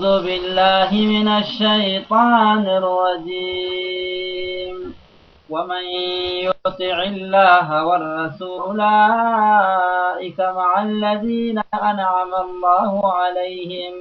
أعوذ بالله من الشيطان الرجيم ومن يطع الله والرسول أولئك مع الذين أنعم الله عليهم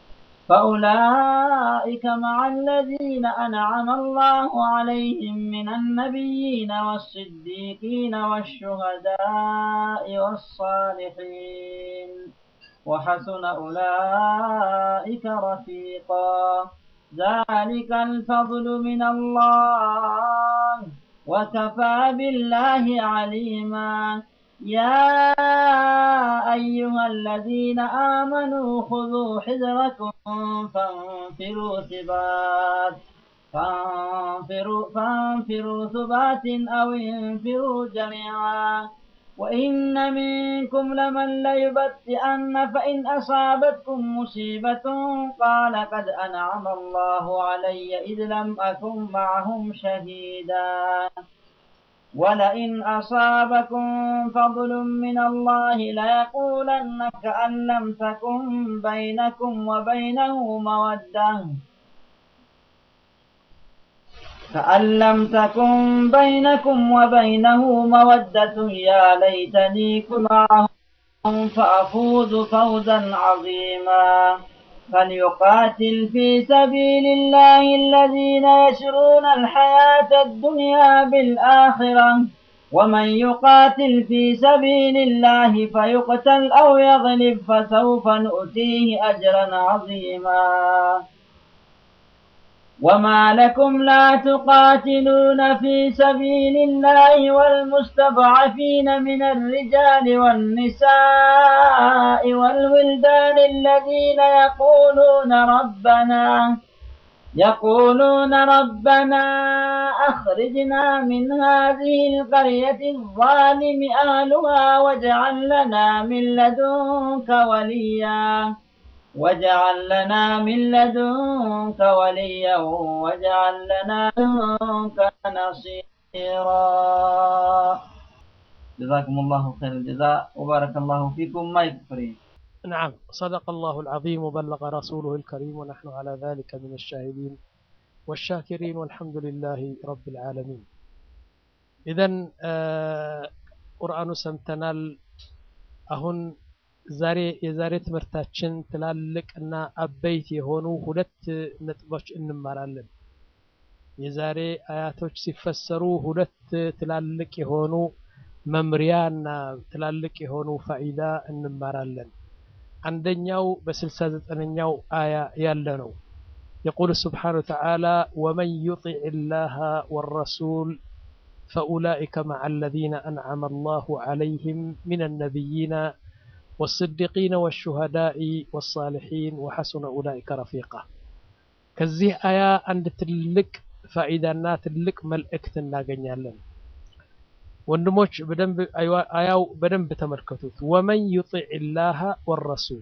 فأولئك مع الذين أنعم الله عليهم من النبيين والصديقين والشهداء والصالحين وحسن أولئك رفيقا ذلك الفضل من الله وكفى بالله عليما يا أيها الذين آمنوا خذوا حذركم فانفروا ثبات فانفروا, فانفروا ثبات أو انفروا جميعا وإن منكم لمن ليبتئن فإن أصابتكم مصيبة قال قد أنعم الله علي إذ لم أكن معهم شهيدا ولئن أصابكم فضل من الله ليقولن كأن لم تكن بينكم وبينه مودة كأن لم تكن بينكم وبينه مودة يا ليتني كنت معهم فأفوز فوزا عظيما فليقاتل في سبيل الله الذين يشرون الحياة الدنيا بالآخرة ومن يقاتل في سبيل الله فيقتل أو يغلب فسوف نؤتيه أجرا عظيما وما لكم لا تقاتلون في سبيل الله والمستضعفين من الرجال والنساء والولدان الذين يقولون ربنا يقولون ربنا أخرجنا من هذه القرية الظالم أهلها واجعل لنا من لدنك وليا واجعل لنا من لدنك وليا واجعل لنا من لدنك نصيرا جزاكم الله خير الجزاء وبارك الله فيكم ما يكفرين نعم صدق الله العظيم وبلغ رسوله الكريم ونحن على ذلك من الشاهدين والشاكرين والحمد لله رب العالمين إذا ቁርአኑ ሰምተናል አሁን ዛሬ የዛሬ ትምህርታችን ትላልቅ እና አበይት የሆኑ ሁለት ነጥቦች እንማራለን የዛሬ አያቶች ሲፈሰሩ ሁለት ትላልቅ የሆኑ መምሪያ እና ትላልቅ የሆኑ ፋኢዳ እንማራለን አንደኛው በስልሳ ዘጠነኛው አያ ያለ ነው يقول سبحانه وتعالى ومن يطع الله والرسول فأولئك مع الذين أنعم الله عليهم من النبيين والصديقين والشهداء والصالحين وحسن أولئك رفيقا كزيه آية عند تلك فإذا تلك ملئكت ناقنيالن ወንድሞች በደንብ አያው በደንብ ተመልከቱት ወመን ዩጢዕ ላህ ወረሱል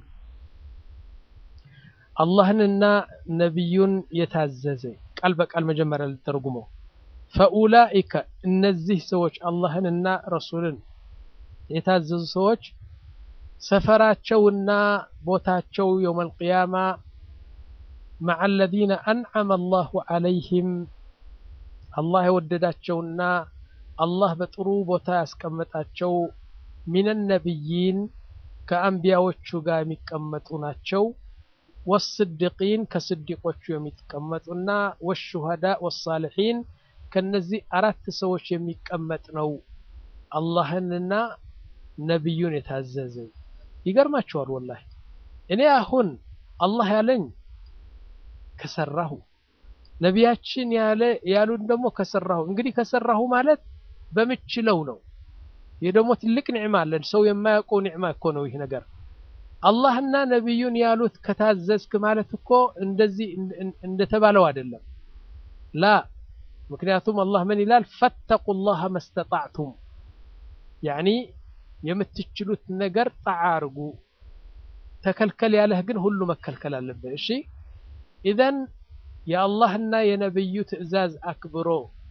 አላህንና ነቢዩን የታዘዘ ቃል በቃል መጀመሪያ ልተርጉመው ፈኡላኢከ እነዚህ ሰዎች አላህንና ረሱልን የታዘዙ ሰዎች ሰፈራቸውና ቦታቸው የውም አልቅያማ مع الذين أنعم الله عليهم الله የወደዳቸውና አላህ በጥሩ ቦታ ያስቀመጣቸው ሚነ ነቢይን ከአንቢያዎቹ ጋር የሚቀመጡ ናቸው ወስድቂን ከስዲቆቹ የሚቀመጡና ወሹሃዳ ወሳልሒን ከነዚህ አራት ሰዎች የሚቀመጥ ነው አላህንና ነቢዩን የታዘዘ ይገርማቸዋል ወላሂ እኔ አሁን አላህ ያለኝ ከሰራሁ ነቢያችን ያለ ያሉን ደግሞ ከሰራሁ እንግዲህ ከሰራሁ ማለት በምችለው ነው ይህ ደግሞ ትልቅ ኒዕማ አለን ሰው የማያውቀው ኒዕማ እኮ ነው ይህ ነገር አላህና ነቢዩን ያሉት ከታዘዝክ ማለት እኮ እንደዚህ እንደተባለው አይደለም ላ ምክንያቱም አላህ ምን ይላል ፈተቁ ላህ መስተጣዕቱም ያኒ የምትችሉት ነገር ጣዓ አርጉ ተከልከል ያለህ ግን ሁሉ መከልከል አለብህ እሺ ኢዘን የአላህና የነብዩ ትዕዛዝ አክብሮ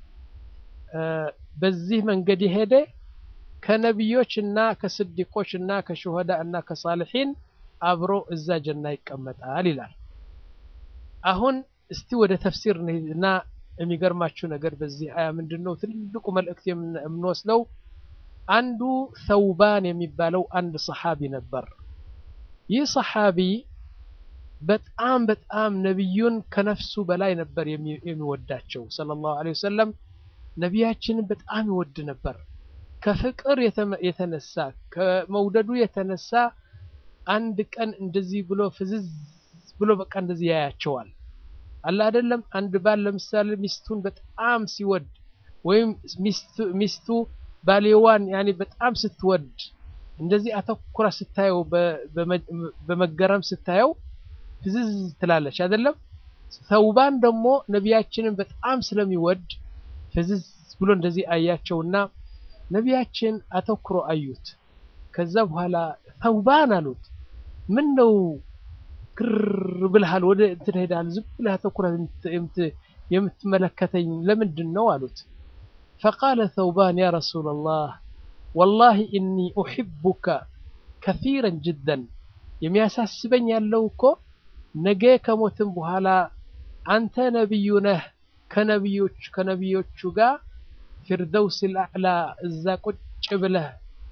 በዚህ መንገድ የሄደ ከነቢዮች እና ከስዲቆች እና ከሹሃዳ እና ከሳልሒን አብሮ እዛ ጀና ይቀመጣል ይላል አሁን እስቲ ወደ ተፍሲር እንሂድና የሚገርማችሁ ነገር በዚህ አያ ምንድን ነው ትልቁ መልእክት የምንወስደው አንዱ ተውባን የሚባለው አንድ ሰሓቢ ነበር ይህ ሰሓቢ በጣም በጣም ነቢዩን ከነፍሱ በላይ ነበር የሚወዳቸው ሰለላሁ ዐለይሂ ወሰለም ነቢያችንን በጣም ይወድ ነበር ከፍቅር የተነሳ ከመውደዱ የተነሳ አንድ ቀን እንደዚህ ብሎ ፍዝዝ ብሎ በቃ እንደዚህ ያያቸዋል አለ አይደለም አንድ ባል ለምሳሌ ሚስቱን በጣም ሲወድ ወይም ሚስቱ ባሌዋን ያኔ በጣም ስትወድ እንደዚህ አተኩራ ስታየው በመገረም ስታየው ፍዝዝ ትላለች አይደለም ተውባን ደግሞ ነቢያችንን በጣም ስለሚወድ ፍዝዝ ብሎ እንደዚህ አያቸውና ነቢያችን አተኩሮ አዩት ከዛ በኋላ ተውባን አሉት ምን ነው ግር ብልሃል ወደ እንትን ሄዳል ዝም ብለህ አተኩረህ የምትመለከተኝ ለምንድን ነው አሉት فقال ثوبان يا رسول الله والله إني أحبك كثيرا جدا የሚያሳስበኝ ያለው እኮ ነገ ከሞትም በኋላ አንተ ነብዩ ነህ ከነብዮች ከነብዮቹ ጋር ፊርደውስ አልአዕላ እዛ ቁጭ ብለህ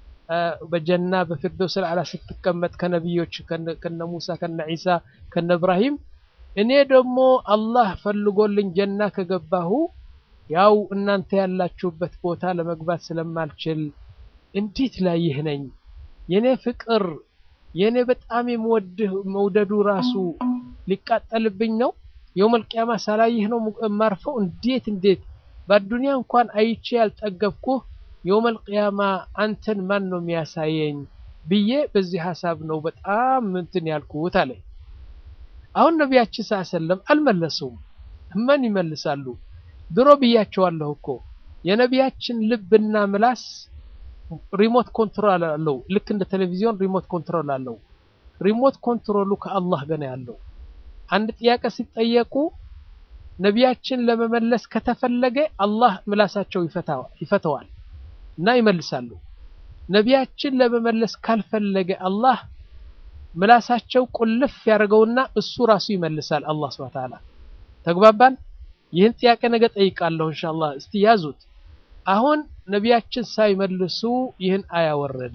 በጀና በፊርደውስ አልአዕላ ስትቀመጥ ከነብዮች ከነ ሙሳ ከነ ዒሳ ከነ እብራሂም እኔ ደግሞ አላህ ፈልጎልኝ ጀና ከገባሁ ያው እናንተ ያላችሁበት ቦታ ለመግባት ስለማልችል እንዴት ላይ ይህ ነኝ የኔ ፍቅር የኔ በጣም የምወድህ መውደዱ ራሱ ሊቃጠልብኝ ነው የውመል ቂያማ ሳላይህ ነው የማርፈው እንዴት እንዴት በአዱንያ እንኳን አይቼ ያልጠገብኩህ የውመል ቂያማ አንተን ማን ነው የሚያሳየኝ ብዬ በዚህ ሀሳብ ነው በጣም እንትን ያልኩት አለ አሁን ነቢያችን ስ ሰለም አልመለሱም ምን ይመልሳሉ ድሮ ብያቸዋለሁ እኮ የነቢያችን ልብና ምላስ ሪሞት ኮንትሮል አለው ልክ እንደ ቴሌቪዥን ሪሞት ኮንትሮል አለው ሪሞት ኮንትሮሉ ከአላህ ገና ያለው አንድ ጥያቄ ሲጠየቁ ነቢያችን ለመመለስ ከተፈለገ አላህ ምላሳቸው ይፈተዋል እና ይመልሳሉ ነቢያችን ለመመለስ ካልፈለገ አላህ ምላሳቸው ቁልፍ ያደርገውና እሱ ራሱ ይመልሳል አላህ ስብሐ ተዓላ ተግባባን ይህን ጥያቄ ነገ ጠይቃለሁ ኢንሻአላህ እስቲ ያዙት አሁን ነቢያችን ሳይመልሱ ይህን አያ ወረደ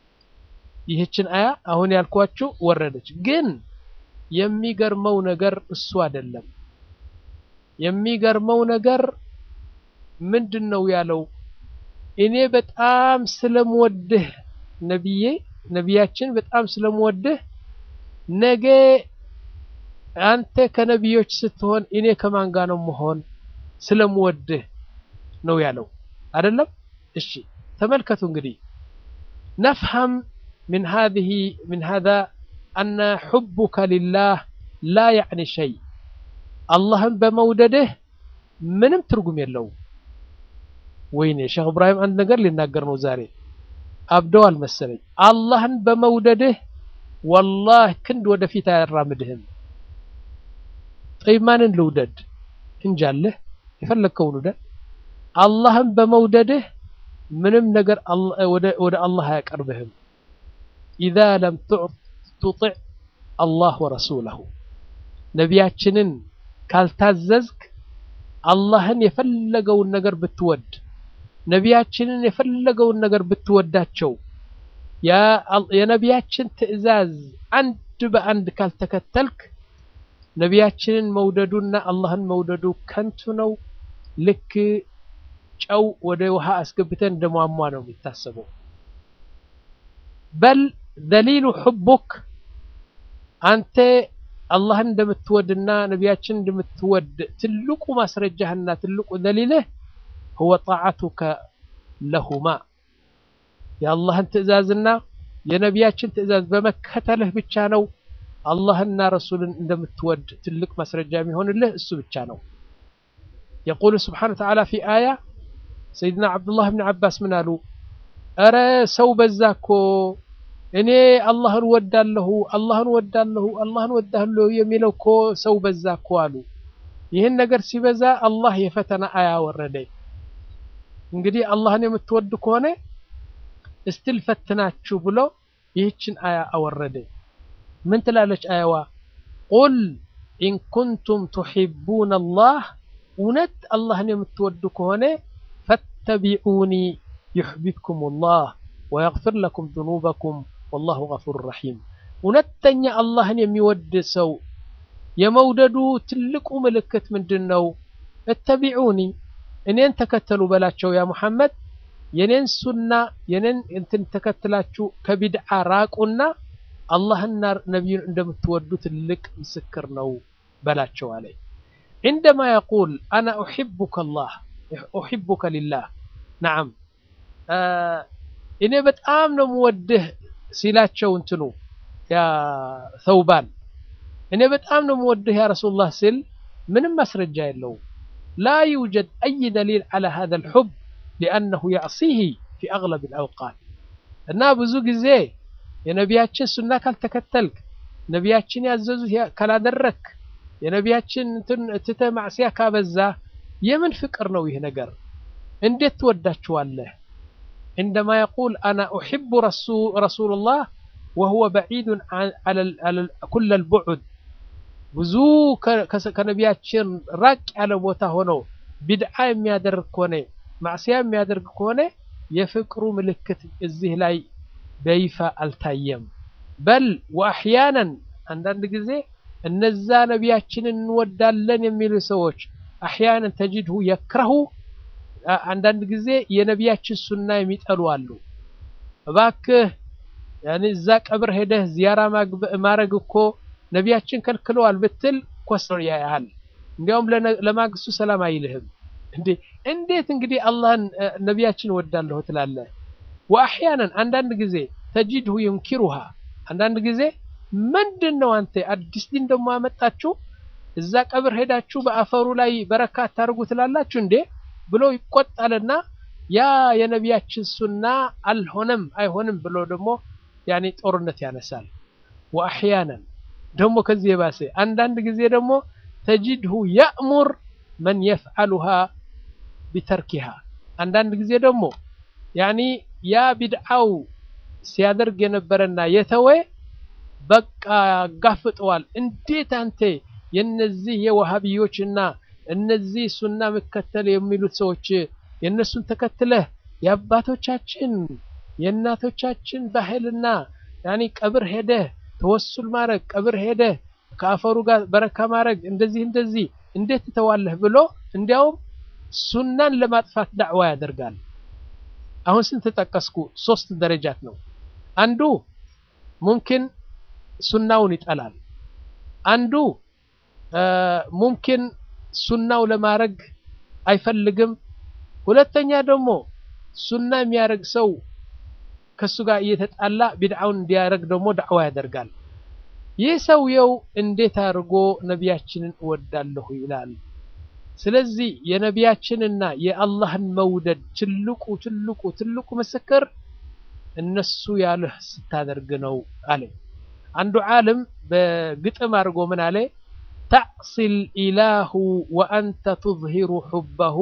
ይህችን አያ አሁን ያልኳችሁ ወረደች ግን የሚገርመው ነገር እሱ አይደለም የሚገርመው ነገር ምንድን ነው ያለው እኔ በጣም ስለምወድህ ነቢዬ ነቢያችን በጣም ስለምወድህ ነገ አንተ ከነቢዮች ስትሆን እኔ ከማን ጋር ነው መሆን ስለምወድህ ነው ያለው አይደለም እሺ ተመልከቱ እንግዲህ ነፍሀም من هذه من هذا أن حبك لله لا يعني شيء اللهم بمودده ምንም ትርጉም የለውም ወይኔ ሼክ እብራሂም አንድ ነገር ሊናገር ነው ዛሬ አብደዋል መሰለኝ አላህን በመውደድህ ወላህ ክንድ ወደፊት አያራምድህም ጠይብ ማንን ልውደድ እንጃለህ የፈለግከውን ውደድ አላህን በመውደድህ ምንም ነገር ወደ አላህ አያቀርብህም ኢዛ ለም ቱጢዕ አላህ ወረሱለሁ ነቢያችንን ካልታዘዝክ አላህን የፈለገውን ነገር ብትወድ ነቢያችንን የፈለገውን ነገር ብትወዳቸው የነቢያችን ትዕዛዝ አንድ በአንድ ካልተከተልክ ነቢያችንን መውደዱና አላህን መውደዱ ከንቱ ነው ልክ ጨው ወደ ውሃ አስገብተን እንደሟሟ ነው የሚታሰበው በል ደሊሉ ሕቡክ አንተ አላህን እንደምትወድና ነቢያችን እንደምትወድ ትልቁ ማስረጃህና ትልቁ ደሊልህ هو طاعتك لهما የአላህን ትእዛዝና የነቢያችን ትእዛዝ በመከተልህ ብቻ ነው አላህና ረሱልን እንደምትወድ ትልቅ ማስረጃ የሚሆንልህ እሱ ብቻ ነው يقول سبحانه وتعالى في آية سيدنا عبد الله بن عباس من قالوا أرى سو بزاكو እኔ አላህን ወዳለሁ አላህን ወዳለሁ አላህን ወዳለሁ የሚለው እኮ ሰው በዛ እኮ አሉ ይህን ነገር ሲበዛ አላህ የፈተና አያ ወረደ እንግዲህ አላህን የምትወድ ከሆነ እስትል ፈትናችሁ ብሎ ይህችን አያ አወረደ ምን ትላለች አያዋ ቁል ኢን ኩንቱም ቱሒቡነ አላህ እውነት አላህን የምትወዱ ከሆነ ፈተቢዑኒ ዩሕቢብኩም ላህ ወየግፊር ለኩም ዝኑበኩም ወላሁ ገፉር ረሒም። እውነተኛ አላህን የሚወድ ሰው የመውደዱ ትልቁ ምልክት ምንድን ነው? እተቢዑኒ እኔን ተከተሉ በላቸው ያ ሙሐመድ የኔን ሱና የኔን እንትን ተከትላችሁ ከቢድዓ ራቁና አላህና ነቢዩን እንደምትወዱ ትልቅ ምስክር ነው በላቸው አለ። ዒንደማ የቁል አና ኡሒቡከ ላህ ኡሒቡከ ሊላህ ነዓም እኔ በጣም ነው የምወድህ ሲላቸው እንትኑ ያ ተውባን እኔ በጣም ነው የምወድህ ያ ረሱሉላህ ሲል ምንም ማስረጃ የለውም። ላ ዩጀድ አይ ደሊል ዐላ ሃዛል ሑብ ሊአነሁ ያዕሲሂ ፊ አግለብ አልአውቃት እና ብዙ ጊዜ የነቢያችን ሱና ካልተከተልክ ነቢያችን ያዘዙት ካላደረክ የነቢያችን ትተህ ማዕስያ ካበዛ የምን ፍቅር ነው ይህ ነገር? እንዴት ትወዳችኋለህ? عندما يقول أنا أحب رسول الله وهو بعيد عن كل البعد ብዙ ከነቢያችን ራቅ ያለ ቦታ ሆኖ ቢድዓ የሚያደርግ ከሆነ ማዕስያ የሚያደርግ ከሆነ የፍቅሩ ምልክት እዚህ ላይ በይፋ አልታየም። በል ወአሕያናን አንዳንድ ጊዜ እነዛ ነቢያችንን እንወዳለን የሚሉ ሰዎች አሕያናን ተጅድሁ የክረሁ አንዳንድ ጊዜ የነቢያችን ሱና የሚጠሉ አሉ። እባክህ እዛ ቀብር ሄደህ ዚያራ ማድረግ እኮ ነቢያችን ከልክለዋል ብትል ኮስሮ ያያል። እንዲያውም ለማግስቱ ሰላም አይልህም። እንዴ እንዴት እንግዲህ አላህን ነቢያችን እወዳለሁ ትላለህ? ወአሕያናን አንዳንድ ጊዜ ተጂድሁ ዩንኪሩሃ አንዳንድ ጊዜ ምንድን ነው አንተ አዲስ ዲን ደግሞ አመጣችሁ እዛ ቀብር ሄዳችሁ በአፈሩ ላይ በረካ አታርጉ ትላላችሁ እንዴ ብሎ ይቆጣልና ያ የነቢያችን ሱና አልሆነም አይሆንም ብሎ ደግሞ ያኔ ጦርነት ያነሳል። ወአሕያናን ደግሞ ከዚህ የባሰ አንዳንድ ጊዜ ደግሞ ተጂድሁ ያእሙር መን የፍዓሉሃ ቢተርኪሃ አንዳንድ ጊዜ ደግሞ ያኒ ያ ቢድዓው ሲያደርግ የነበረና የተወ በቃ ያጋፍጠዋል። እንዴት አንተ የነዚህ የዋሃቢዮችና እነዚህ ሱና መከተል የሚሉት ሰዎች የእነሱን ተከትለህ የአባቶቻችን የእናቶቻችን ባህልና ያኒ ቀብር ሄደህ ተወሱል ማድረግ ቀብር ሄደህ ከአፈሩ ጋር በረካ ማድረግ እንደዚህ እንደዚህ እንዴት ትተዋለህ ብሎ እንዲያውም ሱናን ለማጥፋት ዳዕዋ ያደርጋል። አሁን ስንት ጠቀስኩ? ሶስት ደረጃት ነው። አንዱ ሙምኪን ሱናውን ይጠላል። አንዱ ሙምኪን ሱናው ለማድረግ አይፈልግም። ሁለተኛ ደግሞ ሱና የሚያደርግ ሰው ከሱ ጋር እየተጣላ ቢድዓውን እንዲያደርግ ደግሞ ዳዕዋ ያደርጋል። ይህ ሰውየው እንዴት አድርጎ ነቢያችንን እወዳለሁ ይላል? ስለዚህ የነቢያችንና የአላህን መውደድ ትልቁ ትልቁ ትልቁ ምስክር እነሱ ያሉህ ስታደርግ ነው አለ። አንዱ ዓለም በግጥም አድርጎ ምን አለ? ተዕሲል ኢላሁ ወአንተ ትዝሂሩ ሑበሁ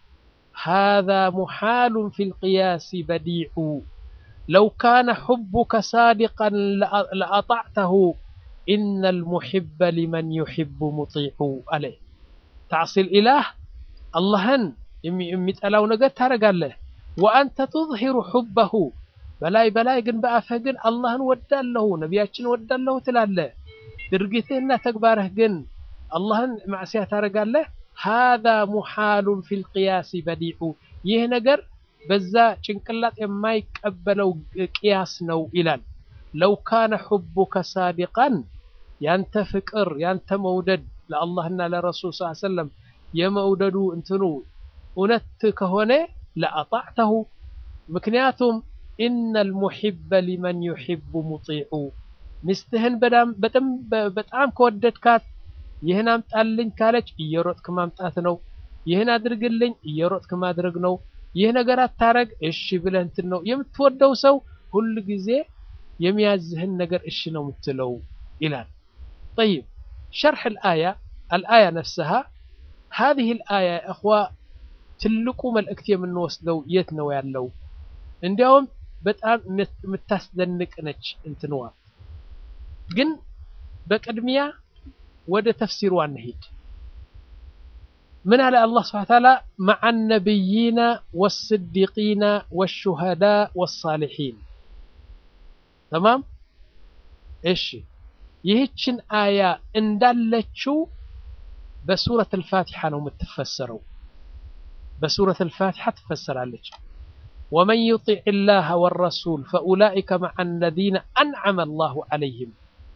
ሃዛ ሙሓሉን ፊል ቅያሲ በዲዑ ለው ካነ ሑቡከ ሳዲቀን ለአጣዕተሁ ኢነል ሙሒበ ሊመን ዩሒቡ ሙጢዑ አለ። ተዕሲል ኢላህ አላህን የሚጠላው ነገር ታደርጋለህ። ወአንተ ትዝሂሩ ሑበሁ በላይ በላይ ግን በአፍህ ግን አላህን ወዳለሁ ነቢያችን ወዳለሁ ትላለህ። ድርጊትህና ተግባርህ ግን አላህን ማዕስያ ታደርጋለህ። ሃዛ ሙሓሉን ፊል ቅያሲ በዲዑ ይህ ነገር በዛ ጭንቅላት የማይቀበለው ቅያስ ነው ይላል። ለው ካነ ሑቡከ ሳዲቀን ያንተ ፍቅር ያንተ መውደድ ለአላህና ለረሱል ስ ሰለም የመውደዱ እንትኑ እውነት ከሆነ ለአጣዕተሁ ምክንያቱም ኢነል ሙሒበ ሊመን ዩሒቡ ሙጢዑ ሚስትህን በጣም ከወደድካት ይህን አምጣልኝ ካለች እየሮጥክ ማምጣት ነው። ይህን አድርግልኝ እየሮጥክ ማድረግ ነው። ይህ ነገር አታረግ እሺ ብለህ እንትን ነው የምትወደው ሰው ሁል ጊዜ የሚያዝህን ነገር እሺ ነው የምትለው ይላል። ጠይብ ሸርሕ አልአያ አልአያ ነፍስሃ ሀዚህ አልአያ እኽዋ ትልቁ መልእክት የምንወስደው የት ነው ያለው? እንዲያውም በጣም የምታስደንቅ ነች እንትንዋ። ግን በቅድሚያ ወደ ተፍሲሩ አንሂድ። ምን አለ አላህ ስብሐ ወተዓላ መዐ ነቢይነ ወስዲቂነ ወሹሃዳ ወሳሊሒን ተማም። እሺ ይህችን አያ እንዳለችው በሱረት አልፋቲሓ ነው የምትፈሰረው። በሱረት አልፋቲሓ ትፈሰራለች። ወመን ዩጢዕ ላህ ወረሱል ፈኡላኢከ መዐ አለዚነ አንዐመ አላሁ ዐለይሂም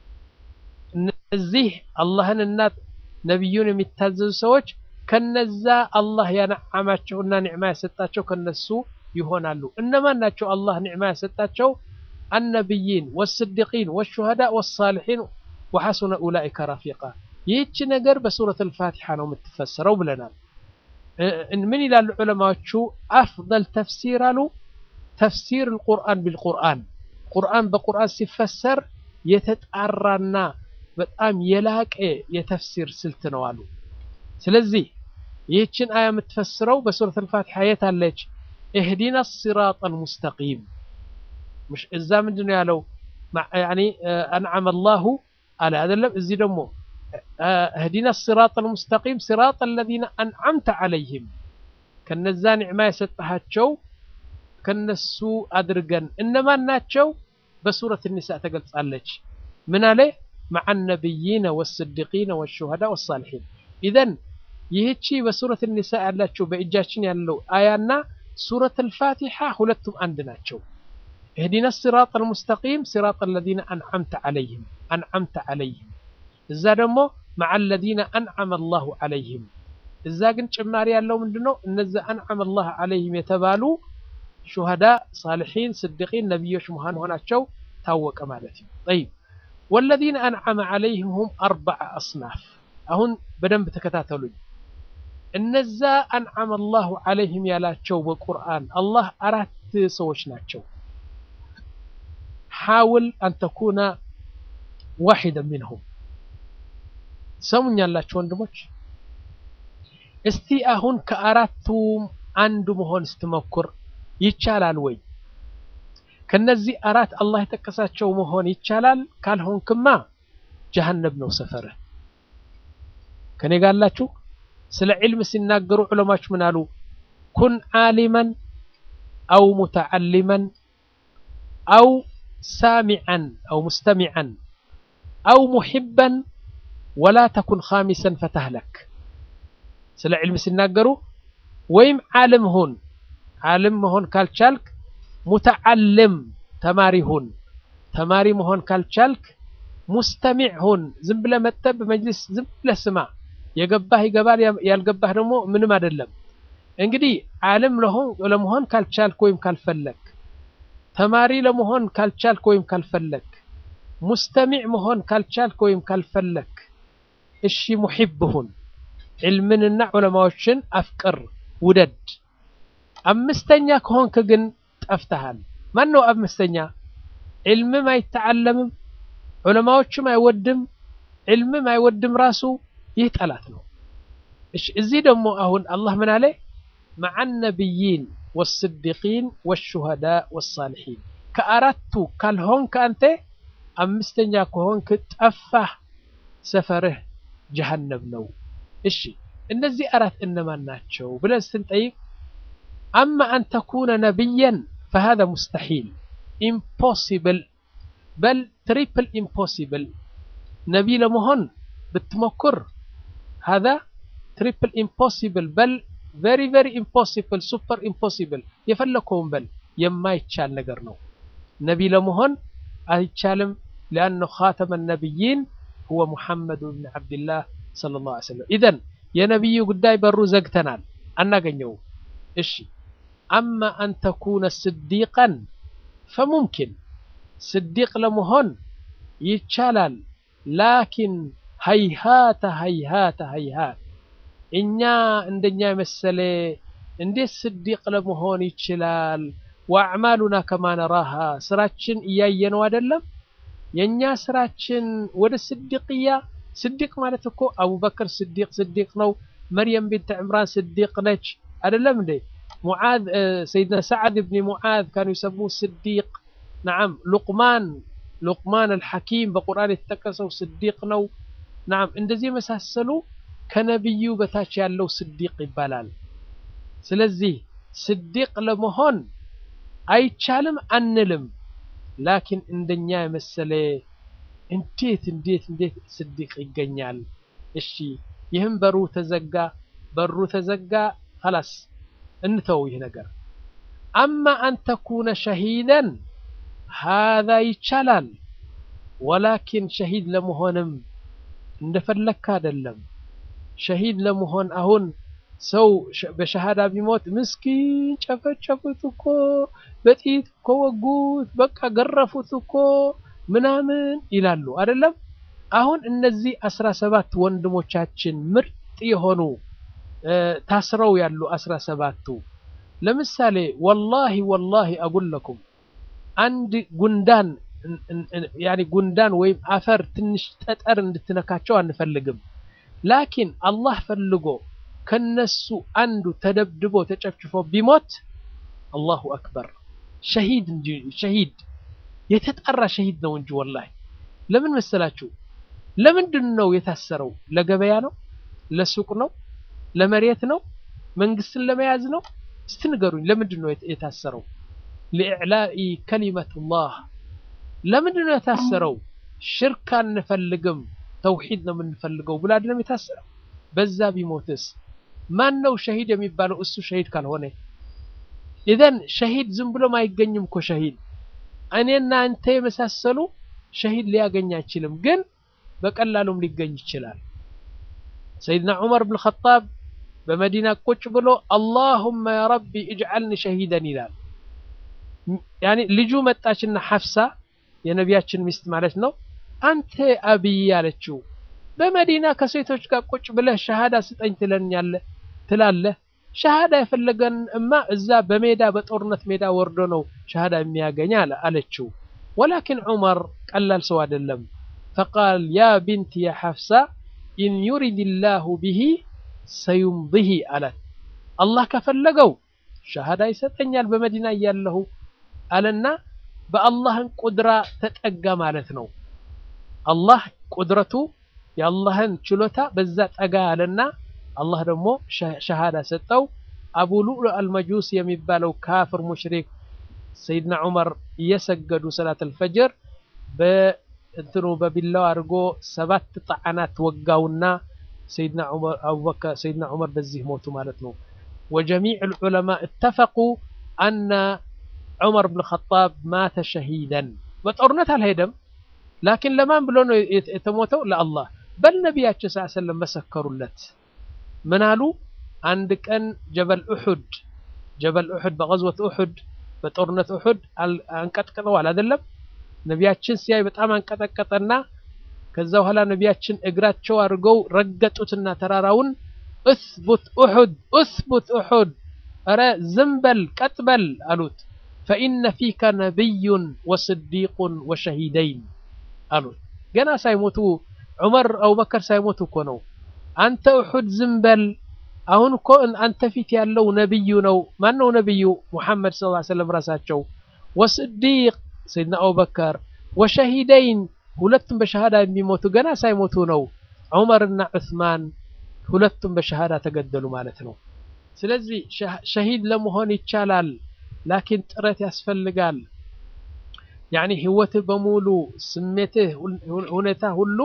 እነዚህ አላህንና ነቢዩን የሚታዘዙ ሰዎች ከነዛ አላህ ያነዓማቸውና ኒዕማ የሰጣቸው ከነሱ ይሆናሉ። እነማን ናቸው? አላህ ኒዕማ የሰጣቸው አነቢይን ወስዲቂን ወሹሃዳ ወሳሊሒን ወሐሱነ ኡላኢከ ረፊቃ። ይህች ነገር በሱረት አልፋቲሓ ነው የምትፈሰረው ብለናል። ምን ይላሉ ዑለማዎቹ? አፍደል ተፍሲር አሉ ተፍሲር አልቁርአን ቢልቁርአን ቁርአን በቁርአን ሲፈሰር የተጣራና በጣም የላቀ የተፍሲር ስልት ነው አሉ። ስለዚህ ይህችን አያ የምትፈስረው በሱረት አልፋቲሓ የት አለች? እህዲና ሲራጠል ሙስተቂም مش እዛ ምንድን ነው ያለው? ያኒ አንዓመ አላሁ አለ አይደለም። እዚህ ደግሞ እህዲና ሲራጠል ሙስተቂም ሲራጠ አለዚነ አንዓምተ ዐለይሂም ከነዛ ኒዕማ የሰጠሃቸው ከነሱ አድርገን እነማን ናቸው? በሱረት ኒሳ ተገልጻለች። ምን አለ? መዐ ነቢይነ ወስዲቂነ ወሹሃዳ ወሳሊሒን ኢዘን ይህቺ በሱረት ኒሳ ያላቸው በእጃችን ያለው አያና ሱረት አልፋቲሓ ሁለቱም አንድ ናቸው። እህዲና ሲራጥ አልሙስተቂም ሲራጥ አለዚነ አንዓምተ ዐለይሂም አንዓምተ ዐለይሂም እዛ ደግሞ መዐ አለዚነ አንዓመ አላሁ ዐለይሂም እዛ ግን ጭማሪ ያለው ምንድነው? እነዚ አንዓመ አላሁ ዐለይሂም የተባሉ ሹሃዳ፣ ሳሊሒን፣ ስዲቂን ነቢዮች መሆናቸው ታወቀ ማለት ነው። ጠይብ ወለዚነ አንዓመ ዐለይሂም ሁም አርበዐ አስናፍ አሁን በደንብ ተከታተሉኝ። እነዛ አንዓመ አላሁ ዐለይሂም ያላቸው በቁርአን አላህ አራት ሰዎች ናቸው። ሓውል አንተኩነ ዋሒደ ሚንሁም ሰሙኛላችሁ ወንድሞች። እስቲ አሁን ከአራቱም አንዱ መሆን ስትሞክር ይቻላል ወይ? ከነዚህ አራት አላህ የጠቀሳቸው መሆን ይቻላል? ካልሆንክማ ጀሀነም ነው ሰፈርህ። ከኔ ጋር አላችሁ? ስለ ዒልም ሲናገሩ ዑለማዎች ምን አሉ? ኩን ዓሊመን አው ሙተዓሊመን አው ሳሚዐን አው ሙስተሚዐን አው ሙሒበን ወላ ተኩን ኻሚሰን ፈተህለክ። ስለ ዒልም ሲናገሩ ወይም ዓለም ሁን፣ ዓለም መሆን ካልቻልክ ሙተዓልም ተማሪ ሁን፣ ተማሪ መሆን ካልቻልክ ሙስተሚዕ ሁን። ዝም ብለህ መጥተህ በመጅሊስ ዝም ብለህ ስማ። የገባህ ይገባል፣ ያልገባህ ደግሞ ምንም አይደለም። እንግዲህ ዓለም ለመሆን ካልቻልክ ወይም ካልፈለክ፣ ተማሪ ለመሆን ካልቻልክ ወይም ካልፈለክ፣ ሙስተሚዕ መሆን ካልቻልክ ወይም ካልፈለክ፣ እሺ ሙሒብ ሁን። ዕልምንና ዑለማዎችን አፍቅር፣ ውደድ። አምስተኛ ከሆንክ ግን ጠፍተሃል። ማን ነው አምስተኛ? ዕልምም አይተዓለምም፣ ዑለማዎችም አይወድም፣ ዕልምም አይወድም ራሱ ይህ ጠላት ነው። እሺ እዚህ ደግሞ አሁን አላህ ምን አለ? መዐ ነቢይን ወስዲቂን ወሹሃዳ ወሳሊሒን ከአራቱ ካልሆንክ አንተ አምስተኛ ከሆንክ ጠፋህ፣ ሰፈርህ ጀሀነም ነው። እሺ እነዚህ አራት እነማን ናቸው ብለን ስንጠይቅ አማ አን ተኩነ ነቢያን ፈሃዛ ሙስተሒል ኢምፖሲብል በል ትሪፕል ኢምፖሲብል ነቢይ ለመሆን ብትሞክር ሃዛ ትሪፕል ኢምፖሲብል በል ቨሪ ቨሪ ኢምፖሲብል ሱፐር ኢምፖሲብል የፈለግከውን በል የማይቻል ነገር ነው። ነቢይ ለመሆን አይቻልም። ሊአነ ኻተመ ነቢይን ሁወ ሙሐመድ ብን ዓብድላህ ሰለላሁ ዐለይሂ ወሰለም። ኢዘን የነቢዩ ጉዳይ በሩ ዘግተናል፣ አናገኘውም። እሺ አማ አን ተኩነ ስዲቀን ፈሙምኪን ስዲቅ ለመሆን ይቻላል። ላኪን ሀይሃተ ሀይሃተ ሀይሃት እኛ እንደኛ የመሰለ እንዴት ስዲቅ ለመሆን ይችላል? ወአዕማሉና ከማ ነራሃ ስራችን እያየነው አይደለም። የእኛ ስራችን ወደ ስዲቅያ ስዲቅ ማለት እኮ አቡበክር ስዲቅ ስዲቅ ነው። መርየም ቢንት ዕምራን ስዲቅ ነች አይደለም እንዴ? ሙዓዝ ሰይድና ሰዓድ ብኒ ሙዓዝ ካኑ ይሰሙ ስዲቅ ነዓም። ሉቅማን ሉቅማን አልሐኪም በቁርአን የተጠቀሰው ስዲቅ ነው። ናም እንደዚህ የመሳሰሉ ከነቢዩ በታች ያለው ስዲቅ ይባላል። ስለዚህ ስዲቅ ለመሆን አይቻልም አንልም። ላኪን እንደኛ የመሰለ እንዴት እንዴት እንዴት ስዲቅ ይገኛል? እሺ ይህም በሩ ተዘጋ፣ በሩ ተዘጋ፣ ኸላስ እንተው ይህ ነገር። አማ አን ተኩነ ሸሂደን ሃዛ ይቻላል። ወላኪን ሸሂድ ለመሆንም እንደፈለግክ አይደለም። ሸሂድ ለመሆን አሁን ሰው በሸሃዳ ቢሞት ምስኪን ጨፈጨፉት እኮ በጥይት እኮ ወጉት፣ በቃ ገረፉት እኮ ምናምን ይላሉ አይደለም። አሁን እነዚህ አስራ ሰባት ወንድሞቻችን ምርጥ የሆኑ ታስረው ያሉ አስራ ሰባቱ ለምሳሌ ወላሂ ወላሂ አጉለኩም አንድ ጉንዳን ያኒ ጉንዳን ወይም አፈር ትንሽ ጠጠር እንድትነካቸው አንፈልግም። ላኪን አላህ ፈልጎ ከነሱ አንዱ ተደብድቦ ተጨፍጭፎ ቢሞት አላሁ አክበር ሸሂድ እንጂ ሸሂድ የተጠራ ሸሂድ ነው እንጂ ወላሂ። ለምን መሰላችሁ? ለምንድን ነው የታሰረው? ለገበያ ነው? ለሱቅ ነው? ለመሬት ነው? መንግስትን ለመያዝ ነው? እስቲ ንገሩኝ። ለምንድን ነው የታሰረው? ለኢዕላኢ ከሊመቱላህ ለምንድን ነው የታሰረው? ሽርክ አንፈልግም ተውሂድ ነው የምንፈልገው ብሎ አይደለም የታሰረው። በዛ ቢሞትስ ማን ነው ሸሂድ የሚባለው? እሱ ሸሂድ ካልሆነ ኢዘን ሸሂድ ዝም ብሎም አይገኝም እኮ ሸሂድ እኔና አንተ የመሳሰሉ ሸሂድ ሊያገኝ አይችልም፣ ግን በቀላሉም ሊገኝ ይችላል። ሰይድና ዑመር ብን ኸጣብ በመዲና ቁጭ ብሎ አላሁመ ያ ረቢ እጅዓልኒ ሸሂደን ይላል። ያኒ ልጁ መጣችና ሐፍሳ የነቢያችን ሚስት ማለት ነው። አንተ አብይ ያለችው በመዲና ከሴቶች ጋር ቁጭ ብለህ ሸሃዳ ስጠኝ ትለኛለህ ትላለህ። ሸሃዳ የፈለገን እማ እዛ በሜዳ በጦርነት ሜዳ ወርዶ ነው ሸሃዳ የሚያገኝ አለችው። ወላኪን ዑመር ቀላል ሰው አይደለም። ፈቃል ያ ቢንቲ ያ ሐፍሳ ኢን ዩሪድ ላሁ ብሂ ሰዩምድሂ አላት። አላህ ከፈለገው ሸሃዳ ይሰጠኛል በመዲና እያለሁ አለና በአላህን ቁድራ ተጠጋ ማለት ነው። አላህ ቁድረቱ የአላህን ችሎታ በዛ ጠጋ ያለና አላህ ደግሞ ሸሃዳ ሰጠው። አቡ ሉዕሉዕ አልመጁስ የሚባለው ካፍር ሙሽሪክ ሰይድና ዑመር እየሰገዱ ሰላት አልፈጅር በእንትኑ በቢላው አድርጎ ሰባት ጣዓናት ወጋውና ሰይድና ዑመር አቡበከር ሰይድና ዑመር በዚህ ሞቱ ማለት ነው። ወጀሚዕ ልዑለማ እተፈቁ አነ ዑመር ብን ኸጣብ ማተ ሸሂደን በጦርነት አልሄደም። ላኪን ለማን ብሎ ነው የተሞተው? ለአላህ በል ነቢያችን ስ ሰለም መሰከሩለት። ምን አሉ? አንድ ቀን ጀበል ኡሑድ ጀበል ኡሑድ በቀዝወት ኡሑድ በጦርነት ኡሑድ አንቀጥቅጠዋል አይደለም? ነቢያችን ሲያይ በጣም አንቀጠቀጠና ከዛ በኋላ ነቢያችን እግራቸው አድርገው ረገጡትና ተራራውን እስቡት ኡሑድ እስቡት ኡሑድ፣ ኧረ ዝም በል ቀጥ በል አሉት። ፈኢነ ፊከ ነቢዩን ወስዲቁን ወሸሂደይን አሉት። ገና ሳይሞቱ ዑመር አቡበከር ሳይሞቱ እኮ ነው። አንተ ኡሑድ ዝም በል አሁን እኮ አንተ ፊት ያለው ነቢዩ ነው። ማን ነው ነቢዩ? ሙሐመድ ሰለላሁ ዐለይሂ ወሰለም ራሳቸው። ወስዲቅ ሰይድና አቡበከር፣ ወሸሂደይን ሁለቱም በሸሃዳ የሚሞቱ ገና ሳይሞቱ ነው። ዑመርና ዑስማን ሁለቱም በሸሃዳ ተገደሉ ማለት ነው። ስለዚህ ሸሂድ ለመሆን ይቻላል፣ ላኪን ጥረት ያስፈልጋል። ያኒ ህይወትህ በሙሉ ስሜትህ፣ ሁኔታ ሁሉ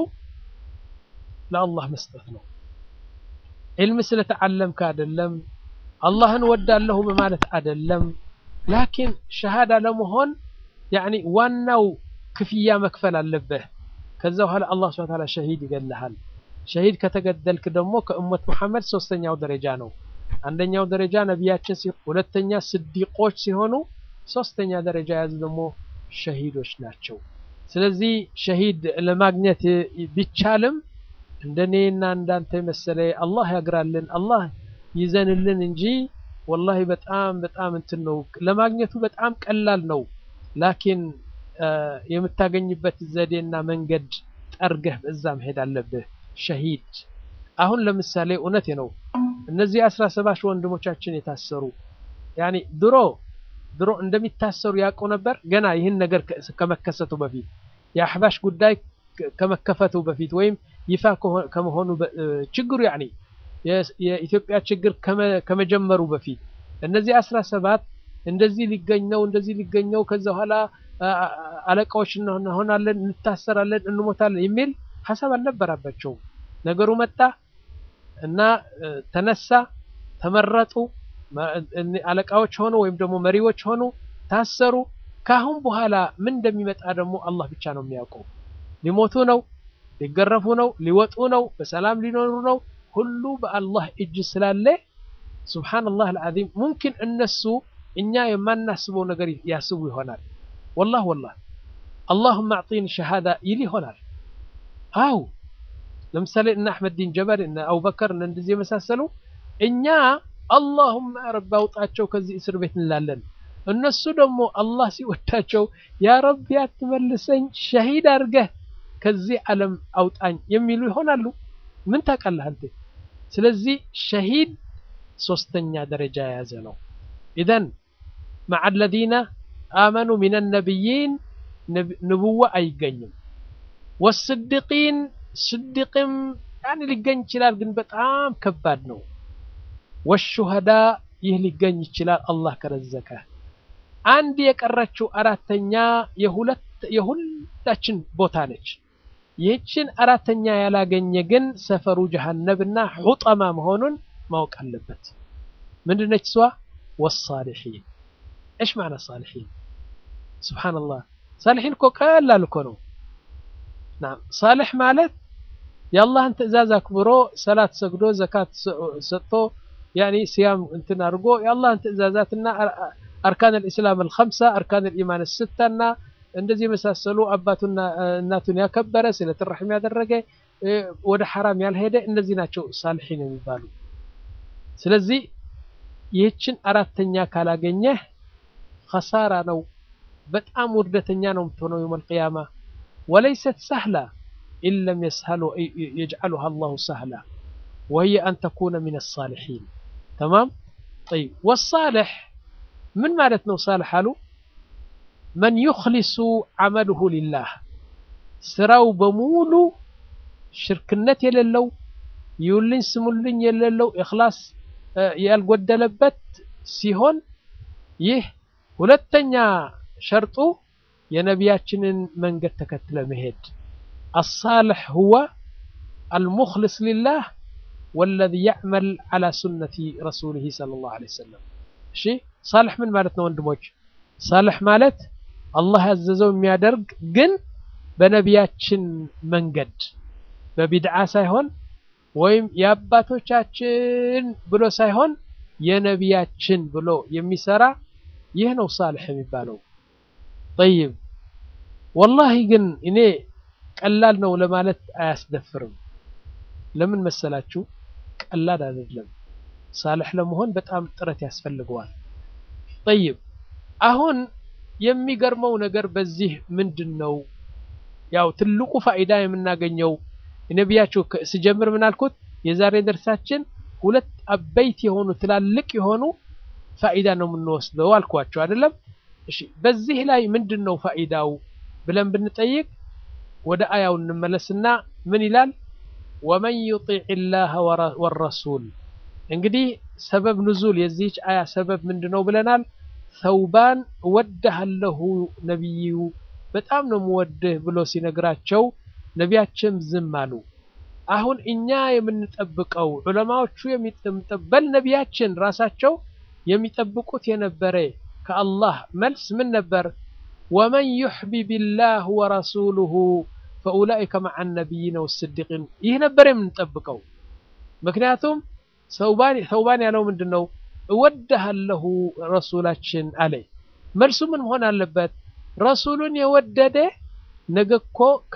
ለአላህ መስጠት ነው። ዕልም ስለተዓለምክ አይደለም፣ አላህን ወዳለሁ በማለት አይደለም። ላኪን ሸሃዳ ለመሆን ያኒ ዋናው ክፍያ መክፈል አለብህ። ከዛ በኋላ አላህ ሱብሓነሁ ወተዓላ ሸሂድ ይገልሃል። ሸሂድ ከተገደልክ ደግሞ ከእመት መሐመድ ሶስተኛው ደረጃ ነው። አንደኛው ደረጃ ነቢያችን ሲሆኑ፣ ሁለተኛ ስዲቆች ሲሆኑ፣ ሶስተኛ ደረጃ የያዙ ደግሞ ሸሂዶች ናቸው። ስለዚህ ሸሂድ ለማግኘት ቢቻልም እንደኔና እንዳንተ መሰለ አላህ ያግራልን አላህ ይዘንልን እንጂ ወላሂ በጣም በጣም እንትን ነው ለማግኘቱ በጣም ቀላል ነው። ላኪን የምታገኝበት ዘዴና መንገድ ጠርገህ በዛ መሄድ አለብህ። ሸሂድ አሁን ለምሳሌ እውነቴ ነው እነዚህ አስራ ሰባት ወንድሞቻችን የታሰሩ ያኒ ድሮ ድሮ እንደሚታሰሩ ያውቁ ነበር። ገና ይህን ነገር ከመከሰቱ በፊት የአሕባሽ ጉዳይ ከመከፈቱ በፊት ወይም ይፋ ከመሆኑ ችግሩ ያኒ የኢትዮጵያ ችግር ከመጀመሩ በፊት እነዚህ አስራ ሰባት እንደዚህ ሊገኝ ነው እንደዚህ ሊገኝ ነው ከዛ በኋላ አለቃዎች እንሆናለን እንታሰራለን እንሞታለን የሚል ሀሳብ አልነበራባቸውም ነገሩ መጣ እና ተነሳ ተመረጡ አለቃዎች ሆኑ ወይም ደግሞ መሪዎች ሆኑ ታሰሩ ካሁን በኋላ ምን እንደሚመጣ ደግሞ አላህ ብቻ ነው የሚያውቀው ሊሞቱ ነው ሊገረፉ ነው ሊወጡ ነው በሰላም ሊኖሩ ነው ሁሉ በአላህ እጅ ስላለ ሱብሓነላህ አልዓዚም ሙምኪን እነሱ እኛ የማናስበው ነገር ያስቡ ይሆናል ወላህ ወላህ አላሁመ አዕጢኒ ሸሃዳ ይል ይሆናል አው ለምሳሌ እነ አሕመድ ዲን ጀበል እነ አቡበከር እነ እንደዚህ የመሳሰሉ እኛ አላሁመ ረብ አውጣቸው ከዚህ እስር ቤት እንላለን እነሱ ደግሞ አላህ ሲወዳቸው ያ ረቢ አትመልሰኝ ሸሂድ አድርገህ ከዚህ ዓለም አውጣኝ የሚሉ ይሆናሉ ምን ታውቃለህ አንተ ስለዚህ ሸሂድ ሶስተኛ ደረጃ የያዘ ነው ኢዘን مع الذين آمنوا من النبيين نبوة አይገኝም والصديقين صديقም يعني ሊገኝ ይችላል ግን በጣም ከባድ ነው والشهداء ይህ ሊገኝ ይችላል አላህ ከረዘቀ አንድ የቀረችው አራተኛ የሁለት የሁላችን ቦታ ነች ይህችን አራተኛ ያላገኘ ግን ሰፈሩ ጀሃነብና ሑጠማ መሆኑን ማወቅ አለበት ምንድነች እሷ ወሳሊሒን ايش معنى الصالحين سبحان الله صالحين እኮ ቀላል እኮ ነው ናም ሳልሕ ማለት የአላህን ትእዛዝ አክብሮ ሰላት ሰግዶ ዘካት ሰጥቶ ያኒ ሲያም እንትን አድርጎ የአላህን ትእዛዛትና አርካን الاسلام الخمسه اركان الايمان السته እና እንደዚህ የመሳሰሉ አባቱና እናቱን ያከበረ ስለት ረሕም ያደረገ ወደ ሐራም ያልሄደ እነዚህ ናቸው ሳልሒን የሚባሉ ስለዚህ ይህችን አራተኛ ካላገኘህ ኸሳራ ነው በጣም ውርደተኛ ነው የምትሆነው የውም አልቅያማ ወለይሰት ሰህላ ኢን ለም የጅዓሉሃ አላሁ ሰህላ وهي أن تكون من الصالحين تمام طيب والصالح من مالتنا صالح قالوا من يخلص عمله لله ስራው በሙሉ ሽርክነት የሌለው ይውልኝ ስሙልኝ የሌለው ኢኽላስ ያልጎደለበት ሲሆን ይህ ሁለተኛ ሸርጡ የነቢያችንን መንገድ ተከትለ መሄድ አሳልሕ ሁወ አልሙኽልስ ሊላህ ወለዚ ያዕመል ዓላ ሱነቲ ረሱሊህ ሰለላሁ ዐለይሂ ወሰለም እሺ ሳልሕ ምን ማለት ነው ወንድሞች ሳልሕ ማለት አላህ ያዘዘው የሚያደርግ ግን በነቢያችን መንገድ በቢድዓ ሳይሆን ወይም የአባቶቻችን ብሎ ሳይሆን የነቢያችን ብሎ የሚሰራ ይህ ነው ሳልሕ የሚባለው ጠይብ ወላሂ ግን እኔ ቀላል ነው ለማለት አያስደፍርም ለምን መሰላችሁ ቀላል አይደለም ሳልሕ ለመሆን በጣም ጥረት ያስፈልገዋል ጠይብ አሁን የሚገርመው ነገር በዚህ ምንድን ነው ያው ትልቁ ፋይዳ የምናገኘው ነቢያችሁ ስጀምር ምን አልኩት የዛሬ ደርሳችን ሁለት አበይት የሆኑ ትላልቅ የሆኑ ፋኢዳ ነው የምንወስደው አልኳቸው አይደለም እሺ በዚህ ላይ ምንድን ነው ፋኢዳው ብለን ብንጠይቅ ወደ አያው እንመለስና ምን ይላል ወመን ዩጢዕ ላህ ወረሱል እንግዲህ ሰበብ ንዙል የዚህች አያ ሰበብ ምንድን ነው ብለናል ሰውባን እወድሃለሁ ነቢዩ በጣም ነው የምወድህ ብሎ ሲነግራቸው ነቢያችን ዝም አሉ አሁን እኛ የምንጠብቀው ዑለማዎቹ የሚጠበል ነቢያችን ራሳቸው የሚጠብቁት የነበረ ከአላህ መልስ ምን ነበር ወመን ዩሕቢብ ላህ ወረሱሉሁ ፈኡላኢከ መዓ ነቢይነ ወስዲቂን ይህ ነበር የምንጠብቀው ምክንያቱም ሰውባን ያለው ምንድን ነው እወድሃለሁ ረሱላችን አለ መልሱ ምን መሆን አለበት ረሱሉን የወደደ ነገ እኮ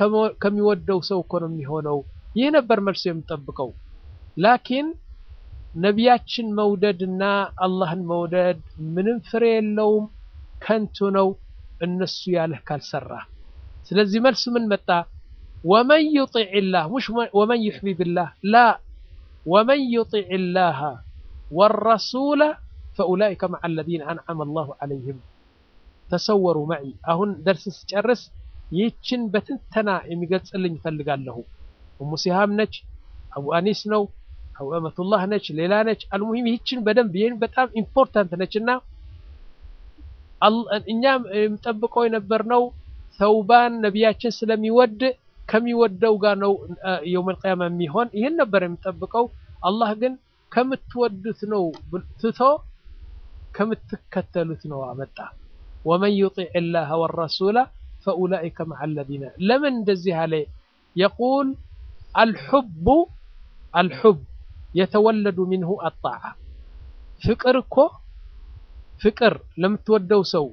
ከሚወደው ሰው እኮ ነው የሚሆነው ይህ ነበር መልሱ የምጠብቀው ላኪን ነቢያችን መውደድና አላህን መውደድ ምንም ፍሬ የለውም ከንቱ ነው እነሱ ያለህ ካልሰራ ስለዚህ መልሱ ምን መጣ ወመን ዩጢዕ ላህ ሙሽ ወመን ዩሕቢብ ላህ ላ ወመን ዩጢዕ ላህ ወረሱለ ፈኡላኢከ መዓ አለዚነ አንዓመ አላሁ ዐለይህም ተሰወሩ መዒ አሁን ደርስ ስጨርስ ይህችን በትንተና የሚገልጽልኝ እፈልጋለሁ ኡሙ ሲሃም ነች፣ አቡ አኒስ ነው፣ አቡ አመቱላህ ነች፣ ሌላ ነች። አልሙሂም ይህችን በደንብ ይህን በጣም ኢምፖርታንት ነች እና እኛም የምጠብቀው የነበርነው ተውባን ነቢያችን ስለሚወድ ከሚወደው ጋር ነው የውመል ቂያማ የሚሆን ይህን ነበር የምጠብቀው። አላህ ግን ከምትወዱት ነው ትቶ ከምትከተሉት ነው አመጣ። ወመን ዩጢዕ ላህ ወረሱላ ፈኡላኢከ መዓ አለዚነ ለምን እንደዚህ አለ? የቁል አልሑቡ አልሑብ የተወለዱ ሚንሁ አጣዓ ፍቅር እኮ ፍቅር ለምትወደው ሰው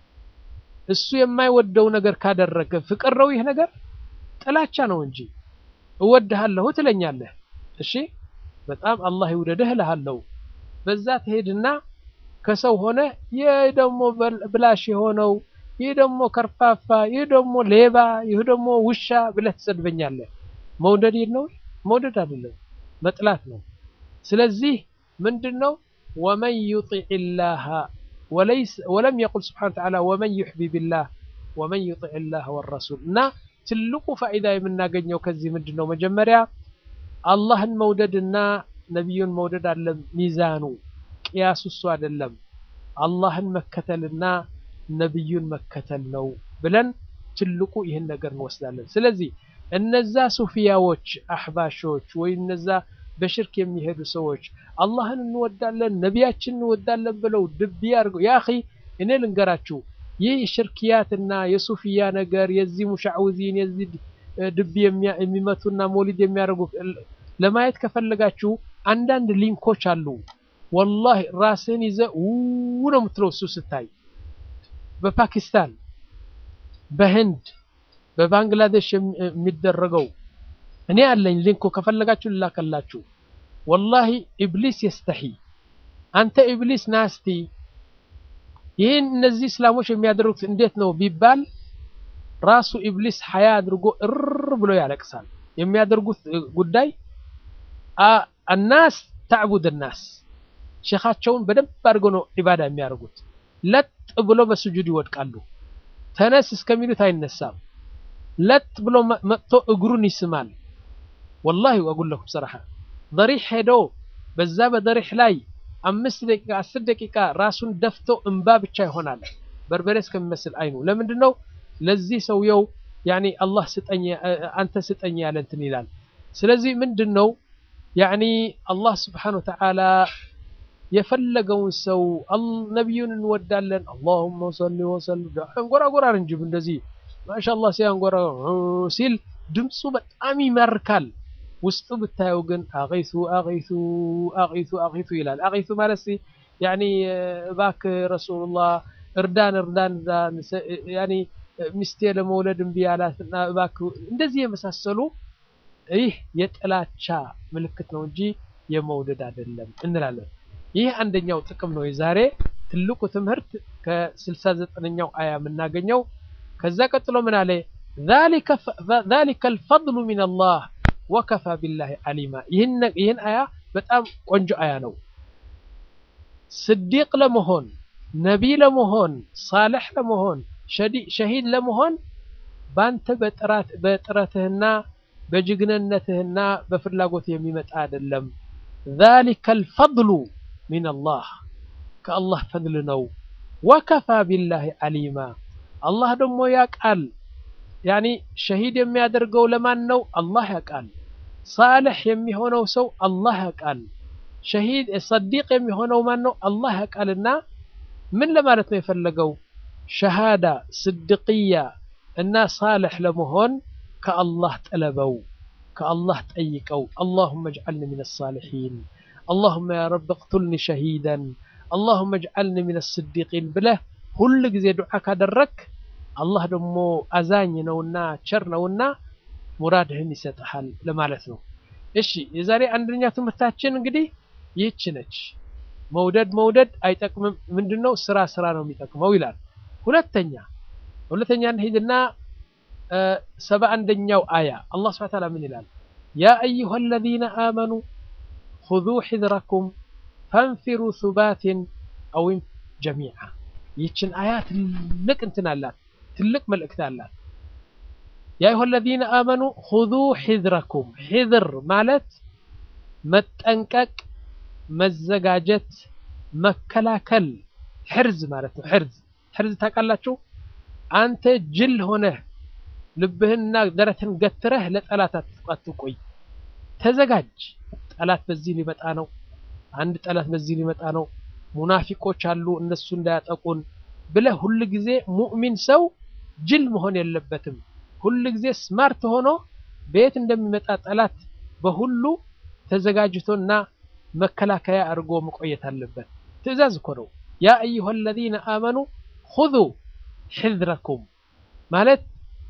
እሱ የማይወደው ነገር ካደረገ ፍቅር ነው ይህ ነገር ጥላቻ ነው እንጂ እወድሃለሁ ትለኛለህ። እሺ በጣም አላህ ይውደድህ እልሃለሁ። በዛ ትሄድና ከሰው ሆነ ይህ ደግሞ ብላሽ የሆነው ይህ ደግሞ ከርፋፋ፣ ይህ ደግሞ ሌባ፣ ይህ ደግሞ ውሻ ብለህ ትሰድበኛለህ። መውደድ ነው? መውደድ አይደለም፣ መጥላት ነው። ስለዚህ ምንድን ነው ወመን ዩጢዕ ላህ ወለም የቁል ስብሓነሁ ወተዓላ ወመን ዩሕቢብ ላህ ወመን ዩጢዕ ላህ ወረሱል እና ትልቁ ፋኢዳ የምናገኘው ከዚህ ምንድን ነው? መጀመሪያ አላህን መውደድና ነቢዩን መውደድ አለ ሚዛኑ ቅያሱ እሱ አይደለም። አላህን መከተልና ነቢዩን መከተል ነው ብለን ትልቁ ይህን ነገር እንወስዳለን። ስለዚህ እነዛ ሱፊያዎች አሕባሾች ወይም እነዛ በሽርክ የሚሄዱ ሰዎች አላህን እንወዳለን ነቢያችን እንወዳለን ብለው ድብ ያድርገው። ያ አኺ እኔ ልንገራችሁ ይህ ሽርክያትና የሱፊያ ነገር የዚህ ሙሻዕውዚን የዚህ ድብ የሚመቱና ሞሊድ የሚያደርጉ ለማየት ከፈለጋችሁ አንዳንድ ሊንኮች አሉ። ወላሂ ራስህን ይዘህ ው ነው የምትለው እሱ ስታይ በፓኪስታን፣ በህንድ፣ በባንግላዴሽ የሚደረገው እኔ አለኝ ሊንኩ ከፈለጋችሁ ልላከላችሁ። ወላሂ ኢብሊስ የስተሒ አንተ ኢብሊስ ናስቲ ይህን እነዚህ እስላሞች የሚያደርጉት እንዴት ነው ቢባል ራሱ ኢብሊስ ሀያ አድርጎ እር ብሎ ያለቅሳል። የሚያደርጉት ጉዳይ አናስ ተዕቡድ ናስ ሼኻቸውን በደንብ አድርገው ነው ዒባዳ የሚያደርጉት። ለጥ ብሎ በስጁድ ይወድቃሉ። ተነስ እስከሚሉት አይነሳም። ለጥ ብሎ መጥቶ እግሩን ይስማል። ወላሂ ወጉለኩም ሰራሐ ደሪሕ ሄዶ በዛ በደሪሕ ላይ አምስት ደቂቃ አስር ደቂቃ ራሱን ደፍቶ እንባ ብቻ ይሆናል። በርበሬ እስከሚመስል አይኑ ለምንድን ነው ለዚህ ሰውየው ያኒ አላህ ስጠኝ አንተ ስጠኝ ያለ እንትን ይላል። ስለዚህ ምንድን ነው ያኒ አላህ ስብሓነሁ ወተዓላ የፈለገውን ሰው ነቢዩን እንወዳለን አላሁመ ሰሊ ወሰልም አንጎራጎራር እንጂ እንደዚህ ማሻአላህ ሲያንጎራ ሲል ድምፁ በጣም ይማርካል። ውስጡ ብታየው ግን አቂሱ አቂሱ አቂሱ አቂሱ ይላል። አቂሱ ማለት ያኒ እባክህ ረሱሉላህ እርዳን እርዳን ያኒ ሚስቴ ለመውለድ እምቢ አላትና እባክህ እንደዚህ የመሳሰሉ ይህ የጥላቻ ምልክት ነው እንጂ የመውደድ አይደለም እንላለን። ይህ አንደኛው ጥቅም ነው። የዛሬ ትልቁ ትምህርት ከስልሳ ዘጠነኛው አያ የምናገኘው። ከዛ ቀጥሎ ምን አለ? ዛሊከ አልፈድሉ ሚነላህ ወከፋ ቢላሂ አሊማ። ይህን አያ በጣም ቆንጆ አያ ነው። ስዲቅ ለመሆን ነቢይ ለመሆን ሳልሕ ለመሆን ሸሂድ ለመሆን ባንተ በጥረትህና በጅግንነትህና በፍላጎትህ የሚመጣ አይደለም። ዛሊከ አልፈድሉ ሚነላህ ከአላህ ፈድል ነው። ወከፋ ቢላሂ አሊማ አላህ ደግሞ ያቃል። ያኒ ሸሂድ የሚያደርገው ለማን ነው? አላህ ያቃል። ሳልሕ የሚሆነው ሰው አላህ ያቃል። ሸሂድ ሰዲቅ የሚሆነው ማን ነው? አላህ ያቃልና ምን ለማለት ነው የፈለገው? ሸሃዳ ስድቅያ እና ሳልሕ ለመሆን ከአላህ ጠለበው፣ ከአላህ ጠይቀው። አላሁመ እጅዐልኒ ሚነ ሳሊሒን፣ አላሁመ ያ ረብ እቅቱልኒ ሸሂደን፣ አላሁመ እጅዐልኒ ሚነ ስዲቂን ብለህ ሁል ጊዜ ዱዓ ካደረክ አላህ ደግሞ አዛኝ ነውና ቸር ነውና ሙራድህን ይሰጥሃል ለማለት ነው። እሺ የዛሬ አንደኛ ትምህርታችን እንግዲህ ይህች ነች። መውደድ መውደድ አይጠቅምም። ምንድነው? ስራ ስራ ነው የሚጠቅመው ይላል። ሁለተኛ ሁለተኛ እንሂድና ሰባ አንደኛው አያ አላህ ሱብሓነሁ ወተዓላ ምን ይላል? ያ አዩሃ አለዚነ አመኑ ኹዙ ሒዝረኩም ፈንፊሩ ሱባትን አው ጀሚዓ። ይህችን አያ ትልቅ እንትን አላት፣ ትልቅ መልእክት አላት። ያ አዩሃ አለዚነ አመኑ ሁዙ ሒዝረኩም ሒዝር ማለት መጠንቀቅ፣ መዘጋጀት፣ መከላከል ሕርዝ ማለት ነው። ሕርዝ ሕርዝ ታውቃላችሁ? አንተ ጅል ሆነህ ልብህንና ደረትህን ገትረህ ለጠላት አትቆይ። ተዘጋጅ። ጠላት በዚህ ሊመጣ ነው። አንድ ጠላት በዚህ ሊመጣ ነው። ሙናፊቆች አሉ እነሱ እንዳያጠቁን ብለህ ሁል ጊዜ ሙእሚን ሰው ጅል መሆን የለበትም። ሁል ጊዜ ስማርት ሆኖ በየት እንደሚመጣ ጠላት በሁሉ ተዘጋጅቶና መከላከያ አድርጎ መቆየት አለበት። ትዕዛዝ እኮ ነው። ያ አዩሃ አለዚነ አመኑ ሁዙ ሕዝረኩም ማለት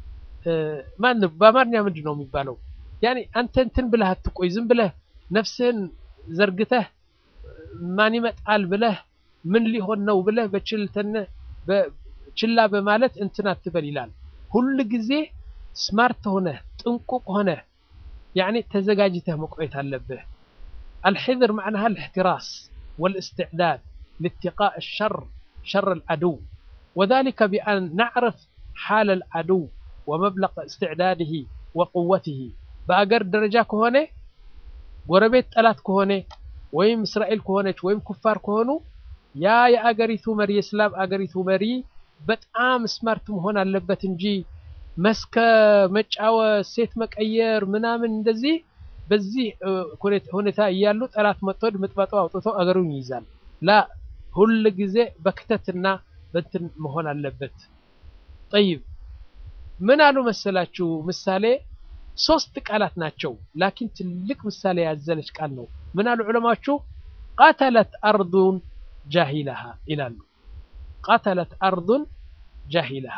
ማን በአማርኛ ምንድን ነው የሚባለው? ያኔ አንተ እንትን ብለህ አትቆይ። ዝም ብለህ ነፍስህን ዘርግተህ ማን ይመጣል ብለህ ምን ሊሆን ነው ብለህ በችልተነ ችላ በማለት እንትን አትበል ይላል። ሁል ጊዜ ስማርት ሆነህ ጥንቁቅ ሆነህ ያኔ ተዘጋጅተህ መቆየት አለብህ። አልሕዝር መዕናሃ አልእሕትራስ ወልእስትዕዳድ لاتقاء الشر شر العدو وذلك بأن نعرف حال العدو ومبلغ استعداده وقوته በአገር ደረጃ ከሆነ ጎረቤት ጠላት ከሆነ ወይም እስራኤል ከሆነች ወይም ኩፋር ከሆኑ ያ የአገሪቱ መሪ የእስላም አገሪቱ መሪ በጣም ስማርት መሆን አለበት እንጂ መስከ መጫወት፣ ሴት መቀየር ምናምን እንደዚህ በዚህ ሁኔታ እያሉ ጠላት መጥቶ ድምጥማጡ አውጥቶ አገሩን ይይዛል። ላ ሁል ጊዜ በክተትና በንትን መሆን አለበት። ጠይብ ምን አሉ መሰላችሁ? ምሳሌ ሶስት ቃላት ናቸው፣ ላኪን ትልቅ ምሳሌ ያዘለች ቃል ነው። ምን አሉ ዑለማዎቹ? ቃተለት አርዱን ጃሂለሃ ይላሉ። ቃተለት አርዱን ጃሂለሃ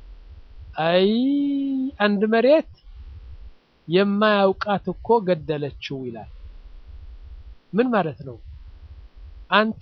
አይ አንድ መሬት የማያውቃት እኮ ገደለችው ይላል። ምን ማለት ነው? አንተ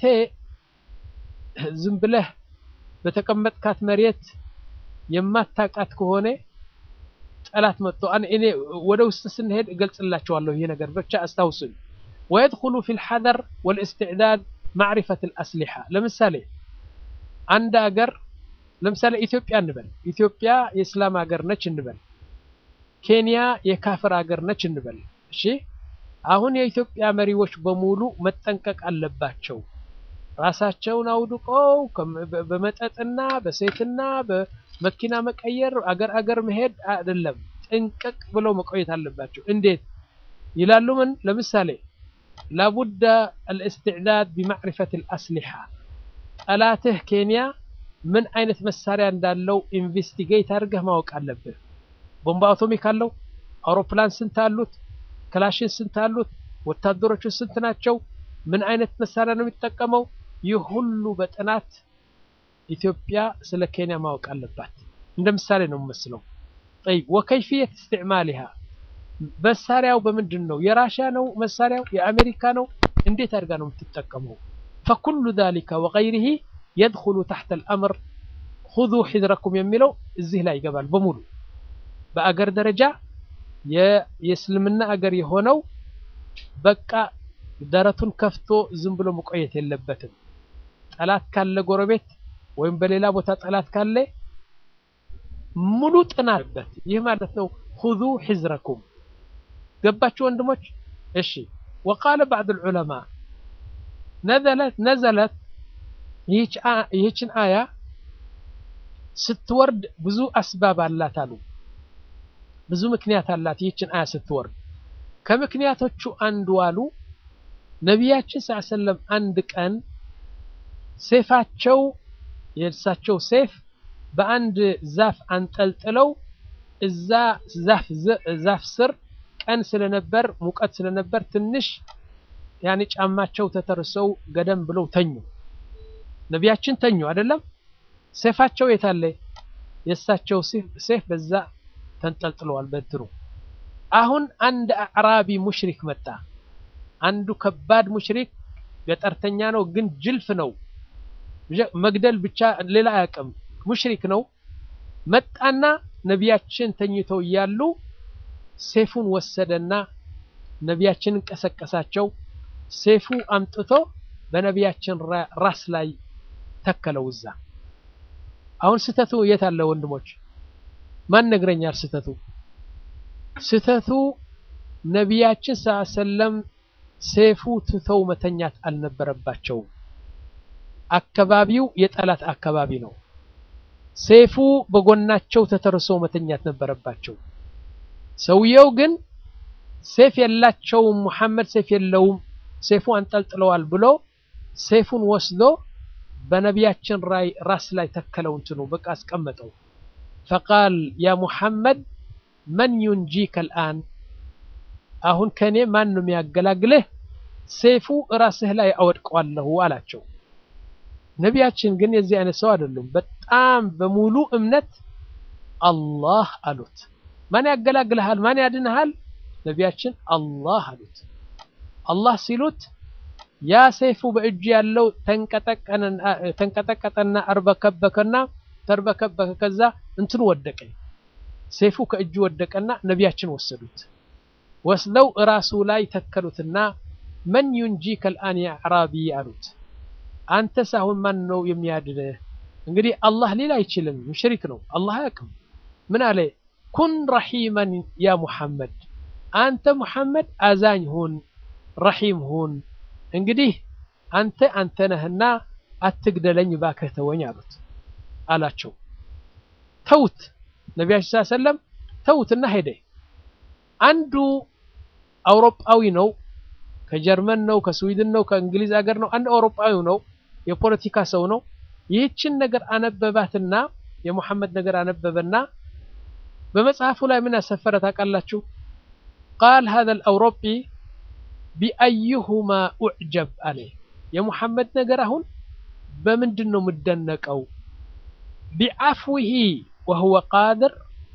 ዝም ብለህ በተቀመጥካት መሬት የማታውቃት ከሆነ ጠላት መጥቶ እኔ ወደ ውስጥ ስንሄድ እገልጽላቸዋለሁ። ይህ ነገር ብቻ አስታውሱኝ። ወየድኹሉ ፊል ሐዘር ወልእስትዕዳድ ማዕሪፈት አልአስሊሓ። ለምሳሌ አንድ አገር ለምሳሌ ኢትዮጵያ እንበል። ኢትዮጵያ የእስላም ሀገር ነች እንበል። ኬንያ የካፍር ሀገር ነች እንበል። እሺ አሁን የኢትዮጵያ መሪዎች በሙሉ መጠንቀቅ አለባቸው። ራሳቸውን አውድቀው በመጠጥና በሴትና በመኪና መቀየር አገር አገር መሄድ አይደለም። ጥንቅቅ ብለው መቆየት አለባቸው። እንዴት ይላሉ? ምን ለምሳሌ ላቡደ አልእስትዕዳድ ቢማዕሪፈት አልአስሊሓ ጠላትህ ኬንያ ምን አይነት መሳሪያ እንዳለው ኢንቨስቲጌት አድርገህ ማወቅ አለብህ። ቦምባ አቶሚክ አለው? አውሮፕላን ስንት አሉት? ክላሽን ስንት አሉት? ወታደሮቹ ስንት ናቸው? ምን አይነት መሳሪያ ነው የሚጠቀመው? ይህ ሁሉ በጥናት ኢትዮጵያ ስለ ኬንያ ማወቅ አለባት። እንደ ምሳሌ ነው የምመስለው። ጠይብ ወከይፍየት እስትዕማሊሃ መሳሪያው በምንድን ነው? የራሽያ ነው መሳሪያው? የአሜሪካ ነው? እንዴት አድርጋ ነው የምትጠቀመው? ፈኩሉ ዛሊከ ወገይሪሂ የድኹሉ ታሕተ አልአምር ሁዙ ሒዝረኩም የሚለው እዚህ ላይ ይገባል በሙሉ በአገር ደረጃ የእስልምና አገር የሆነው በቃ ደረቱን ከፍቶ ዝም ብሎ መቆየት የለበትም። ጠላት ካለ ጎረቤት ወይም በሌላ ቦታ ጠላት ካለ ሙሉ ጥናትበት ይህ ማለት ነው። ሁዙ ሒዝረኩም ገባችሁ ወንድሞች? እሺ ወቃለ ባዕድ ልዑለማ ነዘለት ይህችን አያ ስትወርድ ብዙ አስባብ አላት አሉ። ብዙ ምክንያት አላት ይህችን አያ ስትወርድ። ከምክንያቶቹ አንዱ አሉ ነቢያችን ስ ሰለም አንድ ቀን ሴፋቸው የእርሳቸው ሴፍ በአንድ ዛፍ አንጠልጥለው እዛ ዛፍ ስር ቀን ስለነበር ሙቀት ስለነበር ትንሽ ያኔ ጫማቸው ተተርሰው ገደም ብለው ተኙ። ነቢያችን ተኙ አይደለም። ሴፋቸው የታለ? የእሳቸው ሴፍ በዛ ተንጠልጥለዋል በትሩ። አሁን አንድ አዕራቢ ሙሽሪክ መጣ። አንዱ ከባድ ሙሽሪክ ገጠርተኛ ነው፣ ግን ጅልፍ ነው። መግደል ብቻ ሌላ አያውቅም። ሙሽሪክ ነው። መጣና ነቢያችን ተኝተው እያሉ ሴፉን ወሰደና ነቢያችንን ቀሰቀሳቸው። ሴፉ አምጥቶ በነቢያችን ራስ ላይ ተከለው እዛ። አሁን ስተቱ የት አለ ወንድሞች? ማን ነግረኛል ስተቱ? ስተቱ ነቢያችን ስ ሰለም ሴፉ ትተው መተኛት አልነበረባቸውም። አካባቢው የጠላት አካባቢ ነው። ሴፉ በጎናቸው ተተርሰው መተኛት ነበረባቸው። ሰውየው ግን ሴፍ የላቸውም፣ ሙሐመድ ሴፍ የለውም፣ ሴፉ አንጠልጥለዋል ብሎ ሴፉን ወስዶ በነቢያችን ራይ ራስ ላይ ተከለው፣ እንትኑ በቃ አስቀመጠው። ፈቃል ያ ሙሐመድ መን ዩንጂከ ልአን፣ አሁን ከኔ ማን ነው የሚያገላግልህ? ሴፉ ራስህ ላይ አወድቀዋለሁ አላቸው። ነቢያችን ግን የዚህ አይነት ሰው አይደሉም። በጣም በሙሉ እምነት አላህ አሉት። ማን ያገላግልሃል? ማን ያድንሃል? ነቢያችን አላህ አሉት። አላህ ሲሉት ያ ሰይፉ በእጁ ያለው ተንቀጠቀጠና አርበከበከና ተርበከበከ። ከዛ እንትኑ ወደቀ፣ ሰይፉ ከእጁ ወደቀና ነቢያችን ወሰዱት። ወስደው እራሱ ላይ ተከሉትና መን ዩንጂከ ልአን ያ አዕራቢ አሉት። አንተ ሳሁን ማን ነው የሚያድንህ? እንግዲህ አላህ ሊል አይችልም፣ ሙሽሪክ ነው። አላህ አያውቅም። ምን አለ? ኩን ረሒመን ያ ሙሐመድ፣ አንተ ሙሐመድ አዛኝ ሁን፣ ረሒም ሁን። እንግዲህ አንተ አንተ ነህና አትግደለኝ፣ እባክህ ተወኝ አሉት አላቸው። ተውት፣ ነቢያችን ስ ሰለም ተውትና ሄደ። አንዱ አውሮፓዊ ነው፣ ከጀርመን ነው፣ ከስዊድን ነው፣ ከእንግሊዝ ሀገር ነው። አንድ አውሮፓዊ ነው፣ የፖለቲካ ሰው ነው። ይህችን ነገር አነበባትና የሙሐመድ ነገር አነበበና በመጽሐፉ ላይ ምን ያሰፈረ ታውቃላችሁ? ቃል ሀዛ አውሮጲ ቢአይሁማ ኡዕጀብ አለ። የሙሐመድ ነገር አሁን በምንድን ነው የምደነቀው? ቢዓፍዊሂ ወሁወ ቃድር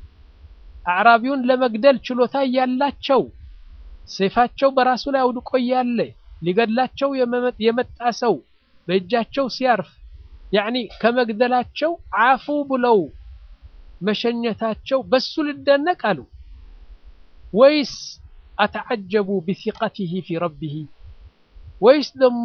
አዕራቢውን ለመግደል ችሎታ እያላቸው ሰይፋቸው በራሱ ላይ አውድቆ እያለ ሊገድላቸው የመጣ ሰው በእጃቸው ሲያርፍ ያዕኒ ከመግደላቸው አፉ ብለው መሸኘታቸው በሱ ልደነቅ አሉ ወይስ አተዓጀቡ ቢሲቀቲሂ ፊ ረቢሂ ወይስ ደግሞ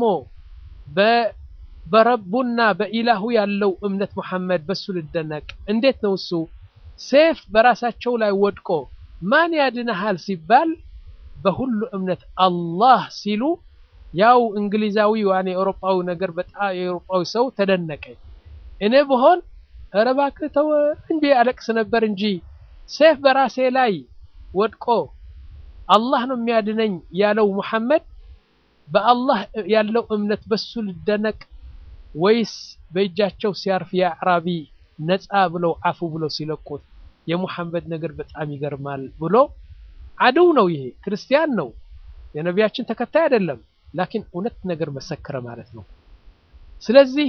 በረቡና በኢላሁ ያለው እምነት ሙሐመድ በሱ ልደነቅ? እንዴት ነው እሱ ሴፍ በራሳቸው ላይ ወድቆ ማን ያድነሃል ሲባል በሁሉ እምነት አላህ ሲሉ ያው እንግሊዛዊ ዋኔ የአውሮፓዊ ነገር በጣም የአውሮፓዊ ሰው ተደነቀ። እኔ ብሆን ኧረ እባክህ ተው እንጂ አለቅስ ነበር እንጂ ሴፍ በራሴ ላይ ወድቆ አላህ ነው የሚያድነኝ ያለው ሙሐመድ በአላህ ያለው እምነት በሱ ልደነቅ ወይስ በእጃቸው ሲያርፍ የአዕራቢ ነፃ ብለው አፉ ብለው ሲለቁት የሙሐመድ ነገር በጣም ይገርማል ብሎ አድው ነው። ይሄ ክርስቲያን ነው፣ የነቢያችን ተከታይ አይደለም። ላኪን እውነት ነገር መሰከረ ማለት ነው። ስለዚህ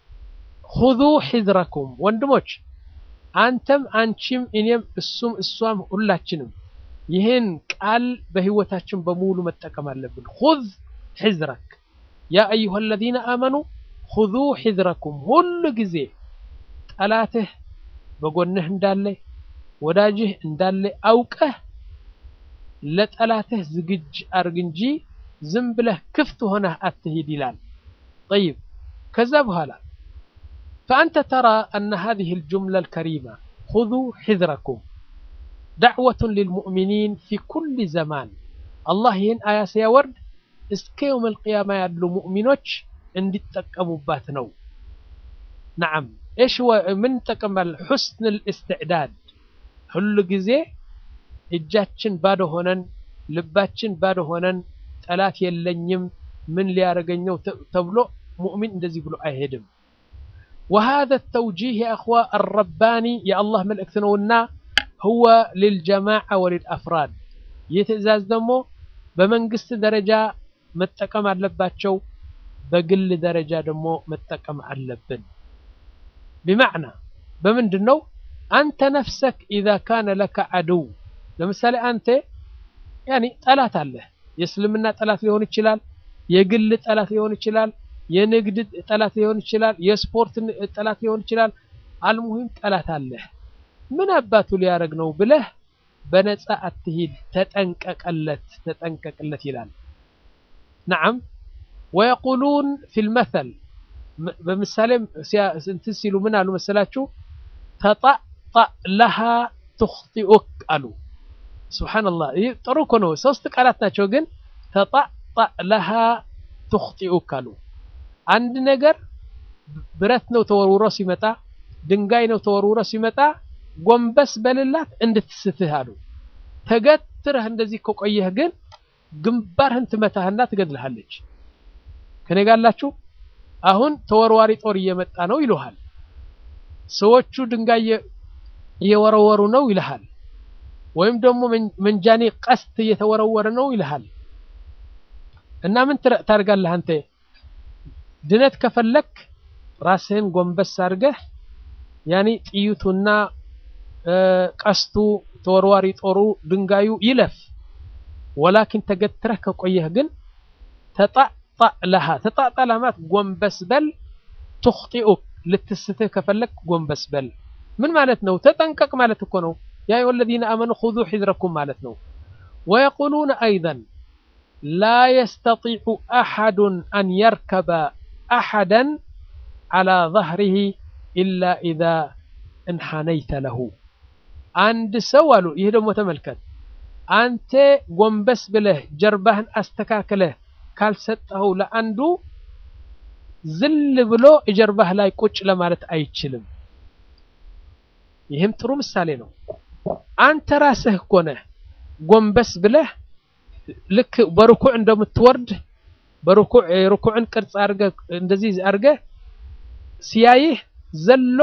ሁዙ ሒዝረኩም ወንድሞች፣ አንተም አንቺም እኔም እሱም እሷም ሁላችንም ይህን ቃል በህይወታችን በሙሉ መጠቀም አለብን። ሁዝ ሒዝረክ ያ አዩሃ አለዚነ አመኑ ሁዙ ሒዝረኩም። ሁሉ ጊዜ ጠላትህ በጎንህ እንዳለ ወዳጅህ እንዳለ አውቀህ ለጠላትህ ዝግጅ አርግ እንጂ ዝም ብለህ ክፍት ሆነህ አትሂድ ይላል። ጠይብ ከዛ በኋላ ፈአንተ ተራ አነ ሃዚህ ልጁምላ ልከሪማ ሁዙ ሒዝረኩም ዳዕወቱን ልልሙእሚኒን ፊ ኩል ዘማን አላህ ይህን አያ ሲያወርድ እስከ የውም ልቅያማ ያሉ ሙእሚኖች እንዲጠቀሙባት ነው። ነዓም እሽ ምን ጠቀማል? ሑስን ልእስትዕዳድ ሁሉ ጊዜ እጃችን ባዶ ሆነን ልባችን ባዶ ሆነን ጠላት የለኝም ምን ሊያደርገኝ ነው ተብሎ ሙእሚን እንደዚህ ብሎ አይሄድም። ወሃذا التوجيه يا اخوة الرباني يا الله መልእክት ነውና هو للجماعة وللأفراد ይህ ትዕዛዝ ደግሞ በመንግስት ደረጃ መጠቀም አለባቸው፣ በግል ደረጃ ደግሞ መጠቀም አለብን። ቢማዕና በምንድን ነው አንተ ነፍሰክ ኢዛ ካነ ለከ አድው ለምሳሌ አንተ ያኒ ጠላት አለህ። የእስልምና ጠላት ሊሆን ይችላል፣ የግል ጠላት ሊሆን ይችላል፣ የንግድ ጠላት ሊሆን ይችላል፣ የስፖርት ጠላት ሊሆን ይችላል። አልሙሂም ጠላት አለህ። ምን አባቱ ሊያደርግ ነው ብለህ በነፃ አትሂድ፣ ተጠንቀቀለት ተጠንቀቅለት ይላል። ነዓም ወየቁሉን ፊል መተል በምሳሌ እንትን ሲሉ ምን አሉ መሰላችሁ? ተጣጣ ለሃ ትኽጢኡክ አሉ። ሱብሓነላህ ይህ ጥሩ እኮ ነው። ሶስት ቃላት ናቸው፣ ግን ተጣጣእ ለሃ ትኽጢኡክ አሉ። አንድ ነገር ብረት ነው ተወርውሮ ሲመጣ፣ ድንጋይ ነው ተወርውሮ ሲመጣ ጎንበስ በልላት እንድትስትህ አሉ። ተገትረህ እንደዚህ ከቆየህ ግን ግንባርህን ትመታህና ትገድልሃለች። ከኔ ጋር አላችሁ? አሁን ተወርዋሪ ጦር እየመጣ ነው ይሉሃል። ሰዎቹ ድንጋይ እየወረወሩ ነው ይልሃል። ወይም ደግሞ መንጃኔ ቀስት እየተወረወረ ነው ይልሃል። እና ምን ታደርጋለህ አንተ? ድነት ከፈለክ ራስህን ጎንበስ አድርገህ ያኔ ጥይቱና ቀስቱ ተወርዋሪ ጦሩ ድንጋዩ ይለፍ። ወላኪን ተገትረህ ከቆየህ ግን ተጣጣእ ለሃ ተጣጣእ ለሃ ማለት ጎንበስ በል ትኽጢኡክ ልትስትህ ከፈለክ ጎንበስ በል ምን ማለት ነው? ተጠንቀቅ ማለት እኮ ነው። ያ አዩሀ ለዚነ አመኑ ኹዙ ሒዝረኩም ማለት ነው። ወየቁሉነ አይዘን ላ የስተጢዑ አሐዱን አን የርከበ አሐደን ዐላ ظህሪሂ ኢላ ኢዛ እንሐነይተ ለሁ አንድ ሰው አሉ። ይህ ደግሞ ተመልከት፣ አንተ ጎንበስ ብለህ ጀርባህን አስተካክለህ ካልሰጠኸው ለአንዱ ዝል ብሎ ጀርባህ ላይ ቁጭ ለማለት አይችልም። ይህም ጥሩ ምሳሌ ነው። አንተ ራስህ እኮ ነህ ጎንበስ ብለህ ልክ በርኩዕ እንደምትወርድ በርኩዕ የርኩዕን ቅርጽ አድርገህ እንደዚህ አድርገህ ሲያይህ ዘሎ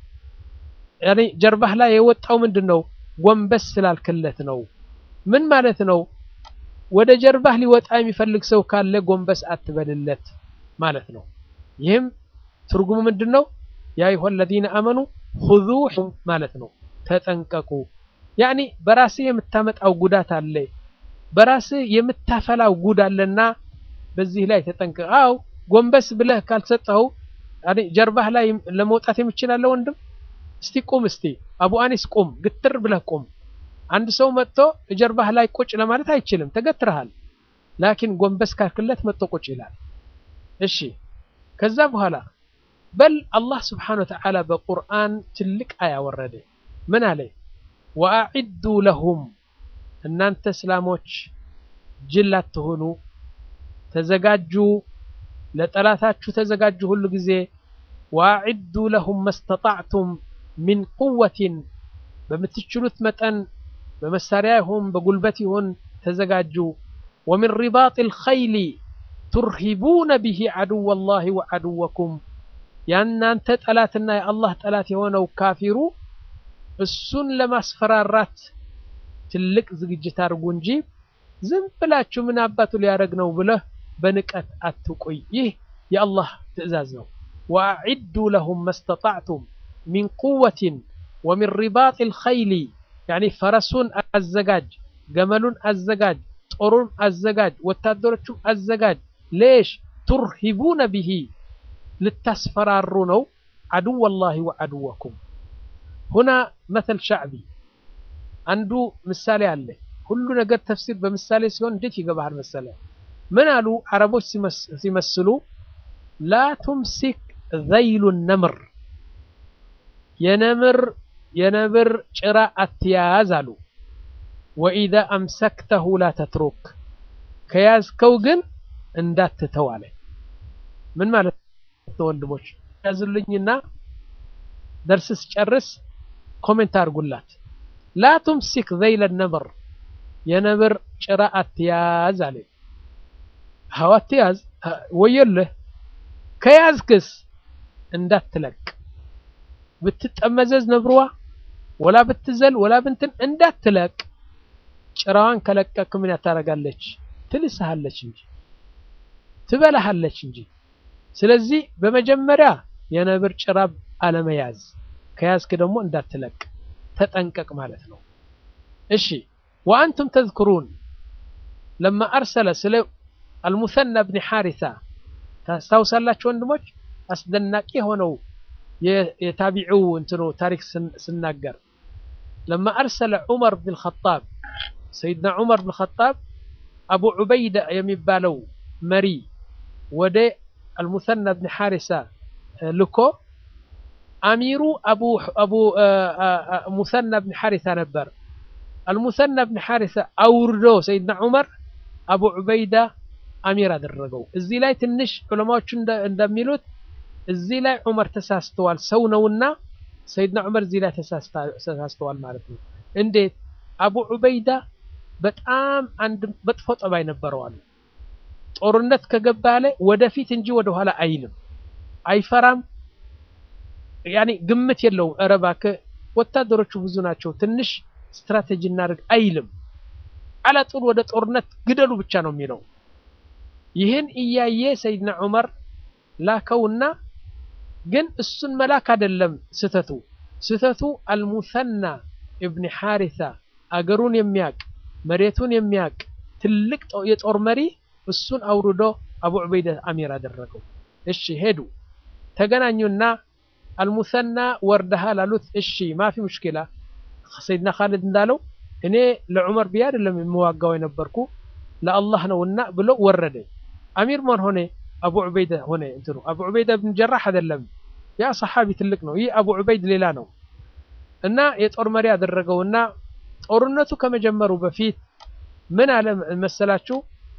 ያኔ ጀርባህ ላይ የወጣው ምንድን ነው? ጎንበስ ስላልክለት ነው። ምን ማለት ነው? ወደ ጀርባህ ሊወጣ የሚፈልግ ሰው ካለ ጎንበስ አትበልለት ማለት ነው። ይህም ትርጉሙ ምንድን ነው? ያ አዩሀ ለዚነ አመኑ ኹዙ ማለት ነው። ተጠንቀቁ። ያኒ በራስህ የምታመጣው ጉዳት አለ፣ በራስህ የምታፈላው ጉድ አለና በዚህ ላይ ተጠንቀቅ። አው ጎንበስ ብለህ ካልሰጠኸው ጀርባህ ላይ ለመውጣት የምችላለ ወንድም እስቲ ቁም፣ እስቲ አቡ አኒስ ቁም፣ ግትር ብለህ ቁም። አንድ ሰው መጥቶ ጀርባህ ላይ ቁጭ ለማለት አይችልም፣ ተገትረሃል። ላኪን ጎንበስ ካልክለት መጥቶ ቁጭ ይላል። እሺ ከዛ በኋላ በል አላህ ስብሓነ ወተዓላ በቁርአን ትልቅ አያ ወረደ። ምን አለ? ወአዒዱ ለሁም እናንተ እስላሞች ጅል አትሆኑ፣ ተዘጋጁ፣ ለጠላታችሁ ተዘጋጁ ሁሉ ጊዜ ወአዒዱ ለሁም መስተጣዕቱም ሚን ቁወትን በምትችሉት መጠን በመሳሪያ ይሁን በጉልበት ይሁን ተዘጋጁ። ወሚን ሪባጢ ልኸይሊ ቱርሂቡነ ብሂ ዓድወ ላሂ ወዓድወኩም ያናንተ ጠላትና የአላህ ጠላት የሆነው ካፊሩ እሱን ለማስፈራራት ትልቅ ዝግጅት አድርጉ እንጂ ዝም ብላችሁ ምን አባቱ ሊያደርግ ነው ብለህ በንቀት አትቆይ። ይህ የአላህ ትዕዛዝ ነው። ወአዒዱ ለሁም መስተጣዕቱም ሚን ቁወትን ወሚን ሪባጢ ልኸይሊ ያኒ ፈረሱን አዘጋጅ፣ ገመሉን አዘጋጅ፣ ጦሩን አዘጋጅ፣ ወታደሮቹ አዘጋጅ። ሌሽ ቱርሂቡነ ብሂ ልታስፈራሩ ነው። ዓድወ ላሂ ወዓድወኩም ሁና መተል ሻዕቢ አንዱ ምሳሌ አለ። ሁሉ ነገር ተፍሲር በምሳሌ ሲሆን እንዴት ይገባሃል መሰለ? ምን አሉ አረቦች ሲመስሉ ላ ቱምሲክ ዘይሉ ነምር የነምር የነብር ጭራ አትያዝ አሉ። ወኢዛ አምሰክተሁ ላ ተትሩክ ከያዝከው ግን እንዳትተው አለ። ምን ማለት ነው ወንድሞች? ያዙልኝና ደርስ ስጨርስ ኮሜንት አድርጉላት። ላ ቱምሲክ ዘይለ ነምር የነብር ጭራ አትያዝ አለ። ሀው አትያዝ ወየልህ። ከያዝክስ እንዳትለቅ ብትጠመዘዝ ነብርዋ ወላ ብትዘል ወላ ብንትን እንዳትለቅ። ጭራዋን ከለቀክ ምን ያታረጋለች? ትልስሃለች እንጂ ትበላሃለች እንጂ። ስለዚህ በመጀመሪያ የነብር ጭራ አለመያዝ፣ ከያዝክ ደግሞ እንዳትለቅ ተጠንቀቅ ማለት ነው። እሺ ወአንቱም ተዝክሩን ለማ አርሰለ ስለ አልሙሰና ብን ሓሪሳ ታስታውሳላችሁ ወንድሞች? አስደናቂ የሆነው የታቢዒው እንትኑ ታሪክ ስናገር ለማ አርሰለ ዑመር ብን ኸጣብ ሰይድና ዑመር ብን ኸጣብ አቡ ዑበይዳ የሚባለው መሪ ወደ አልሙሰና ብን ሓሪሳ ልኮ አሚሩ አቡ ሙሰና ብን ሓሪሳ ነበር። አልሙሰና ብን ሓሪሳ አውርዶ ሰይድና ዑመር አቡ ዑበይዳ አሚር አደረገው። እዚህ ላይ ትንሽ ዑለማዎቹ እንደሚሉት እዚህ ላይ ዑመር ተሳስተዋል፣ ሰው ነውና ሰይድና ዑመር እዚህ ላይ ተሳስተዋል ማለት ነው። እንዴት? አቡ ዑበይዳ በጣም አንድ መጥፎ ጠባይ ነበረዋል። ጦርነት ከገባ ላይ ወደፊት እንጂ ወደኋላ አይልም፣ አይፈራም። ያኔ ግምት የለውም። ኧረ እባክህ ወታደሮቹ ብዙ ናቸው፣ ትንሽ ስትራቴጂ እናድርግ አይልም። አላጡን ወደ ጦርነት ግደሉ ብቻ ነው የሚለው። ይህን እያየ ሰይድና ዑመር ላከውና ግን እሱን መላክ አይደለም ስተቱ ስተቱ አልሙሰና እብን ሓሪሳ አገሩን የሚያቅ መሬቱን የሚያቅ ትልቅ የጦር መሪ እሱን አውርዶ አቡ ዑበይዳ አሚር አደረገው። እሺ ሄዱ፣ ተገናኙና አልሙሰና ወርደሃል አሉት። እሺ ማፊ ሙሽኪላ ሰይድና ካሊድ እንዳለው እኔ ለዑመር ብዬ አይደለም የምዋጋው የነበርኩ ለአላህ ነውና ብሎ ወረደ። አሚር ማን ሆነ? አቡ ዑበይዳ ሆነ። እንትኑ አቡ ዑበይዳ ብን ጀራህ አይደለም፣ ያ ሰሓቢ ትልቅ ነው። ይህ አቡ ዑበይድ ሌላ ነው። እና የጦር መሪ ያደረገውና ጦርነቱ ከመጀመሩ በፊት ምን አለ መሰላችሁ?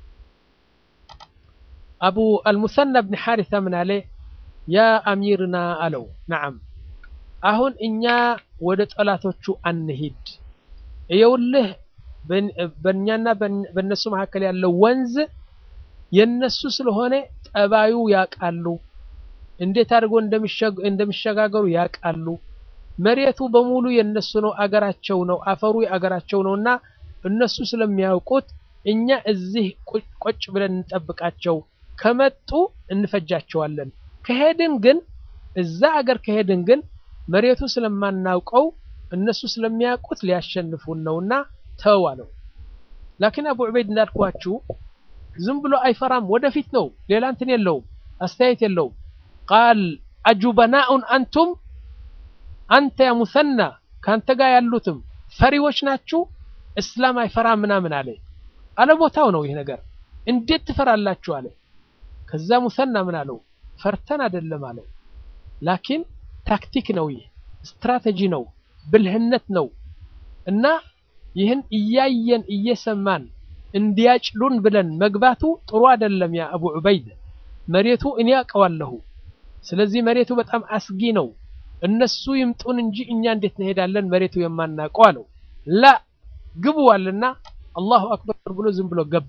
አቡ አልሙሰና ብን ሓሪሳ ምን አለ? ያ አሚርና አለው። ነዓም አሁን እኛ ወደ ጠላቶቹ አንሂድ። እየውልህ በእኛና በእነሱ መካከል ያለው ወንዝ የነሱ ስለሆነ ጠባዩ ያውቃሉ፣ እንዴት አድርጎ እንደሚሸጋገሩ ያውቃሉ። መሬቱ በሙሉ የነሱ ነው፣ አገራቸው ነው፣ አፈሩ አገራቸው ነው እና እነሱ ስለሚያውቁት እኛ እዚህ ቆጭ ብለን እንጠብቃቸው። ከመጡ እንፈጃቸዋለን። ከሄድን ግን እዛ አገር ከሄድን ግን መሬቱ ስለማናውቀው እነሱ ስለሚያውቁት ሊያሸንፉን ነውና ተው አለው። ላኪን አቡ ዑበይድ እንዳልኳችሁ ዝም ብሎ አይፈራም፣ ወደፊት ነው። ሌላ እንትን የለውም፣ አስተያየት የለውም። ቃል አጁበናኡን አንቱም አንተ ያ ሙሰና ከአንተ ጋር ያሉትም ፈሪዎች ናችሁ፣ እስላም አይፈራም ምናምን አለ። አለቦታው ነው ይህ ነገር። እንዴት ትፈራላችሁ አለ። ከዛ ሙሰና ምን አለው? ፈርተን አይደለም አለው። ላኪን ታክቲክ ነው፣ ይህ ስትራቴጂ ነው፣ ብልህነት ነው እና ይህን እያየን እየሰማን እንዲያጭሉን ብለን መግባቱ ጥሩ አይደለም። ያ አቡ ዑበይድ መሬቱ እኔ አውቀዋለሁ። ስለዚህ መሬቱ በጣም አስጊ ነው። እነሱ ይምጡን እንጂ እኛ እንዴት እንሄዳለን መሬቱ የማናውቀው አለው። ላ ግቡ አለና አላሁ አክበር ብሎ ዝም ብሎ ገባ።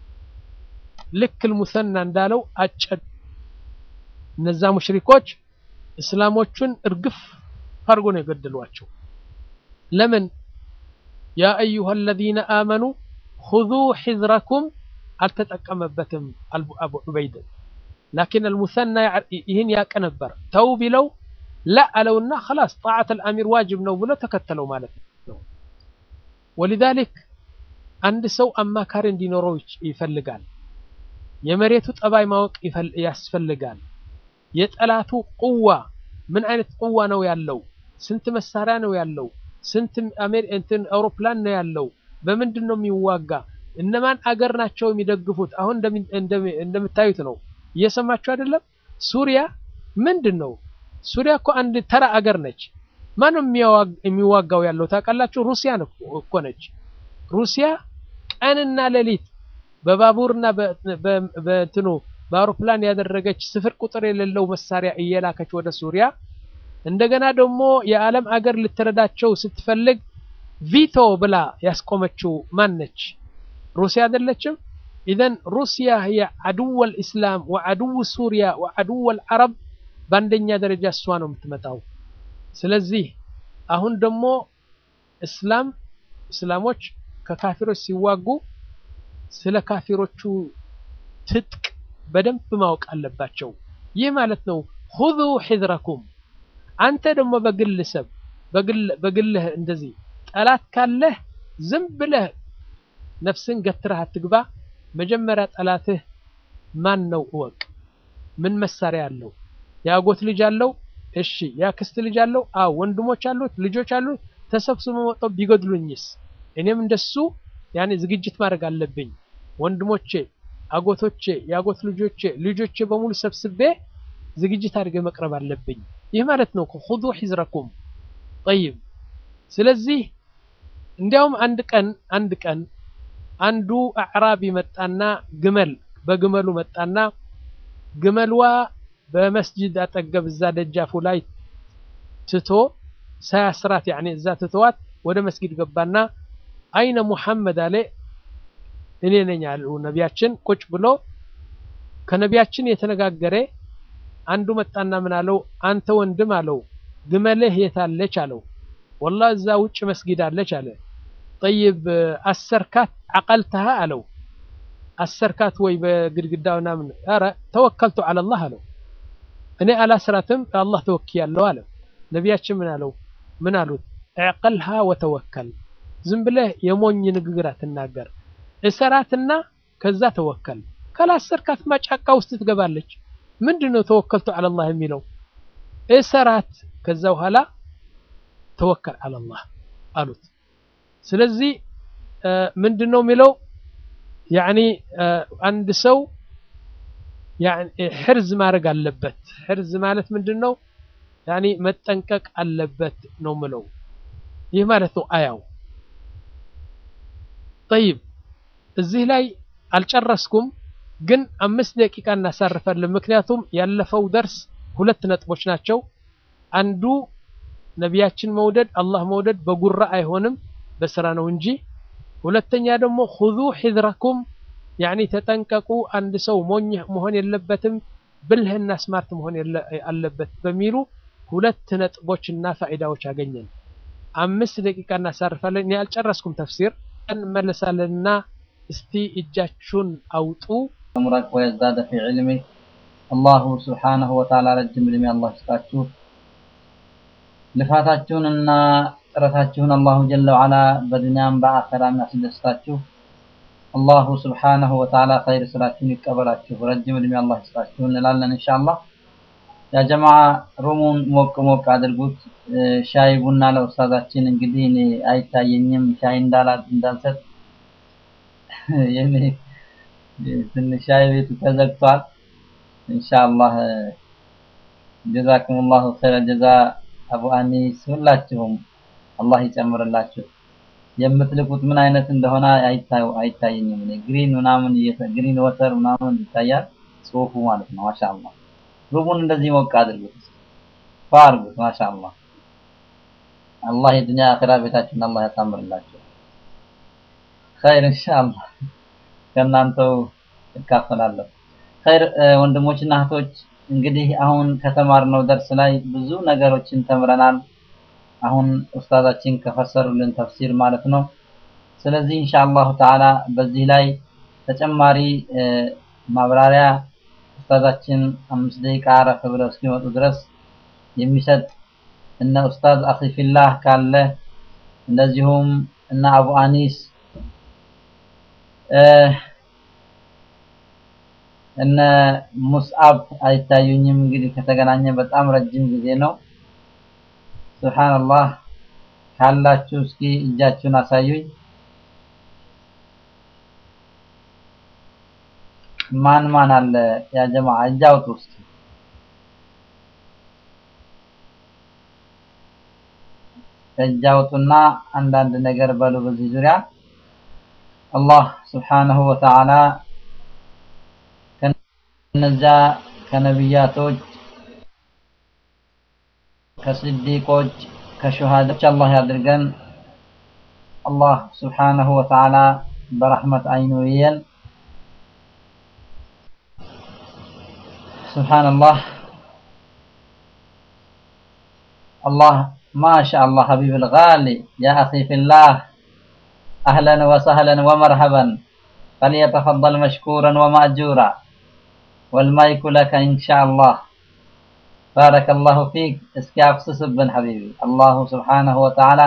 ልክ ልሙሰና እንዳለው አጨዱ። እነዛ ሙሽሪኮች እስላሞቹን እርግፍ አድርጎ ነው የገደሏቸው። ለምን ያ አዩሃ አለዚነ አመኑ ሁዙ ሒዝረኩም አልተጠቀመበትም አቡ ዑበይድ። ላኪን አልሙሰና ይህን ያቀ ነበር። ተው ቢለው ላ አለውና ኸላስ ጣዓት አልአሚር ዋጅብ ነው ብሎ ተከተለው ማለት ነው። ወሊዛሊክ አንድ ሰው አማካሪ እንዲኖረው ይፈልጋል። የመሬቱ ጠባይ ማወቅ ያስፈልጋል። የጠላቱ ቁዋ ምን አይነት ቁዋ ነው ያለው? ስንት መሳሪያ ነው ያለው? ስንት እንትን አውሮፕላን ነው ያለው? በምንድን ነው የሚዋጋ? እነማን አገር ናቸው የሚደግፉት? አሁን እንደምታዩት ነው። እየሰማችሁ አይደለም? ሱሪያ ምንድን ነው? ሱሪያ እኮ አንድ ተራ አገር ነች። ማንም የሚዋጋው ያለው ታውቃላችሁ? ሩሲያ እኮ ነች። ሩሲያ ቀንና ሌሊት በባቡርና በእንትኑ በአውሮፕላን ያደረገች ስፍር ቁጥር የሌለው መሳሪያ እየላከች ወደ ሱሪያ እንደገና ደግሞ የዓለም አገር ልትረዳቸው ስትፈልግ ቪቶ ብላ ያስቆመችው ማን ነች? ሩሲያ አይደለችም? ኢዘን ሩሲያ ህየ አድወ ልእስላም ወአድው ሱሪያ ወአድወ ልዓረብ በአንደኛ ደረጃ እሷ ነው የምትመጣው። ስለዚህ አሁን ደግሞ እስላም እስላሞች ከካፊሮች ሲዋጉ ስለ ካፊሮቹ ትጥቅ በደንብ ማወቅ አለባቸው። ይህ ማለት ነው ሁዙ ሒዝረኩም። አንተ ደግሞ በግለሰብ በግልህ እንደዚህ ጠላት ካለህ ዝም ብለህ ነፍስን ገትረህ አትግባ። መጀመሪያ ጠላትህ ማን ነው እወቅ። ምን መሳሪያ አለው? የአጎት ልጅ አለው? እሺ። የአክስት ልጅ አለው? አዎ። ወንድሞች አሉት? ልጆች አሉት? ተሰብስበው መጥተው ቢገድሉኝስ? እኔም እንደሱ ያኔ ዝግጅት ማድረግ አለብኝ። ወንድሞቼ፣ አጎቶቼ፣ የአጎት ልጆቼ ልጆቼ በሙሉ ሰብስቤ ዝግጅት አድርገ መቅረብ አለብኝ። ይህ ማለት ነው ሁዙ ሒዝረኩም ጠይብ። ስለዚህ እንዲያውም አንድ ቀን አንድ ቀን አንዱ አዕራቢ መጣና ግመል በግመሉ መጣና ግመልዋ በመስጂድ አጠገብ እዛ ደጃፉ ላይ ትቶ ሳያስራት ያኔ እዛ ትተዋት ወደ መስጊድ ገባና አይነ ሙሐመድ አለ እኔ ነኝ አሉ ነቢያችን ቁጭ ብሎ ከነቢያችን የተነጋገረ አንዱ መጣና ምን አለው አንተ ወንድም አለው ግመልህ የታለች አለው ወላ እዛ ውጭ መስጊድ አለች አለ ጠይብ አሰርካት አቀልተሃ አለው አሰርካት ወይ በግድግዳው ምናምን ኧረ ተወከልቱ አለላህ አለው እኔ አላስራትም አላህ ተወክያለሁ አለ ነቢያችን ምን አለው ምን አሉት ዕቀልሃ ወተወከል ዝም ብለህ የሞኝ ንግግር አትናገር እሰራትና ከዛ ተወከል ካላሰርካትማ ጫካ ውስጥ ትገባለች ምንድን ነው ተወከልቱ አለላህ የሚለው እሰራት ከዛ በኋላ ተወከል አለላህ አሉት ስለዚህ ምንድን ነው የሚለው ያኒ አንድ ሰው ሕርዝ ማድረግ አለበት ሕርዝ ማለት ምንድን ነው ያኒ መጠንቀቅ አለበት ነው ምለው ይህ ማለት ነው አያው ጠይብ እዚህ ላይ አልጨረስኩም ግን አምስት ደቂቃ እናሳርፋለን ምክንያቱም ያለፈው ደርስ ሁለት ነጥቦች ናቸው አንዱ ነቢያችን መውደድ አላህ መውደድ በጉራ አይሆንም በስራ ነው እንጂ ሁለተኛ ደግሞ ሁዙ ሒዝረኩም ያኒ ተጠንቀቁ አንድ ሰው ሞኝ መሆን የለበትም ብልህና ስማርት መሆን አለበት በሚሉ ሁለት ነጥቦችና ፋይዳዎች አገኘን አምስት ደቂቃ እናሳርፋለን እኔ አልጨረስኩም ተፍሲር እንመለሳለንና እስቲ እጃችሁን አውጡ عمرك ويزداد في علمك الله سبحانه وتعالى ረጅም ዕድሜ አላህ ይስጣችሁ ልፋታችሁንና ጥረታችሁን አላሁ ጀለ ወዓላ በዱንያም በአኸራም ያስደስታችሁ አላሁ ስብሓነሁ ወተዓላ ኸይር ስራችሁን ይቀበላችሁ ረጅም ዕድሜ አላህ ይስጣችሁ እንላለን ኢንሻአላህ ያ ጀማዓ ሩሙን ሞቅ ሞቅ አድርጉት ሻይ ቡና ለኡስታዛችን እንግዲህ እኔ አይታየኝም ሻይ እንዳላ እንዳልሰጥ የኔ ትንሽ ሻይ ቤቱ ተዘግቷል ኢንሻአላህ ጀዛኩሙላሁ ኸይረ ጀዛ አቡ አኒስ ሁላችሁም አላህ ይጨምርላችሁ የምትልኩት ምን አይነት እንደሆነ አይታዩ አይታየኝም እኔ ግሪን ምናምን ግሪን ወተር ምናምን ይታያል ጽሁፉ ማለት ነው ማሻአላህ ሩሙን እንደዚህ ሞቅ አድርጉት ፋርጉት ማሻአላህ አላህ የዱንያ አኺራ ቤታችሁን አላህ ያሳምርላችሁ ኸይር ኢንሻአላህ ከእናንተው እካፈላለሁ ኸይር ወንድሞችና እህቶች እንግዲህ አሁን ከተማርነው ደርስ ላይ ብዙ ነገሮችን ተምረናል አሁን ኡስታዛችን ከፈሰሩልን ተፍሲር ማለት ነው ስለዚህ ኢንሻአላሁ ተዓላ በዚህ ላይ ተጨማሪ ማብራሪያ ኡስታዛችን አምስት ደቂቃ አረፍ ብለው እስኪመጡ ድረስ የሚሰጥ እነ ኡስታዝ አኺፊላህ ካለ እንደዚሁም እነ አቡ አኒስ እነ ሙስአብ አይታዩኝም እንግዲህ ከተገናኘ በጣም ረጅም ጊዜ ነው ሱብሃንአላህ ካላችሁ እስኪ እጃችሁን አሳዩኝ ማን ማን አለ ያ ጀማዓ እጅ አውጡ እስኪ እጅ አውጡና አንዳንድ ነገር በሉ በዚህ ዙሪያ አላህ ስብሓነሁ ወተዓላ ከነዚያ ከነቢያቶች ከስዲቆች ከሹሃዶች አላህ ያድርገን አላህ ስብሓነሁ ወተዓላ በረሕመት አይኑ ይየን ስብሓንላህ አላህ ما شاء الله حبيب الغالي يا أخي في الله أهلا وسهلا ومرحبا فليتفضل مشكورا ومأجورا والمايك لك إن شاء الله بارك الله فيك اسكاف سسبن حبيبي الله سبحانه وتعالى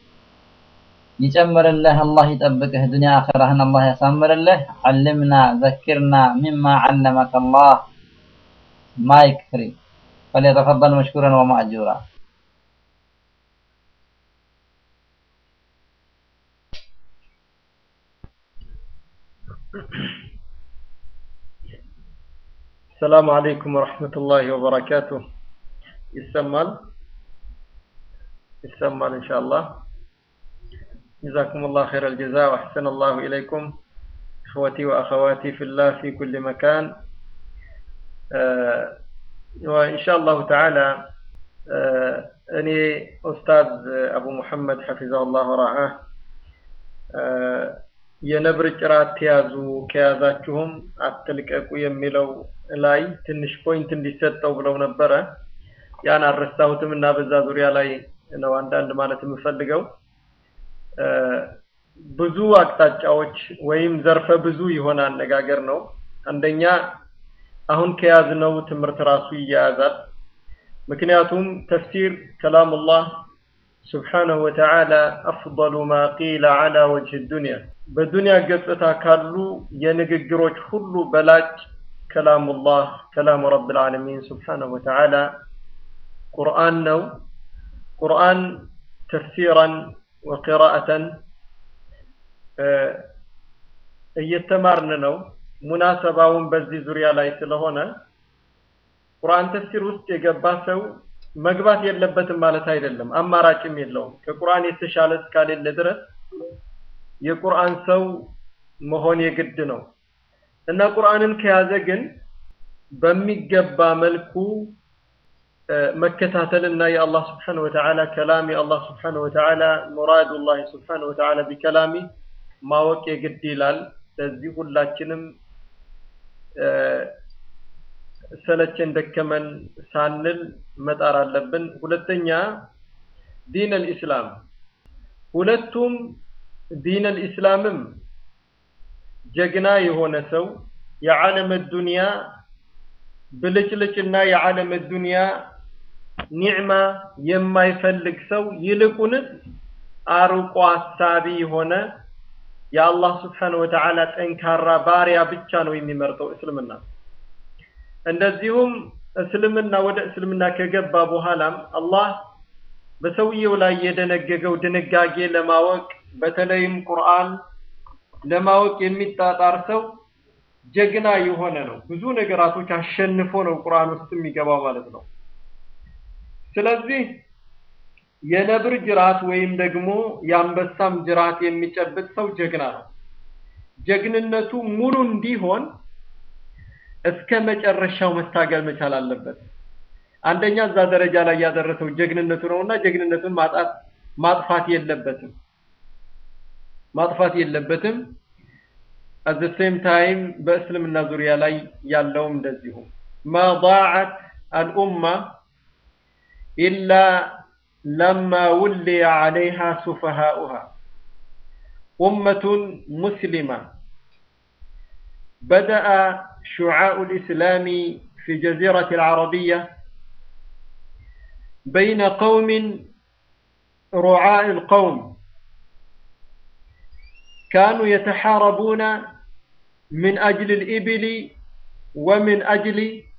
يجمر الله الله يطبقه دنيا آخرة الله يسمر الله علمنا ذكرنا مما علمك الله مايك فري فليتفضل مشكورا ومأجورا السلام عليكم ورحمة الله وبركاته يسمال يسمال إن شاء الله جزاكم الله خير الجزاء وأحسن الله إليكم إخوتي وأخواتي في الله في كل مكان آه وإن شاء الله تعالى آه أني أستاذ أبو محمد حفظه الله ورعاه آه የነብር ጭራ አትያዙ ከያዛችሁም አትልቀቁ የሚለው ላይ ትንሽ ፖይንት እንዲሰጠው ብለው ነበረ። ያን አልረሳሁትም እና በዛ ዙሪያ ላይ ነው አንዳንድ ማለት የምፈልገው። ብዙ አቅጣጫዎች ወይም ዘርፈ ብዙ የሆነ አነጋገር ነው። አንደኛ አሁን ከያዝነው ትምህርት ራሱ ይያያዛል። ምክንያቱም ተፍሲር ከላሙላህ ስብሓነሁ ወተዓላ አፍضሉ ማ ቂለ ዐላ ወጅህ ዱንያ በዱንያ ገጽታ ካሉ የንግግሮች ሁሉ በላጭ ከላሙላህ ከላሙ ረብል ዓለሚን ስብሓነሁ ወተዓላ ቁርአን ነው። ቁርአን ተፍሲራን ወቂራአተን እየተማርን ነው። ሙናሰባውን በዚህ ዙሪያ ላይ ስለሆነ ቁርአን ተፍሲር ውስጥ የገባ ሰው መግባት የለበትም ማለት አይደለም። አማራጭም የለውም። ከቁርአን የተሻለ እስካሌለ ድረስ የቁርአን ሰው መሆን የግድ ነው እና ቁርአንን ከያዘ ግን በሚገባ መልኩ መከታተልና የአላህ ስብሓነ ወተዓላ ከላም የአላህ ስብሓነ ወተዓላ ሙራዱላህ ስብሓነ ወተዓላ ቢከላሚ ማወቅ የግድ ይላል። ለዚህ ሁላችንም ሰለቸን ደከመን ሳንል መጣር አለብን። ሁለተኛ ዲን አልኢስላም ሁለቱም ዲን አልኢስላምም ጀግና የሆነ ሰው የዓለም ዱንያ ብልጭልጭና የዓለም ዱንያ ኒዕማ የማይፈልግ ሰው ይልቁንስ አርቆ አሳቢ የሆነ የአላህ ስብሓነ ወተዓላ ጠንካራ ባሪያ ብቻ ነው የሚመርጠው እስልምና። እንደዚሁም እስልምና ወደ እስልምና ከገባ በኋላም አላህ በሰውየው ላይ የደነገገው ድንጋጌ ለማወቅ በተለይም ቁርአን ለማወቅ የሚጣጣር ሰው ጀግና የሆነ ነው። ብዙ ነገራቶች አሸንፎ ነው ቁርአን ውስጥ የሚገባው ማለት ነው። ስለዚህ የነብር ጅራት ወይም ደግሞ የአንበሳም ጅራት የሚጨብጥ ሰው ጀግና ነው። ጀግንነቱ ሙሉ እንዲሆን እስከ መጨረሻው መታገል መቻል አለበት። አንደኛ እዛ ደረጃ ላይ ያደረሰው ጀግንነቱ ነውና ጀግንነቱን ማጣት ማጥፋት የለበትም ማጥፋት የለበትም። at the same time በእስልምና ዙሪያ ላይ ያለውም እንደዚሁ ما ضاعت الأمة إلا لما ولي عليها سفهاؤها أمة مسلمة بدأ شعاع الإسلام في جزيرة العربية بين قوم رعاء القوم كانوا يتحاربون من أجل الإبل ومن أجل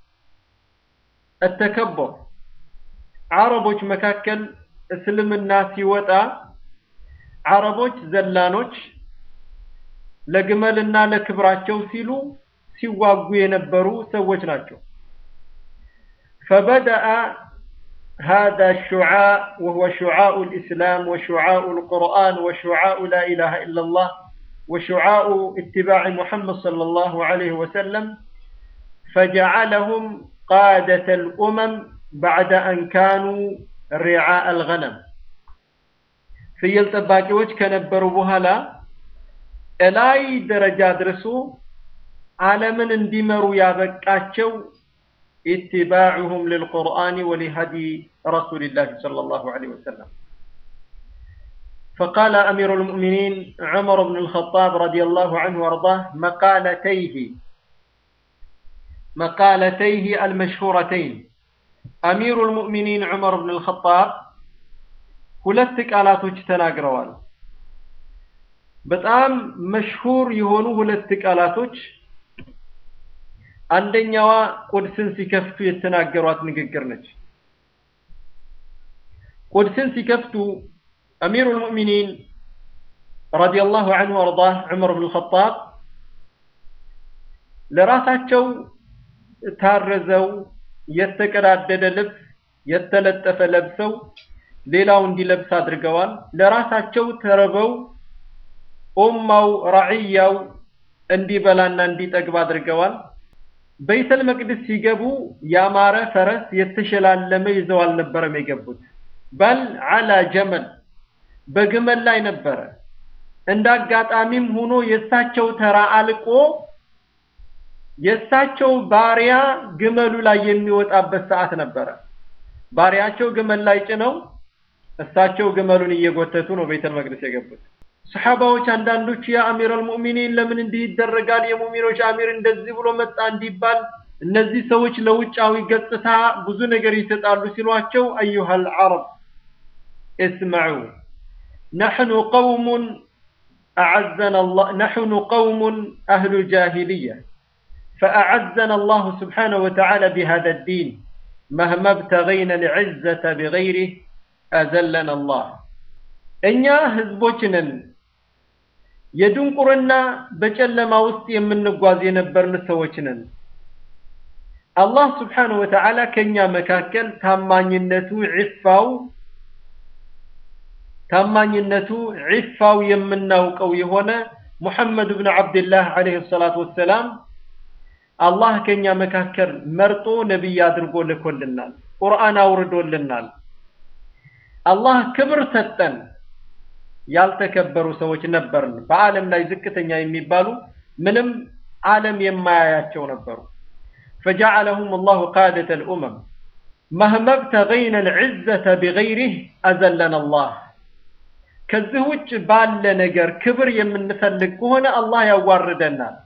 التكبر عربوች መካከል እስልምና ሲወጣ አረቦች ዘላኖች ለግመልና ለክብራቸው ሲሉ ሲዋጉ የነበሩ ሰዎች ናቸው። فبدأ هذا الشعاع وهو شعاع الإسلام وشعاع القرآن وشعاع لا إله إلا الله وشعاع اتباع محمد صلى الله عليه وسلم فجعلهم قادة الأمم بعد أن كانوا رعاء الغنم في يلتباكيوش كنبروا بهلا እላይ ደረጃ ድረሱ ዓለምን እንዲመሩ ያበቃቸው ኢትባዑሁም ልልቁርአን ወሊሀዲ ረሱልላህ ሰለላሁ ዐለይሂ ወሰለም فقال أمير المؤمنين عمر بن الخطاب رضي الله عنه وارضاه مقالتيه مقالتيه المشهورتين أمير المؤمنين عمر بن الخطاب ሁለት ቃላቶች ተናግረዋል። በጣም መሽሁር የሆኑ ሁለት ቃላቶች አንደኛዋ ቁድስን ሲከፍቱ የተናገሯት ንግግር ነች። ቁድስን ሲከፍቱ አሚሩ ልሙእሚኒን ረዲየላሁ ዐንሁ ወአርዳህ ዑመር ብን ኸጣብ ለራሳቸው ታረዘው የተቀዳደደ ልብስ የተለጠፈ ለብሰው ሌላው እንዲለብስ አድርገዋል። ለራሳቸው ተርበው ኡማው ራዕያው እንዲበላና እንዲጠግብ አድርገዋል። በይተል መቅደስ ሲገቡ ያማረ ፈረስ የተሸላለመ ይዘው አልነበረም የገቡት። በል አላ ጀመል በግመል ላይ ነበረ። እንደ አጋጣሚም ሆኖ የእሳቸው ተራ አልቆ የእሳቸው ባሪያ ግመሉ ላይ የሚወጣበት ሰዓት ነበረ። ባሪያቸው ግመል ላይ ጭነው እሳቸው ግመሉን እየጎተቱ ነው ቤተል መቅደስ የገቡት። ሰሓባዎች አንዳንዶቹ ያ አሚረል ሙእሚኒን ለምን እንዲህ ይደረጋል? የሙእሚኖች አሚር እንደዚህ ብሎ መጣ እንዲባል እነዚህ ሰዎች ለውጫዊ ገጽታ ብዙ ነገር ይሰጣሉ ሲሏቸው አዩሃል ዓረብ እስመዑ ነሕኑ ቀውሙን أعزنا الله نحن قوم أهل جاهلية فأعزنا الله سبحانه وتعالى بهذا الدين مهما ابتغينا العزة بغيره أذلنا الله እኛ ህዝቦች ነን የድንቁርና በጨለማ ውስጥ የምንጓዝ የነበርን ሰዎች ነን አላህ ስብሓንሁ ወተዓላ ከእኛ መካከል ታማኝነቱ ዒፋው ታማኝነቱ ዒፋው የምናውቀው የሆነ ሙሐመድ ብን ዓብድላህ ዓለይሂ ሰላቱ ወሰላም አላህ ከኛ መካከል መርጦ ነቢይ አድርጎ ልኮልናል። ቁርአን አውርዶልናል። አላህ ክብር ሰጠን። ያልተከበሩ ሰዎች ነበርን። በዓለም ላይ ዝቅተኛ የሚባሉ ምንም ዓለም የማያያቸው ነበሩ። فجعلهم الله قادة الأمم مهما ابتغينا العزة بغيره أذلنا الله ከዚህ ውጭ ባለ ነገር ክብር የምንፈልግ ከሆነ አላህ ያዋርደናል።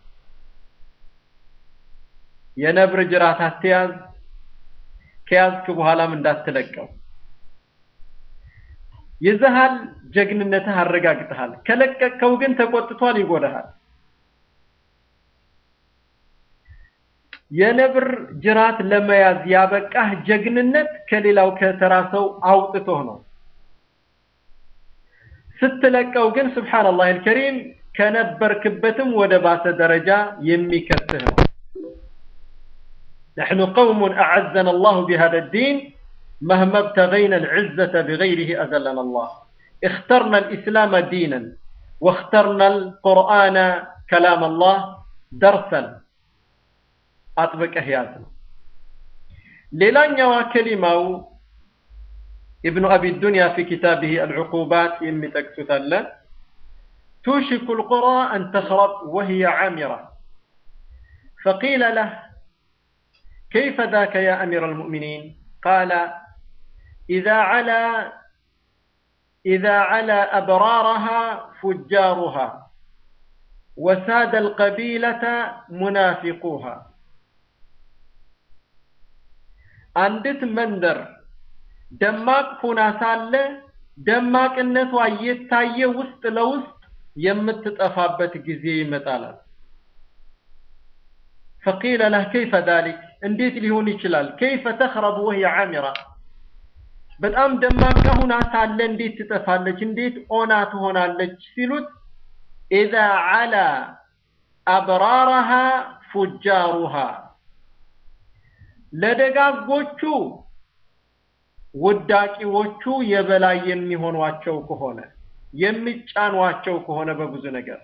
የነብር ጅራት አትያዝ፣ ከያዝክ በኋላም እንዳትለቀው። ይዘሃል፣ ጀግንነትህ አረጋግጠሃል። ከለቀቅከው ግን ተቆጥቷል፣ ይጎዳሃል። የነብር ጅራት ለመያዝ ያበቃህ ጀግንነት ከሌላው ከተራ ሰው አውጥቶህ ነው። ስትለቀው ግን ሱብሓነላህ አልከሪም ከነበርክበትም ወደ ባሰ ደረጃ የሚከትህ ነው። نحن قوم أعزنا الله بهذا الدين مهما ابتغينا العزة بغيره أذلنا الله اخترنا الإسلام دينا واخترنا القرآن كلام الله درسا أطبق أهياتنا ليلان يوا كلمة ابن أبي الدنيا في كتابه العقوبات يمي تكتثلا توشك القرى أن تخرب وهي عامرة فقيل له كيف ذاك يا أمير المؤمنين قال إذا علا إذا علا أبرارها فجارها وساد القبيلة منافقوها አንዲት መንደር ደማቅ ሆና ሳለ ደማቅነቷ እየታየ ውስጥ ለውስጥ የምትጠፋበት ጊዜ ይመጣላል። فقيل له كيف ذلك እንዴት ሊሆን ይችላል? كيف تخرب وهي عامرة በጣም ደማቅ ሆና ሳለ እንዴት ትጠፋለች? እንዴት ኦና ትሆናለች? ሲሉት إذا علا أبرارها فجارها ለደጋጎቹ ውዳቂዎቹ የበላይ የሚሆኗቸው ከሆነ የሚጫኗቸው ከሆነ በብዙ ነገር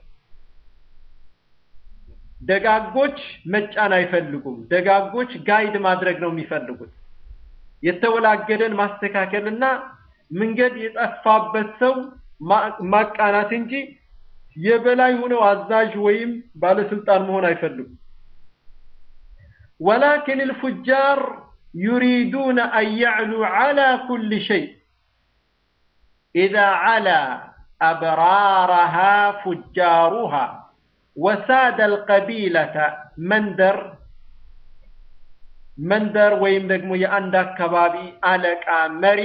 ደጋጎች መጫን አይፈልጉም። ደጋጎች ጋይድ ማድረግ ነው የሚፈልጉት። የተወላገደን ማስተካከልና መንገድ የጠፋበት ሰው ማቃናት እንጂ የበላይ ሆነው አዛዥ ወይም ባለስልጣን መሆን አይፈልጉም። ولكن الفجار يريدون أن يعلوا على كل شيء إذا علا أبرارها فجارها وساد القبيلة مندر መንደር ወይም ደግሞ የአንድ አካባቢ አለቃ መሪ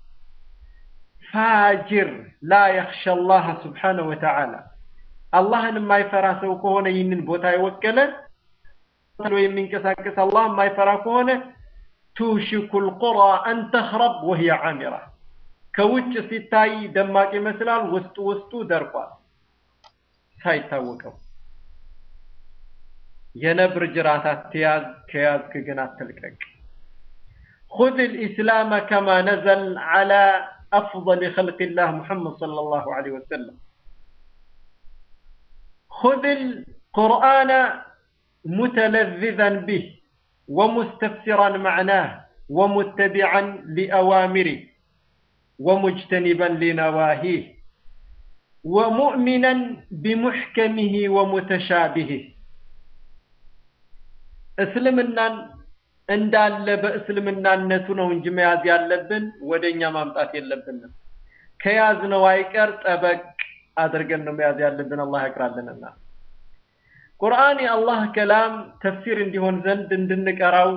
ፋጅር ላ የኽሸ አላህ ስብሓነሁ ወተዓላ አላህን የማይፈራ ሰው ከሆነ ይህንን ቦታ የወከለ የሚንቀሳቀስ አላህ የማይፈራ ከሆነ ቱሽኩ ልቁራ አን ተኽረብ ወህየ ዓሚራ ከውጭ ሲታይ ደማቅ ይመስላል፣ ውስጡ ውስጡ ደርቋል ሳይታወቀው። የነብር ጅራት አትያዝ፣ ከያዝክ ግን አትልቀቅ። خذ الإسلام كما نزل على أفضل خلق الله محمد صلى الله عليه وسلم خذ القرآن متلذذا به ومستفسرا معناه ومتبعا لأوامره ومجتنبا لنواهيه ومؤمنا بمحكمه ومتشابهه እስልምናን እንዳለ በእስልምናነቱ ነው እንጂ መያዝ ያለብን ወደኛ ማምጣት የለብንም። ከያዝነው አይቀር ጠበቅ አድርገን ነው መያዝ ያለብን። አላህ ያቅራልንና ቁርአን የአላህ ከላም ተፍሲር እንዲሆን ዘንድ እንድንቀራው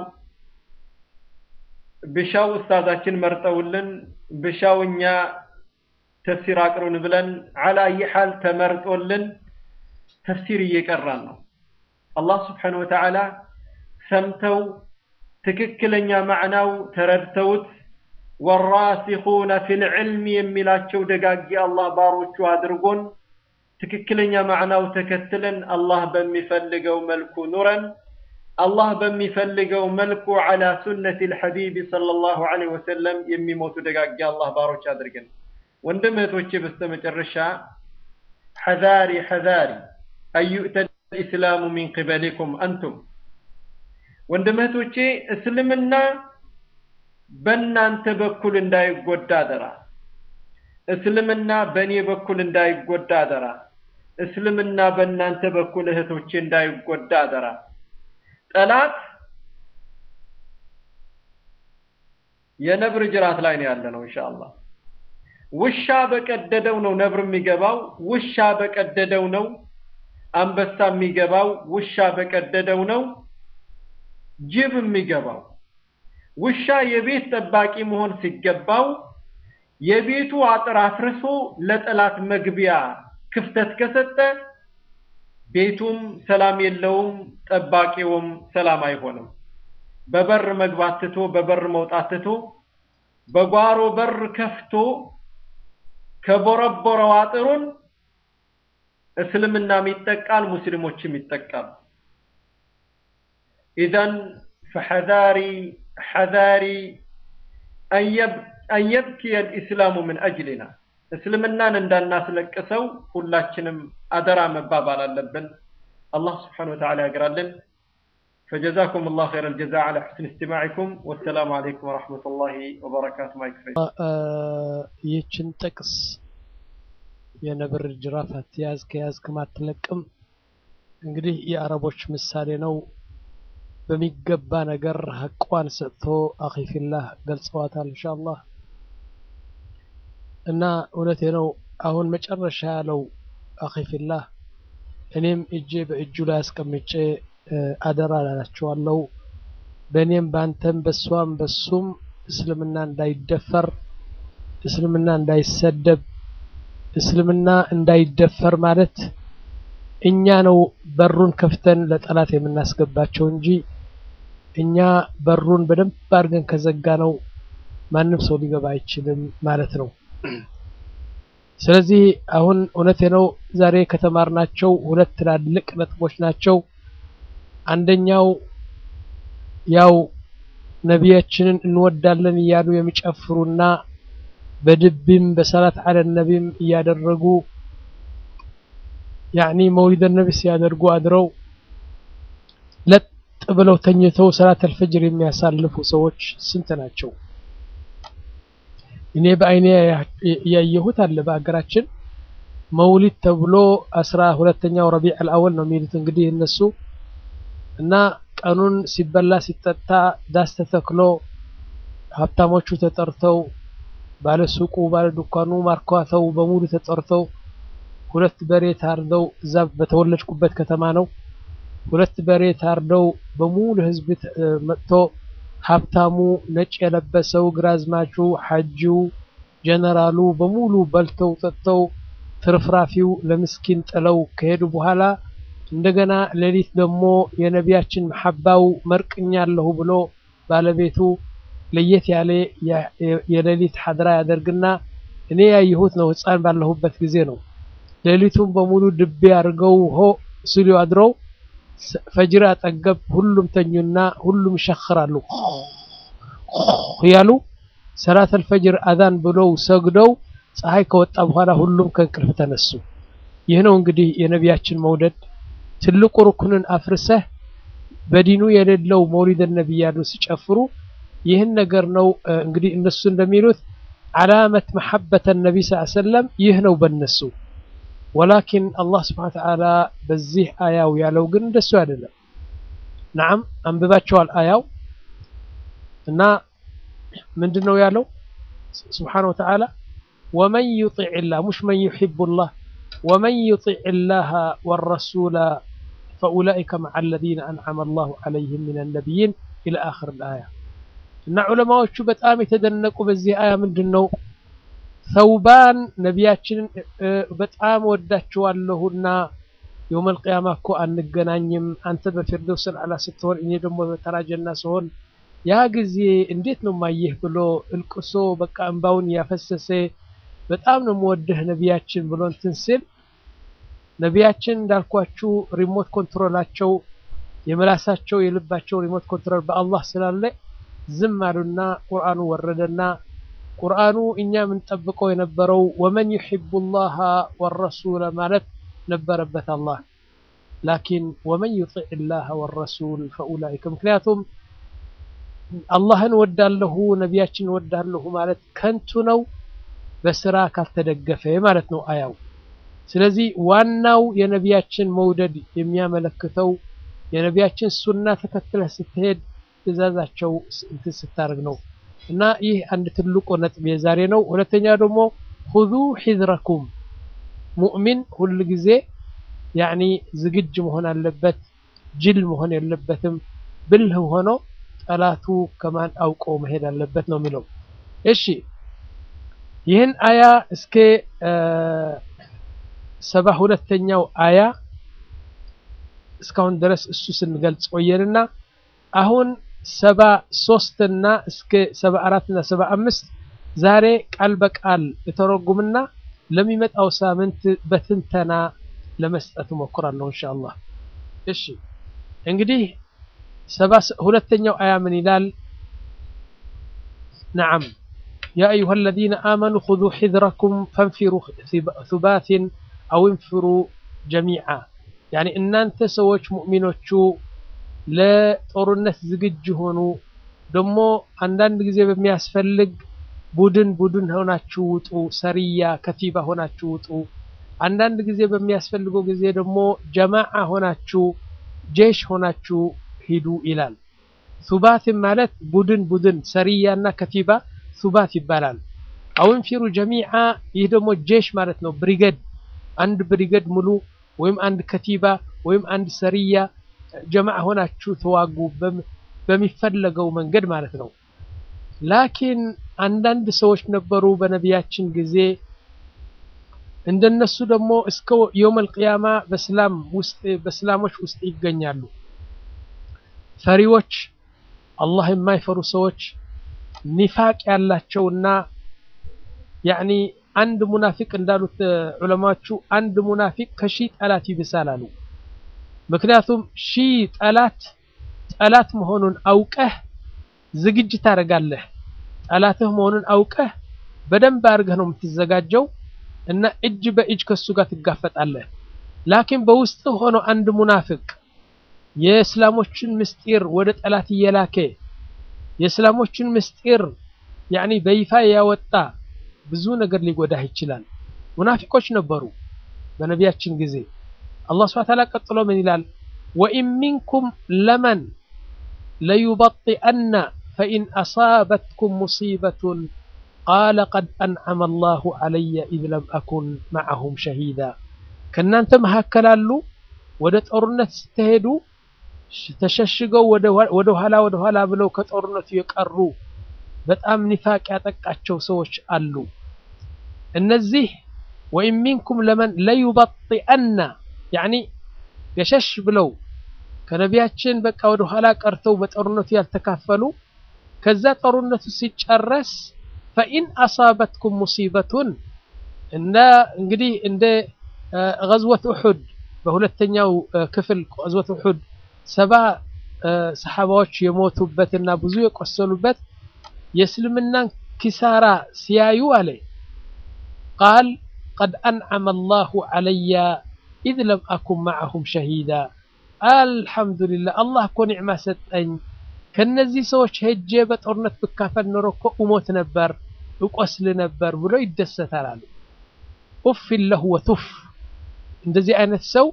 ብሻው ኡስታዛችን መርጠውልን ብሻው እኛ ተፍሲር አቅሩን ብለን አላ ይሐል ተመርጦልን ተፍሲር እየቀራን ነው። አላህ ስብሓነሁ ወተዓላ ሰምተው ትክክለኛ ማዕናው ተረድተውት ወራሲኹነ ፊል ዕልም የሚላቸው ደጋጊ አላህ ባሮቹ አድርጎን ትክክለኛ ማዕናው ተከትለን አላህ በሚፈልገው መልኩ ኑረን አላህ በሚፈልገው መልኩ ዐላ ሱነቲ ልሐቢብ ሰለላሁ ዐለይሂ ወሰለም የሚሞቱ ደጋጊ አላህ ባሮች አድርገን። ወንድም እህቶቼ በስተመጨረሻ ሐዛሪ ሐዛሪ አዩእተ ልእስላሙ ሚን ቅበሊኩም አንቱም ወንድም እህቶቼ እስልምና በእናንተ በኩል እንዳይጎዳ አደራ። እስልምና በእኔ በኩል እንዳይጎዳ አደራ። እስልምና በእናንተ በኩል እህቶቼ እንዳይጎዳ አደራ። ጠላት የነብር ጅራት ላይ ነው ያለ ነው ኢንሻአላህ። ውሻ በቀደደው ነው ነብር የሚገባው። ውሻ በቀደደው ነው አንበሳ የሚገባው። ውሻ በቀደደው ነው ጅብ የሚገባው። ውሻ የቤት ጠባቂ መሆን ሲገባው የቤቱ አጥር አፍርሶ ለጠላት መግቢያ ክፍተት ከሰጠ ቤቱም ሰላም የለውም፣ ጠባቂውም ሰላም አይሆንም። በበር መግባት ትቶ በበር መውጣት ትቶ በጓሮ በር ከፍቶ ከቦረቦረው አጥሩን እስልምናም ይጠቃል፣ ሙስሊሞችም ይጠቃል። ኢዘን ፈሐዛሪ ሐዛሪ አን የብኪየ ልኢስላሙ ምን አጅሊና እስልምናን እንዳናስለቅሰው ሁላችንም አደራ መባባል አለብን። አላህ ስብሓነሁ ወተዓላ ያግራልን። فجزاكم الله خير الجزاء على حسن استماعكم والسلام عليكم ورحمة الله وبركاته ما يكفي ይህችን ጥቅስ የነብር ጅራፍ አትያዝ ከያዝክም አትለቅም እንግዲህ የአረቦች ምሳሌ ነው። በሚገባ ነገር ሀቋን ሰጥቶ አኺፊላህ ገልጸዋታል ኢንሻአላህ። እና እውነቴ ነው። አሁን መጨረሻ ያለው አኺፊላህ እኔም እጄ በእጁ ላይ አስቀምጬ አደራ ላላቸዋለሁ። በእኔም በአንተም በሷም በሱም እስልምና እንዳይደፈር፣ እስልምና እንዳይሰደብ፣ እስልምና እንዳይደፈር ማለት እኛ ነው በሩን ከፍተን ለጠላት የምናስገባቸው እንጂ እኛ በሩን በደንብ አድርገን ከዘጋ ነው ማንም ሰው ሊገባ አይችልም ማለት ነው። ስለዚህ አሁን እውነቴ ነው ዛሬ ከተማርናቸው ሁለት ትላልቅ ነጥቦች ናቸው። አንደኛው ያው ነቢያችንን እንወዳለን እያሉ የሚጨፍሩና በድብም በሰላት አለ ነቢም እያደረጉ ያኒ መውሊደ ነቢ ሲያደርጉ አድረው ለጥ ብለው ተኝተው ሰላት አልፈጅር የሚያሳልፉ ሰዎች ስንት ናቸው? እኔ በአይኔ ያየሁት አለ በሀገራችን መውሊድ ተብሎ አስራ ሁለተኛው ረቢዕ አልአወል ነው የሚሉት እንግዲህ እነሱ እና ቀኑን ሲበላ ሲጠጣ ዳስ ተተክሎ ሀብታሞቹ ተጠርተው ባለ ሱቁ ባለ ዱካኑ ማርኳተው በሙሉ ተጠርተው ሁለት በሬ ታርደው እዛ በተወለድኩበት ከተማ ነው። ሁለት በሬ ታርደው በሙሉ ህዝብ መጥቶ ሀብታሙ፣ ነጭ የለበሰው፣ ግራዝማቹ፣ ሐጂው፣ ጀነራሉ በሙሉ በልተው ጠጥተው ትርፍራፊው ለምስኪን ጥለው ከሄዱ በኋላ እንደገና ሌሊት ደግሞ የነቢያችን መሐባው መርቅኛለሁ ብሎ ባለቤቱ ለየት ያለ የሌሊት ሐድራ ያደርግና እኔ ያየሁት ነው። ህፃን ባለሁበት ጊዜ ነው። ሌሊቱን በሙሉ ድቤ አድርገው ሆ ሲሉ አድረው ፈጅር አጠገብ ሁሉም ተኙና ሁሉም ይሸኽራሉ እያሉ ሰላት አልፈጅር አዛን ብለው ሰግደው ፀሐይ ከወጣ በኋላ ሁሉም ከእንቅልፍ ተነሱ። ይህ ነው እንግዲህ የነቢያችን መውደድ ትልቁ ርኩንን አፍርሰህ በዲኑ የሌለው መውሊድ ነቢይ ያሉ ሲጨፍሩ ይህን ነገር ነው እንግዲህ እነሱ እንደሚሉት ዓላመት መሐበተ ነቢ ስ ሰለም ይህ ነው በነሱ ወላኪን አላህ ስብሓን ተዓላ በዚህ አያው ያለው ግን እንደሱ አይደለም ናም አንብባቸዋል አያው እና ምንድን ነው ያለው ስብሓን ወተዓላ ወመን ዩጢዕ ላህ ሙሽ መን ዩሕቡ ላህ ወመን ዩጢዕ ላህ ወረሱላ ፈኡላኢከ መዓ አለዚነ አንዓመ አላሁ ዓለይህም ምን ነቢይን ኢላ አኽር ልአያ እና ዑለማዎቹ በጣም የተደነቁ በዚህ አያ ምንድን ነው ሰውባን ነቢያችንን በጣም ወዳቸዋለሁና የውመል ቅያማ እኮ አንገናኝም አንተ በፊርደውስ አልአዕላ ስትሆን እኔ ደግሞ በተራ ጀና ስሆን ያ ጊዜ እንዴት ነው ማየህ ብሎ እልቅሶ በቃ እንባውን ያፈሰሰ በጣም ነው የምወድህ ነቢያችን ብሎ እንትን ሲል ነቢያችን እንዳልኳችሁ ሪሞት ኮንትሮላቸው የምላሳቸው የልባቸው ሪሞት ኮንትሮል በአላህ ስላለ ዝም አሉና ቁርአኑ ወረደና ቁርአኑ እኛ የምንጠብቀው የነበረው ወመን ዩሕቡ ላህ ወረሱለ ማለት ነበረበት አላህ ላኪን ወመን ዩጢዕ ላህ ወረሱል ፈኡላኢከ ምክንያቱም አላህን ወዳለሁ ነቢያችን ወዳለሁ ማለት ከንቱ ነው በስራ ካልተደገፈ ማለት ነው አያው ስለዚህ ዋናው የነቢያችን መውደድ የሚያመለክተው የነቢያችን ሱና ተከትለህ ስትሄድ ትእዛዛቸው እንትን ስታደርግ ነው እና ይህ አንድ ትልቁ ነጥብ የዛሬ ነው ሁለተኛ ደግሞ ሁዙ ሒዝረኩም ሙእሚን ሁል ጊዜ ያኒ ዝግጅ መሆን አለበት ጅል መሆን የለበትም ብልህ ሆኖ ጠላቱ ከማን አውቆ መሄድ አለበት ነው የሚለው እሺ ይህን አያ እስከ ሰባ ሁለተኛው አያ እስካሁን ድረስ እሱ ስንገልጽ ቆየንና አሁን ሰባ ሶስትና እስከ ሰባ አራትና ሰባ አምስት ዛሬ ቃል በቃል የተረጉምና ለሚመጣው ሳምንት በትንተና ለመስጠት እሞክራለሁ ኢንሻአላህ እሺ እንግዲህ ሰባ ሁለተኛው አያ ምን ይላል ነዓም يا أيها الذين آمنوا خذوا حذركم فانفروا ثبات أو انفروا جميعا يعني إن أنت سويش مؤمنوش ለጦርነት ዝግጁ ሆኑ ደግሞ አንዳንድ ጊዜ በሚያስፈልግ ቡድን ቡድን ሆናችሁ ውጡ ሰሪያ ከቲባ ሆናችሁ ውጡ አንዳንድ ጊዜ በሚያስፈልገው ጊዜ ደግሞ ጀማዓ ሆናችሁ ጄሽ ሆናችሁ ሂዱ ይላል ሱባትን ማለት ቡድን ቡድን ሰሪያ እና ከቲባ ሱባት ይባላል አውን ፊሩ ጀሚዓ ይህ ደግሞ ጄሽ ማለት ነው ብሪገድ አንድ ብሪገድ ሙሉ ወይም አንድ ከቲባ ወይም አንድ ሰሪያ ጀማዓ ሆናችሁ ተዋጉ በሚፈለገው መንገድ ማለት ነው ላኪን አንዳንድ ሰዎች ነበሩ በነቢያችን ጊዜ እንደነሱ ደግሞ እስከ የውመል ቅያማ በስላም ውስጥ በስላሞች ውስጥ ይገኛሉ ፈሪዎች አላህ የማይፈሩ ሰዎች ኒፋቅ ያላቸውና ያኒ አንድ ሙናፊቅ እንዳሉት ዑለማዎቹ አንድ ሙናፊቅ ከሺህ ጠላት ይብሳል አሉ ምክንያቱም ሺህ ጠላት ጠላት መሆኑን አውቀህ ዝግጅት ታደርጋለህ ጠላትህ መሆኑን አውቀህ በደንብ አድርገህ ነው የምትዘጋጀው እና እጅ በእጅ ከሱ ጋር ትጋፈጣለህ ላኪን በውስጥ ሆኖ አንድ ሙናፍቅ የእስላሞችን ምስጢር ወደ ጠላት እየላከ የእስላሞችን ምስጢር ያኒ በይፋ ያወጣ ብዙ ነገር ሊጎዳህ ይችላል ሙናፊቆች ነበሩ በነቢያችን ጊዜ አላህ ስብሐ ተዓላ ቀጥሎ ምን ይላል ወኢን ሚንኩም ለመን ለዩበጢአነ ፈኢን አሳበትኩም ሙሲበቱን ቃለ ቀድ አንዓመ አላሁ ዐለየ ኢዝ ለም አኩን መዐሁም ሸሂዳ ከእናንተ መካከል አሉ ወደ ጦርነት ስትሄዱ ተሸሽገው ወደ ኋላ ወደ ኋላ ብለው ከጦርነቱ የቀሩ በጣም ኒፋቅ ያጠቃቸው ሰዎች አሉ እነዚህ ወኢን ሚንኩም ለመን ለዩበጢአነ ያኒ ገሸሽ ብለው ከነቢያችን በቃ ወደ ኋላ ቀርተው በጦርነቱ ያልተካፈሉ ከዛ ጦርነቱ ሲጨረስ ፈኢን አሳበትኩም ሙሲበቱን እና እንግዲህ እንደ ገዝወት ኡሑድ በሁለተኛው ክፍል ገዝወት ኡሑድ ሰባ ሰሓባዎች የሞቱበትና ብዙ የቆሰሉበት የእስልምናን ኪሳራ ሲያዩ አለ ቃል ቀድ አንዓመ አላሁ ዐለያ ኢዝ ለም አኩን መዐሁም ሸሂዳ አልሐምዱሊላህ አላህ እኮ ኒዕማ ሰጠኝ ከነዚህ ሰዎች ሄጄ በጦርነት ብካፈል ኖሮ እኮ እሞት ነበር እቆስል ነበር ብሎ ይደሰታል አሉ ኡፍን ለሁ ወቱፍ እንደዚህ አይነት ሰው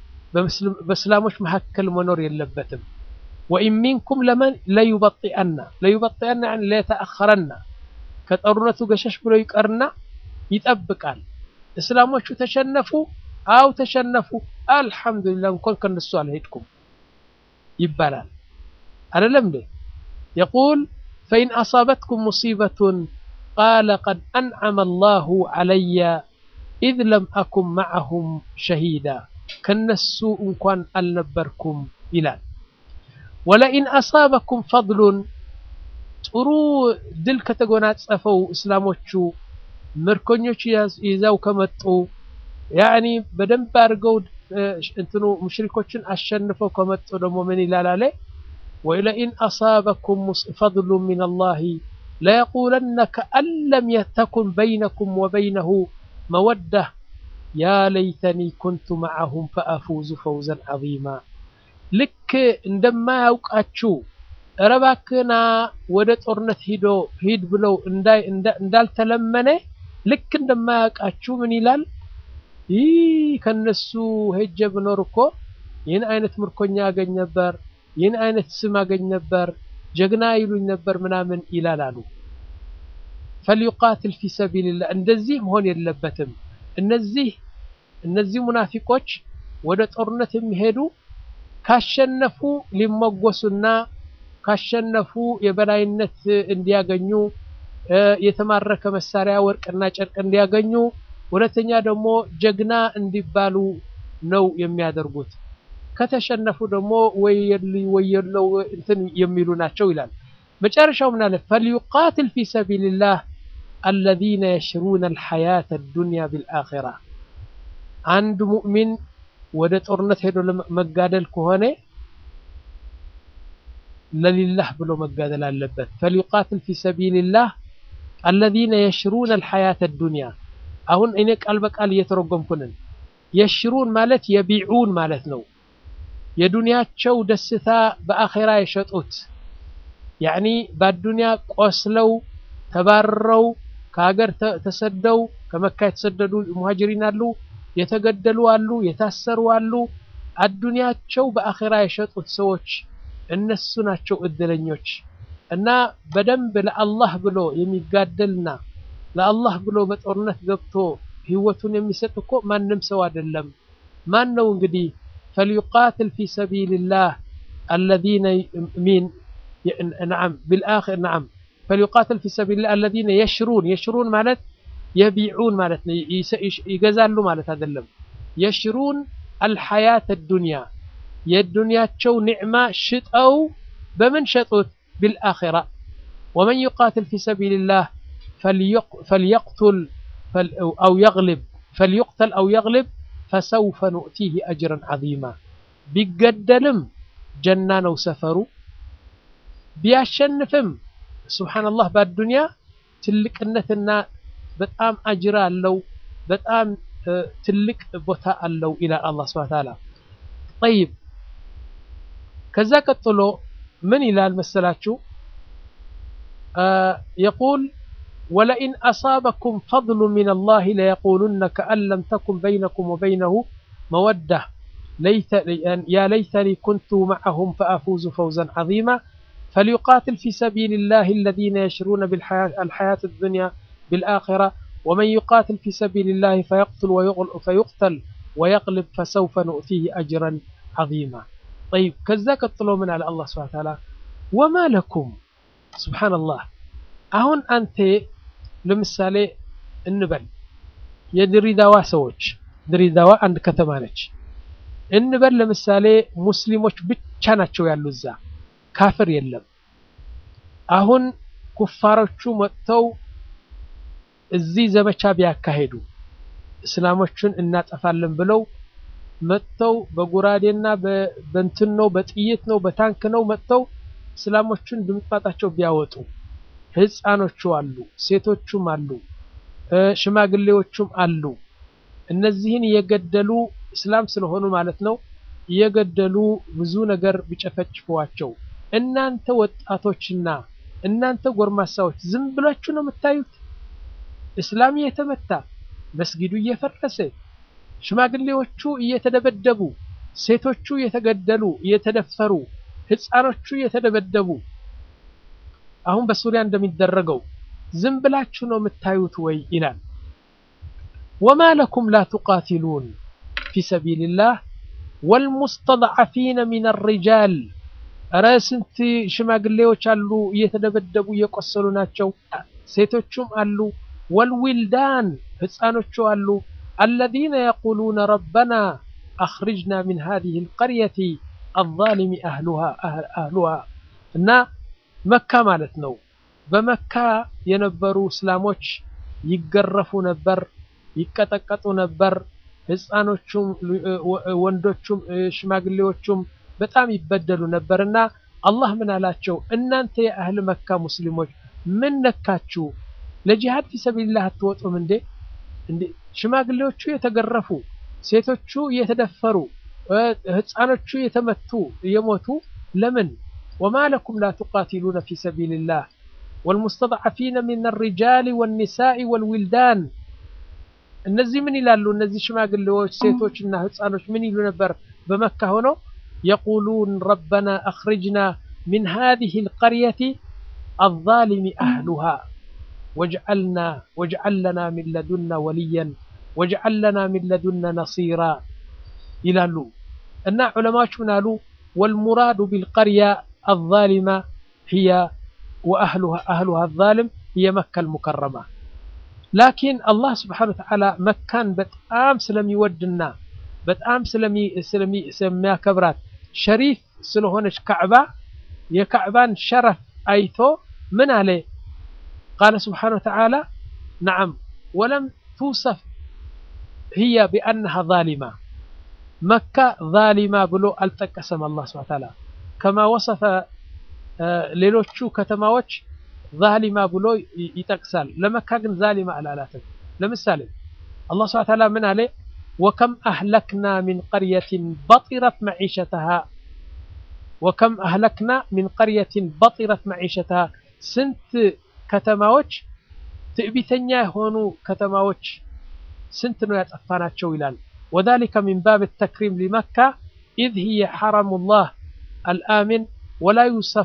በእስላሞች መካከል መኖር የለበትም ወኢን ሚንኩም ለመን ለዩበጢአና ለዩበጢአና ለየተአኸረና ከጦርነቱ ገሸሽ ብሎ ይቀርና ይጠብቃል እስላሞቹ ተሸነፉ አው ተሸነፉ አልሐምዱሊላህ እንኳን ከነሱ አልሄድኩም ይባላል አይደለም እንዴ يقول فإن أصابتكم مصيبة قال قد أنعم الله علي إذ لم أكن معهم شهيدا كنسو إن كان النبركم إلى ولئن أصابكم فضل ጥሩ ድል ከተጎናጸፈው እስላሞቹ ምርኮኞች ይዘው ከመጡ ያኒ በደንብ አድርገው እንትኑ ሙሽሪኮችን አሸንፈው ከመጡ ደግሞ ምን ይላል አለ ወለኢን አሳበኩም ፈضሉ ምን አላህ ለየቁለነ ከአን ለም ተኩን በይነኩም ወበይነሁ መወዳ ያ ለይተኒ ኩንቱ መዓሁም ፈአፉዙ ፈውዘን ዐዚማ ልክ እንደማያውቃችሁ እረባክና ወደ ጦርነት ሂዶ ሂድ ብለው እንዳልተለመነ ልክ እንደማያውቃችሁ ምን ይላል ይህ ከነሱ ሄጀ ብኖር እኮ ይህን አይነት ምርኮኛ አገኝ ነበር ይህን አይነት ስም አገኝ ነበር ጀግና ይሉኝ ነበር ምናምን ይላል አሉ ፈልዩቃትል ፊ ሰቢልላህ እንደዚህ መሆን የለበትም እነዚህ እነዚህ ሙናፊቆች ወደ ጦርነት የሚሄዱ ካሸነፉ ሊሞጎሱና ካሸነፉ የበላይነት እንዲያገኙ የተማረከ መሳሪያ ወርቅና ጨርቅ እንዲያገኙ ሁለተኛ ደግሞ ጀግና እንዲባሉ ነው የሚያደርጉት ከተሸነፉ ደግሞ ወየለው እንትን የሚሉ ናቸው ይላል መጨረሻው ምን አለ ፈልዩቃትል ፊ ሰቢልላህ አለዚነ የሽሩነ አልሐያተ ዱንያ ቢልአኺራ አንድ ሙእሚን ወደ ጦርነት ሄዶ መጋደል ከሆነ ለሊላህ ብሎ መጋደል አለበት ፈልዩቃትል ፊ ሰቢልላህ አለዚነ የሽሩነ አልሐያተ ዱንያ አሁን እኔ ቃል በቃል እየተረጎምኩንን የሽሩን ማለት የቢዑን ማለት ነው የዱንያቸው ደስታ በአኼራ የሸጡት ያኒ በአዱንያ ቆስለው ተባረው ከሀገር ተሰደው ከመካ የተሰደዱ ሙሃጅሪን አሉ የተገደሉ አሉ የታሰሩ አሉ አዱንያቸው በአኼራ የሸጡት ሰዎች እነሱ ናቸው እድለኞች እና በደንብ ለአላህ ብሎ የሚጋደልና ለአላህ ብሎ በጦርነት ገብቶ ህይወቱን የሚሰጥ እኮ ማንም ሰው አይደለም ማን ነው እንግዲህ فليقاتل في سبيل الله الذين مين نعم بالآخر نعم فليقاتل في سبيل الله الذين يشرون يشرون مالت يبيعون مالت يجزالوا مالت هذا اللم يشرون الحياة الدنيا የዱንያ ቸው ኒዕማ ሽጠው በምን ሸጡት بالآخرة ومن يقاتل في سبيل الله فليقتل أو يغلب فليقتل أو يغلب فسوف نؤتيه أجرا عظيما ቢገደልም ጀና ነው ሰፈሩ ቢያሸንፍም ሱብሓነላህ በአዱንያ ትልቅነትና በጣም አጅር አለው በጣም ትልቅ ቦታ አለው ይላል አላህ ሱብሓነሁ ወተዓላ ጠይብ ከዛ ቀጥሎ ምን ይላል መሰላችሁ የቁል ولئن أصابكم فضل من الله ليقولن كأن لم تكن بينكم وبينه مودة ليت يا ليتني كنت معهم فأفوز فوزا عظيما فليقاتل في سبيل الله الذين يشرون بالحياة الحياة الدنيا بالآخرة ومن يقاتل في سبيل الله فيقتل فيقتل ويغلب فسوف نؤتيه أجرا عظيما طيب كذا قتلوا من على الله سبحانه وتعالى وما لكم سبحان الله አሁን አንተ ለምሳሌ እንበል የድሬዳዋ ሰዎች ድሬዳዋ አንድ ከተማ ነች እንበል ለምሳሌ ሙስሊሞች ብቻ ናቸው ያሉ እዛ ካፍር የለም አሁን ኩፋሮቹ መጥተው እዚህ ዘመቻ ቢያካሄዱ እስላሞችን እናጠፋለን ብለው መጥተው በጉራዴና በእንትን ነው በጥይት ነው በታንክ ነው መጥተው እስላሞችን ድምጣጣቸው ቢያወጡ ህፃኖቹ አሉ ሴቶቹም አሉ ሽማግሌዎቹም አሉ እነዚህን እየገደሉ እስላም ስለሆኑ ማለት ነው እየገደሉ ብዙ ነገር ቢጨፈጭፏቸው እናንተ ወጣቶችና እናንተ ጎርማሳዎች ዝም ብላችሁ ነው የምታዩት? እስላም እየተመታ መስጊዱ እየፈረሰ ሽማግሌዎቹ እየተደበደቡ ሴቶቹ እየተገደሉ እየተደፈሩ ህፃኖቹ እየተደበደቡ አሁን በሱሪያ እንደሚደረገው ዝም ብላችሁ ነው የምታዩት ወይ ይላል። ወማ ለኩም ላ ቱቃቲሉን ፊ ሰቢልላህ ወልሙስተضዓፊነ ሚን ሪጃል እረ ስንት ሽማግሌዎች አሉ እየተደበደቡ እየቆሰሉ ናቸው። ሴቶቹም አሉ። ወልዊልዳን ህፃኖቹ አሉ። አለዚነ የቁሉነ ረበና አኽሪጅና ሚን ሃዚሂ ልቀርየቲ አዛሊሚ አህሉሃ እና መካ ማለት ነው። በመካ የነበሩ እስላሞች ይገረፉ ነበር፣ ይቀጠቀጡ ነበር። ህፃኖቹም ወንዶቹም ሽማግሌዎቹም በጣም ይበደሉ ነበርና አላህ ምን አላቸው? እናንተ የአህል መካ ሙስሊሞች ምን ነካችሁ? ለጂሃድ ፊ ሰቢልላህ አትወጡም እንዴ? እንዴ ሽማግሌዎቹ የተገረፉ፣ ሴቶቹ እየተደፈሩ፣ ህፃኖቹ የተመቱ እየሞቱ ለምን? ወማ ለኩም ላ ቱቃቲሉነ ፊ ሰቢልላህ ወልሙስተضዓፊነ ሚን ሪጃል ወኒሳኢ ወልዊልዳን እነዚህ ምን ይላሉ? እነዚህ ሽማግሌዎች ሴቶችና ህፃኖች ምን ይሉ ነበር? በመካ ሆነው የቁሉን ረበና አኽሪጅና ሚን ሃዚሂ ልቀርየቲ አዛሊሚ አህሉሃ ወጅዐልና ወጅዐል ለና ሚን ለዱና ወልያን ወጅዐል ለና ሚን ለዱና ነሲራ ይላሉ። እና ዑለማዎች ምን አሉ? ወልሙራዱ ቢልቀርያ አዛሊማ ህየ ወአህሉሃ አዛሊም ህየ መካ ልሙከረማ ላኪን አላህ ስብሓነሁ ወተዓላ መካን በጣም ስለሚወድና በጣም ስለሚያከብራት ሸሪፍ ስለሆነች ካዕባ የካዕባን ሸረፍ አይቶ ምን አለ? ቃለ ስብሓነሁ ወተዓላ ነዓም ወለም ቱሰፍ ህያ ቢአነሃ ዛሊማ መካ ዛሊማ ብሎ አልጠቀሰም። አላህ ስብሓነሁ ወተዓላ ከማ ወሰፈ ሌሎቹ ከተማዎች ዛሊማ ብሎ ይጠቅሳል። ለመካ ግን ዛሊማ አላላትም። ለምሳሌ አላህ ስብሐ ወተዓላ ምን አለ? ወከም አህለክና ሚን ቀርየትን በጢረት መዒሸተሃ ወከም አህለክና ሚን ቀርየትን በጢረት መዒሸተሃ ስንት ከተማዎች ትዕቢተኛ የሆኑ ከተማዎች ስንት ነው ያጠፋናቸው ይላል። ወዛሊከ ሚን ባብ ተክሪም ሊመካ ኢዝ ሂየ ሐረሙላህ አልአሚን ወላ ዩሰፍ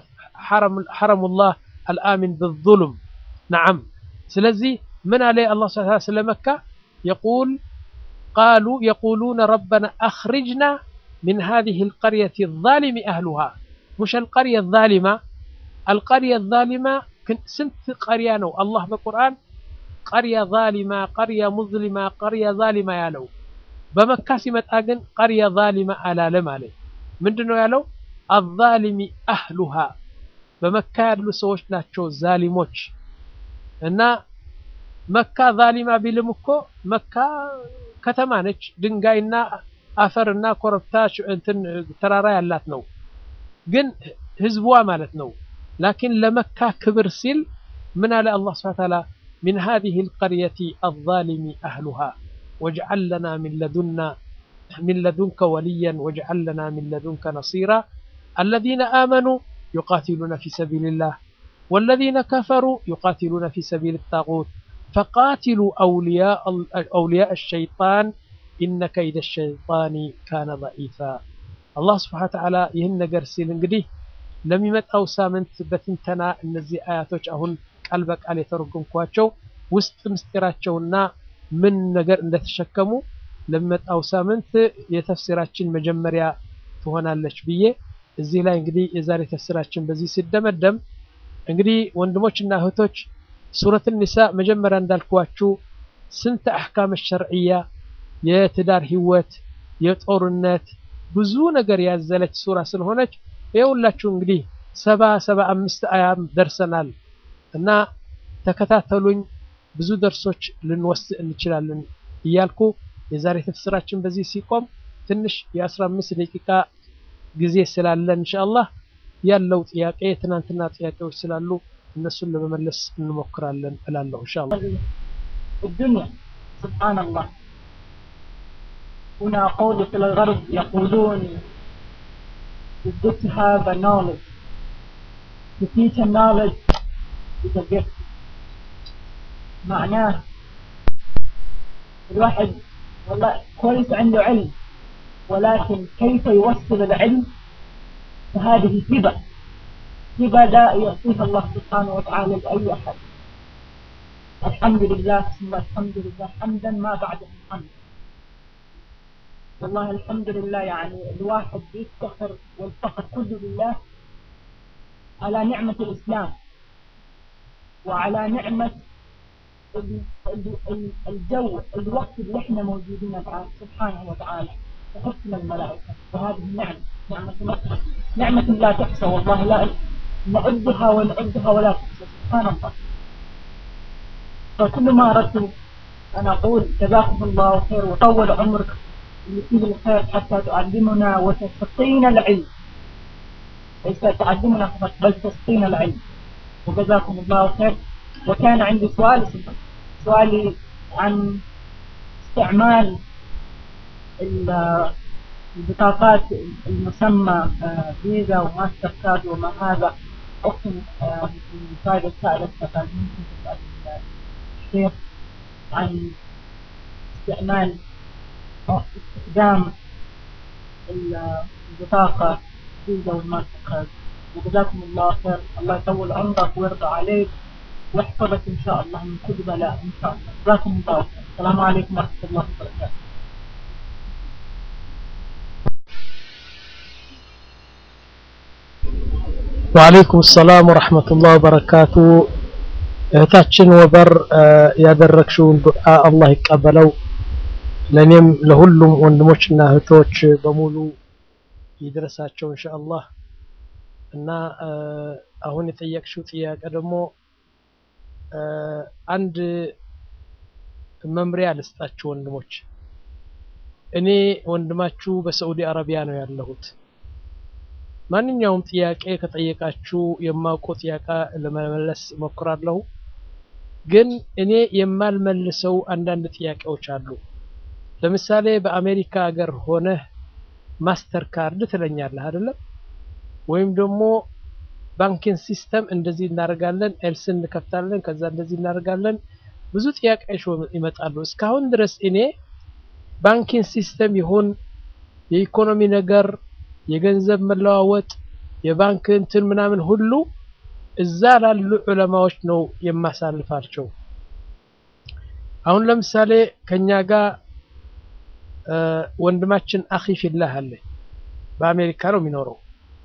ሐረሙላህ አልአሚን ብዙሉም ነዓም። ስለዚህ ምን አለ አላህ ሱብሓነሁ ወተዓላ ስለ መካ የቁል ቃሉ የቁሉነ ረበና አኽሪጅና ሚን ሃዚሂ አልቀርየቲ ዛሊሚ አህሉሃ ሙሽ አልቀርየ ዛሊማ አልቀርየ ዛሊማ ስንት ቀርያ ነው አላህ በቁርአን ቀርያ ዛሊማ፣ ቀርያ ሙዝሊማ፣ ቀርያ ዛሊማ ያለው። በመካ ሲመጣ ግን ቀርያ ዛሊማ አላለም አለ። ምንድን ነው ያለው? አዛሊሚ አህሉሃ በመካ ያሉ ሰዎች ናቸው ዛሊሞች። እና መካ ዛሊማ ቢልም እኮ መካ ከተማ ነች፣ ድንጋይና አፈርና ኮረብታ እንትን ተራራ ያላት ነው፣ ግን ህዝቧ ማለት ነው። ላኪን ለመካ ክብር ሲል ምን አለ አላህ ሱብሓነሁ ወተዓላ ሚን ሃዚሂ አልቀርየቲ አዛሊሚ አህሉሃ ወጅዐል ለና ሚን ለዱና ሚን ለዱንከ ወልያን ወጅዐል ለና ሚን ለዱንከ ነሲራ አለዚነ አመኑ ዩቃቲሉነ ፊ ሰቢልላህ ወለዚነ ከፈሩ ዩቃቲሉነ ፊ ሰቢል ጣጉት ፈቃቲሉ አውሊያء አሸይጣን ኢነ ከይደ ሸይጣኒ ካነ ضዒፋ። አላህ ስብሓነሁ ወተዓላ ይህን ነገር ሲል እንግዲህ ለሚመጣው ሳምንት በትንተና እነዚህ አያቶች አሁን ቃል በቃል የተረጎምኳቸው ውስጥ ምስጢራቸውና ምን ነገር እንደተሸከሙ ለሚመጣው ሳምንት የተፍሲራችን መጀመሪያ ትሆናለች ብዬ እዚህ ላይ እንግዲህ የዛሬ ተፍሲራችን በዚህ ሲደመደም እንግዲህ ወንድሞችና እህቶች ሱረት ኒሳ መጀመሪያ እንዳልኳችሁ ስንት አሕካም ሸርዕያ የትዳር ህይወት፣ የጦርነት ብዙ ነገር ያዘለች ሱራ ስለሆነች የሁላችሁ እንግዲህ ሰባ ሰባ አምስት አያም ደርሰናል እና ተከታተሉኝ። ብዙ ደርሶች ልንወስድ እንችላለን እያልኩ የዛሬ ተፍሲራችን በዚህ ሲቆም ትንሽ የአስራ አምስት ደቂቃ ጊዜ ስላለን ኢንሻአላህ ያለው ጥያቄ ትናንትና ጥያቄዎች ስላሉ እነሱን ለመመለስ እንሞክራለን እላለሁ ኢንሻአላህ። الدنيا سبحان الله هنا قول في الغرب يقولون it's good to have a knowledge to teach a knowledge is a gift معناه الواحد والله كويس عنده علم ولكن كيف يوصل العلم فهذه هبة هبة لا يعطيها الله سبحانه وتعالى لأي أحد الحمد لله ثم الحمد لله حمدا ما بعده الحمد والله الحمد لله يعني الواحد يفتخر والفخر كله لله على نعمة الإسلام وعلى نعمة ال- ال- ال- الجو الوقت اللي احنا موجودين الآن سبحانه وتعالى وحسن الملائكة وهذه نعمة نعمة الله نعمة لا تحصى والله لا نعدها ونعدها ولا تحصى سبحان الله فكل ما أردت أن أقول جزاكم الله خير وطول عمرك اللي فيه الخير حتى تعلمنا وتسقينا العلم ليس تعلمنا فقط بل تسقينا العلم وجزاكم الله خير وكان عندي سؤال سؤالي عن استعمال ال- البطاقات المسمى آه، فيزا وماستر كارد وما هذا أختي آه، في فائدة سائلة فقال ممكن تسأل الشيخ عن استعمال أو استخدام ال- البطاقة فيزا والماستر كارد وجزاكم الله خير الله يطول عمرك ويرضى عليك واحفظك إن شاء الله من كل بلاء إن شاء الله جزاكم الله خير السلام عليكم ورحمة الله وبركاته ወአለይኩም ሰላም ወረሕመቱላህ ወበረካቱ። እህታችን ወበር እ፣ ያደረግሽውን ዱዓ አላህ ይቀበለው። ለእኔም ለሁሉም ወንድሞችና እህቶች በሙሉ ይድረሳቸው ኢንሻአላህ። እና እ፣ አሁን የጠየቅሽው ጥያቄ ደግሞ እ፣ አንድ መምሪያ ልስጣችሁ ወንድሞች። እኔ ወንድማችሁ በሳዑዲ አረቢያ ነው ያለሁት። ማንኛውም ጥያቄ ከጠየቃችሁ የማውቀው ጥያቄ ለመመለስ እሞክራለሁ። ግን እኔ የማልመልሰው አንዳንድ ጥያቄዎች አሉ። ለምሳሌ በአሜሪካ ሀገር ሆነህ ማስተር ካርድ ትለኛለህ አይደለም? ወይም ደግሞ ባንኪንግ ሲስተም እንደዚህ እናደርጋለን፣ ኤልስ እንከፍታለን፣ ከዛ እንደዚህ እናደርጋለን። ብዙ ጥያቄዎች ይመጣሉ። እስካሁን ድረስ እኔ ባንኪንግ ሲስተም ይሁን የኢኮኖሚ ነገር የገንዘብ መለዋወጥ የባንክ እንትን ምናምን ሁሉ እዛ ላሉ ዑለማዎች ነው የማሳልፋቸው። አሁን ለምሳሌ ከኛ ጋር እ፣ ወንድማችን አኺ ፊላህ አለ በአሜሪካ ነው የሚኖረው።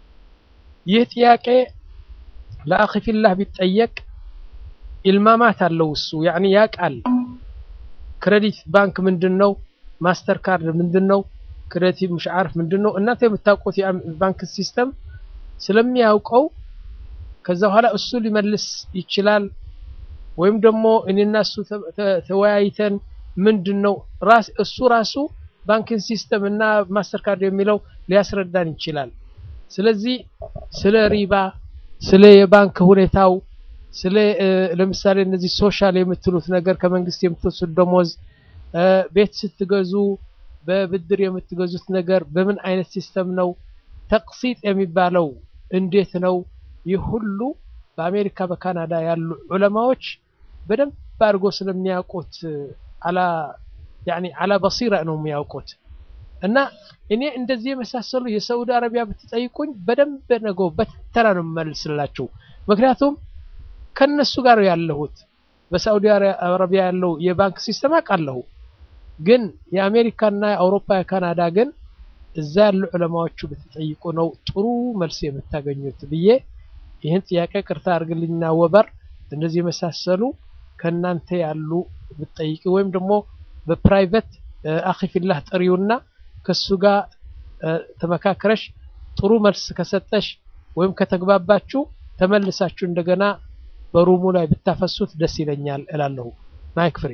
ይህ ጥያቄ ለአኺ ፊላህ ቢጠየቅ ኢልማማት አለው እሱ ያኒ ያውቃል። ክሬዲት ባንክ ምንድን ነው? ማስተር ካርድ ምንድን ነው? ክሬዲት ምሽ ዓርፍ ምንድን ነው? እናንተ የምታውቁት የባንክ ሲስተም ስለሚያውቀው ከዛ በኋላ እሱ ሊመልስ ይችላል። ወይም ደግሞ እኔና እሱ ተ- ተ- ተወያይተን ምንድን ነው ራስ እሱ ራሱ ባንኪንግ ሲስተም እና ማስተር ካርድ የሚለው ሊያስረዳን ይችላል። ስለዚህ ስለ ሪባ፣ ስለ የባንክ ሁኔታው፣ ስለ እ፣ ለምሳሌ እነዚህ ሶሻል የምትሉት ነገር ከመንግስት የምትወስድ ደሞዝ፣ እ፣ ቤት ስትገዙ በብድር የምትገዙት ነገር በምን አይነት ሲስተም ነው፣ ተቅሲጥ የሚባለው እንዴት ነው? ይህ ሁሉ በአሜሪካ በካናዳ ያሉ ዑለማዎች በደንብ አድርጎ ስለሚያውቁት አላ ያኒ አላ በሲራ ነው የሚያውቁት። እና እኔ እንደዚህ የመሳሰሉ የሳዑዲ አረቢያ ብትጠይቁኝ በደንብ ነገው በተራ ነው የምመልስላችሁ። ምክንያቱም ከነሱ ጋር ያለሁት በሳዑዲ አረቢያ ያለው የባንክ ሲስተም አውቃለሁ። ግን የአሜሪካና የአውሮፓ የካናዳ ግን እዛ ያሉ ዑለማዎቹ ብትጠይቁ ነው ጥሩ መልስ የምታገኙት ብዬ ይህን ጥያቄ ቅርታ አድርግልኝና ወበር እንደዚህ የመሳሰሉ ከእናንተ ያሉ ብትጠይቂ ወይም ደግሞ በፕራይቬት አኺ ፊላህ ጥሪውና ከሱ ጋር እ፣ ተመካክረሽ ጥሩ መልስ ከሰጠሽ ወይም ከተግባባችሁ ተመልሳችሁ እንደገና በሩሙ ላይ ብታፈሱት ደስ ይለኛል እላለሁ። ማይክ ፍሪ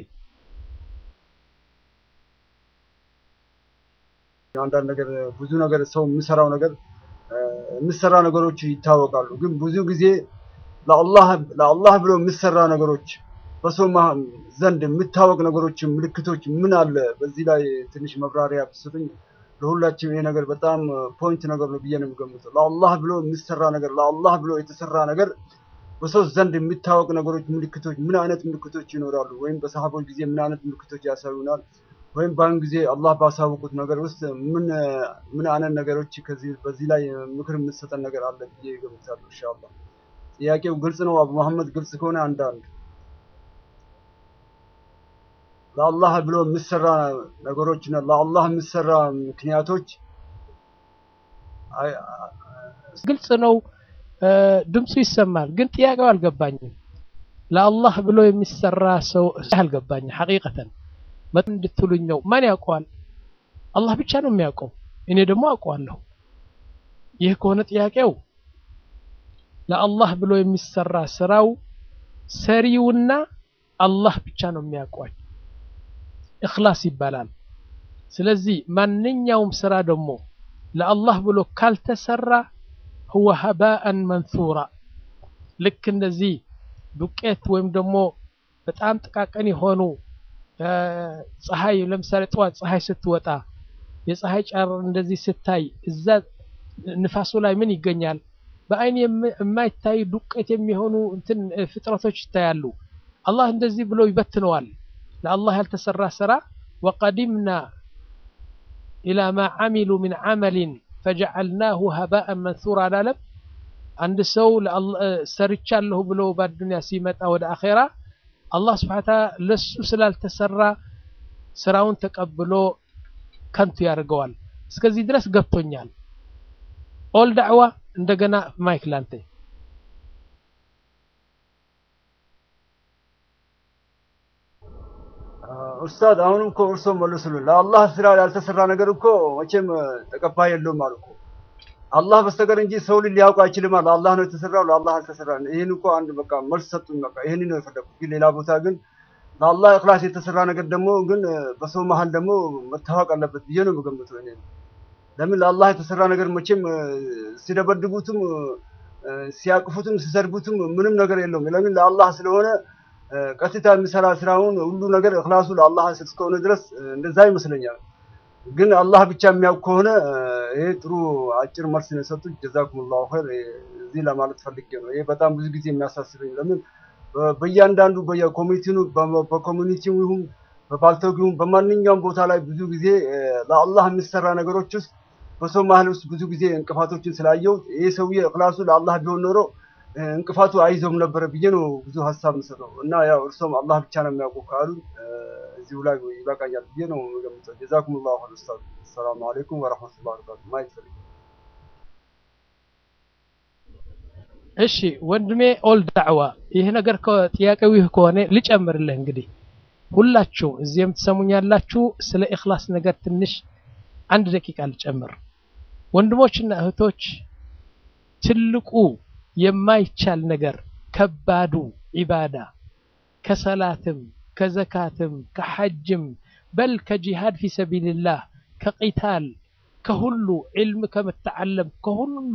አንዳንድ ነገር ብዙ ነገር ሰው የሚሰራው ነገር እ፣ የሚሰራ ነገሮች ይታወቃሉ። ግን ብዙ ጊዜ ለአላህ ለአላህ ብሎ የሚሰራ ነገሮች በሰው ማ- ዘንድ የሚታወቅ ነገሮች ምልክቶች ምን አለ? በዚህ ላይ ትንሽ መብራሪያ ብትሰጡኝ ለሁላችንም ይሄ ነገር በጣም ፖይንት ነገር ነው ብዬ ነው የምገምተው። ለአላህ ብሎ የሚሰራ ነገር ለአላህ ብሎ የተሰራ ነገር በሰው ዘንድ የሚታወቅ ነገሮች ምልክቶች ምን አይነት ምልክቶች ይኖራሉ? ወይም በሰሃቦች ጊዜ ምን አይነት ምልክቶች ያሳዩናል? ወይም በአሁን ጊዜ አላህ ባሳወቁት ነገር ውስጥ ምን ምን አይነት ነገሮች ከዚህ በዚህ ላይ ምክር የምትሰጠን ነገር አለ ብዬ እገምታለሁ። ኢንሻአላህ ጥያቄው ግልጽ ነው። አቡ መሐመድ ግልጽ ከሆነ አንዳንድ ለአላህ ብሎ የሚሰራ ነገሮችና ለአላህ የሚሰራ ምክንያቶች አይ- ግልጽ ነው። እ፣ ድምፁ ይሰማል፣ ግን ጥያቄው አልገባኝም። ለአላህ ብሎ የሚሰራ ሰው አልገባኝም። ሐቂቀተን መጥ እንድትሉኝ ነው። ማን ያውቀዋል? አላህ ብቻ ነው የሚያውቀው። እኔ ደግሞ አውቀዋለሁ። ይህ ከሆነ ጥያቄው ለአላህ ብሎ የሚሰራ ስራው ሰሪውና አላህ ብቻ ነው የሚያውቀው። እኽላስ ይባላል። ስለዚህ ማንኛውም ስራ ደግሞ ለአላህ ብሎ ካልተሰራ ሁወ ሀባአን መንሱራ ልክ እንደዚህ ዱቄት ወይም ደግሞ በጣም ጥቃቅን የሆኑ እ፣ ፀሐይ ለምሳሌ ጠዋት ፀሐይ ስትወጣ የፀሐይ ጨረር እንደዚህ ስታይ እዛ ንፋሱ ላይ ምን ይገኛል? በአይን የም- የማይታይ ዱቄት የሚሆኑ እንትን እ፣ ፍጥረቶች ይታያሉ። አላህ እንደዚህ ብሎ ይበትነዋል። ለአላህ ያልተሰራ ስራ ወቀዲምና ኢላ ማ ዓሚሉ ሚን ዓመሊን ፈጀዐልናሁ ሀባአን መንሱራ አላለም። አንድ ሰው ለአላህ እ፣ ሰርቻለሁ ብሎ በአዱንያ ሲመጣ ወደ አኼራ አላህ ስብሐ ወተዓላ ለሱ ስላልተሰራ ስራውን ተቀብሎ ከንቱ ያደርገዋል። እስከዚህ ድረስ ገብቶኛል። ኦል ዳዕዋ እንደገና ማይክ ላንተ። ኡስታዝ አሁንም እኮ እርሶ መልሱልን። ለአላህ ስራ ያልተሰራ ነገር እኮ መቼም ተቀባይ የለውም አሉ እኮ። አላህ በስተቀር እንጂ ሰው ልጅ ሊያውቅ አይችልም አለ። አላህ ነው የተሰራው፣ ለአላህ አልተሰራ። ይህን እኮ አንድ በቃ መልስ ሰጡኝ። በቃ ይህን ነው የፈለኩት። ግን ሌላ ቦታ ግን ለአላህ እክላስ የተሰራ ነገር ደግሞ ግን በሰው መሀል ደግሞ መታወቅ አለበት ብዬ ነው የምገምተው እኔ። ለምን ለአላህ የተሰራ ነገር መቼም እ፣ ሲደበድቡትም እ፣ ሲያቅፉትም ሲሰድቡትም ምንም ነገር የለውም። ለምን ለአላህ ስለሆነ እ፣ ቀጥታ የሚሰራ ስራውን ሁሉ ነገር እክላሱ ለአላህ እስከሆነ ድረስ እ፣ እንደዛ ይመስለኛል። ግን አላህ ብቻ የሚያውቅ ከሆነ እ፣ ይሄ ጥሩ አጭር መልስ ነው የሰጡት። ጀዛኩሙላሁ ኸይር። እ፣ እዚህ ለማለት ፈልጌ ነው። ይሄ በጣም ብዙ ጊዜ የሚያሳስበኝ ለምን በ- በእያንዳንዱ በየኮሚኒቲው በኮሚኒቲው ይሁን በባልቶግ ይሁን በማንኛውም ቦታ ላይ ብዙ ጊዜ እ፣ ለአላህ የሚሰራ ነገሮች ውስጥ በሰው መሀል ውስጥ ብዙ ጊዜ እንቅፋቶችን ስላየው ይሄ ሰውዬ እክላሱ ለአላህ ቢሆን ኖሮ እ፣ እንቅፋቱ አይዘውም ነበረ ብዬ ነው ብዙ ሀሳብ የምሰጠው እና ያው እርሶም አላህ ብቻ ነው የሚያውቁ ካሉ እ፣ እዚሁ ላይ ይበቃኛል ብዬ ነው የምገምተው። ጀዛኩሙላሁ ኸይር ኡስታዝ። ሰላም አለይኩም ወረሕመቱላሂ ወበረካቱ። ማይክ ፍሪ እሺ ወንድሜ ኦል ዳዕዋ ይህ ነገር ከ- ጥያቄው ይህ ከሆነ ልጨምርልህ እንግዲህ ሁላችሁ እዚህ የምትሰሙኝ ያላችሁ ስለ ኢኽላስ ነገር ትንሽ አንድ ደቂቃ ልጨምር ወንድሞችና እህቶች ትልቁ የማይቻል ነገር ከባዱ ዒባዳ ከሰላትም ከዘካትም ከሐጅም በል ከጂሃድ ፊ ሰቢልላህ ከቂታል ከሁሉ ዒልም ከመተዓለም ከሁሉ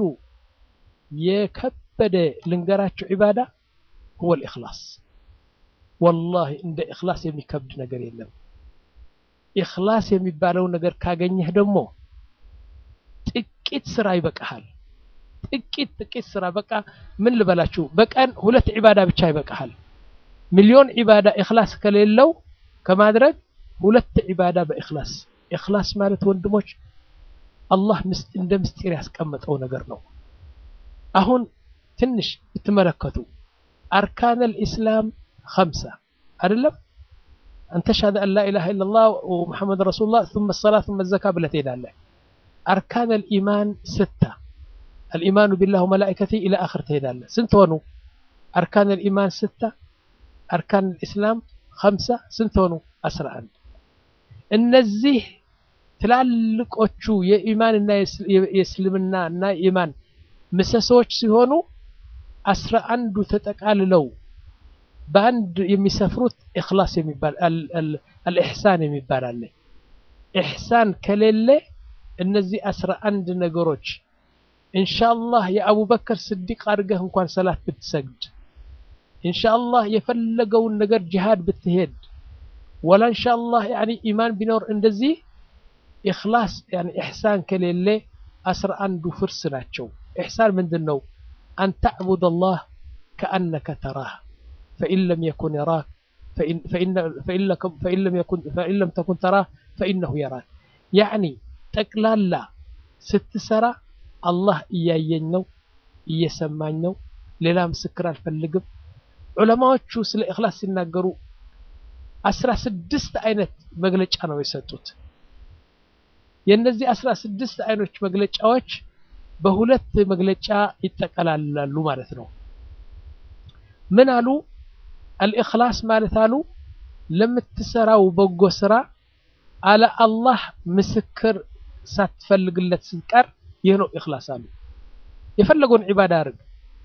የከበደ ልንገራችሁ ዒባዳ ሁወ ልእክላስ ወላሂ እንደ ኢኽላስ የሚከብድ ነገር የለም ኢኽላስ የሚባለው ነገር ካገኘህ ደግሞ ጥቂት ስራ ይበቃሃል ጥቂት ጥቂት ስራ በቃ ምን ልበላችሁ በቀን ሁለት ዒባዳ ብቻ ይበቃሃል ሚሊዮን ዒባዳ ኢኽላስ ከሌለው ከማድረግ ሁለት ዒባዳ በኢኽላስ ኢኽላስ ማለት ወንድሞች አላህ ምስ- እንደ ምስጢር ያስቀመጠው ነገር ነው አሁን ትንሽ ብትመለከቱ አርካን ልኢስላም ከምሳ አይደለም አንተ ሻሃደ አን ላኢላሃ ኢለላህ ወሙሐመድ ረሱሉላህ ثم الصلاة ثم الزكاة ብለህ ትሄዳለህ አርካን الإيمان ستة الإيمان بالله وملائكته إلى آخر ትሄዳለህ ስንት ሆኑ አርካን الإيمان ستة አርካን الإسلام خمسة ስንት ሆኑ አስራ አንድ እነዚህ ትላልቆቹ የኢማንና የእስ- የእስልምና እና የኢማን ምሰሶዎች ሲሆኑ አስራ አንዱ ተጠቃልለው በአንድ የሚሰፍሩት ኢኽላስ የሚባል አል- አል- አልኢሕሳን የሚባል አለ። ኢሕሳን ከሌለ እነዚህ አስራ አንድ ነገሮች ኢንሻአላህ የአቡበከር ስዲቅ አድርገህ እንኳን ሰላት ብትሰግድ ኢንሻአላህ የፈለገውን ነገር ጂሃድ ብትሄድ ወላ ኢንሻአላህ ያኒ ኢማን ቢኖር እንደዚህ ኢኽላስ ያኒ ኢሕሳን ከሌለ አስራ አንዱ ፍርስ ናቸው። ኢሕሳን ምንድን ነው? አን ተዕቡድ አላህ ከአነከ ተራህ ፈኢን ለም የኩን የራክ ፈኢን ለም ተኩን ተራህ ፈኢነሁ የራክ። ያዕኒ ጠቅላላ ስትሰራ አላህ እያየኝ ነው፣ እየሰማኝ ነው፣ ሌላ ምስክር አልፈልግም። ዑለማዎቹ ስለ ኢኽላስ ሲናገሩ አስራ ስድስት አይነት መግለጫ ነው የሰጡት። የእነዚህ አስራ ስድስት አይኖች መግለጫዎች በሁለት መግለጫ ይጠቀላላሉ ማለት ነው። ምን አሉ? አልኢኽላስ ማለት አሉ ለምትሰራው በጎ ስራ አለ አላህ ምስክር ሳትፈልግለት ስትቀር ይህ ነው ኢኽላስ አሉ። የፈለገውን ዒባዳ አድርግ፣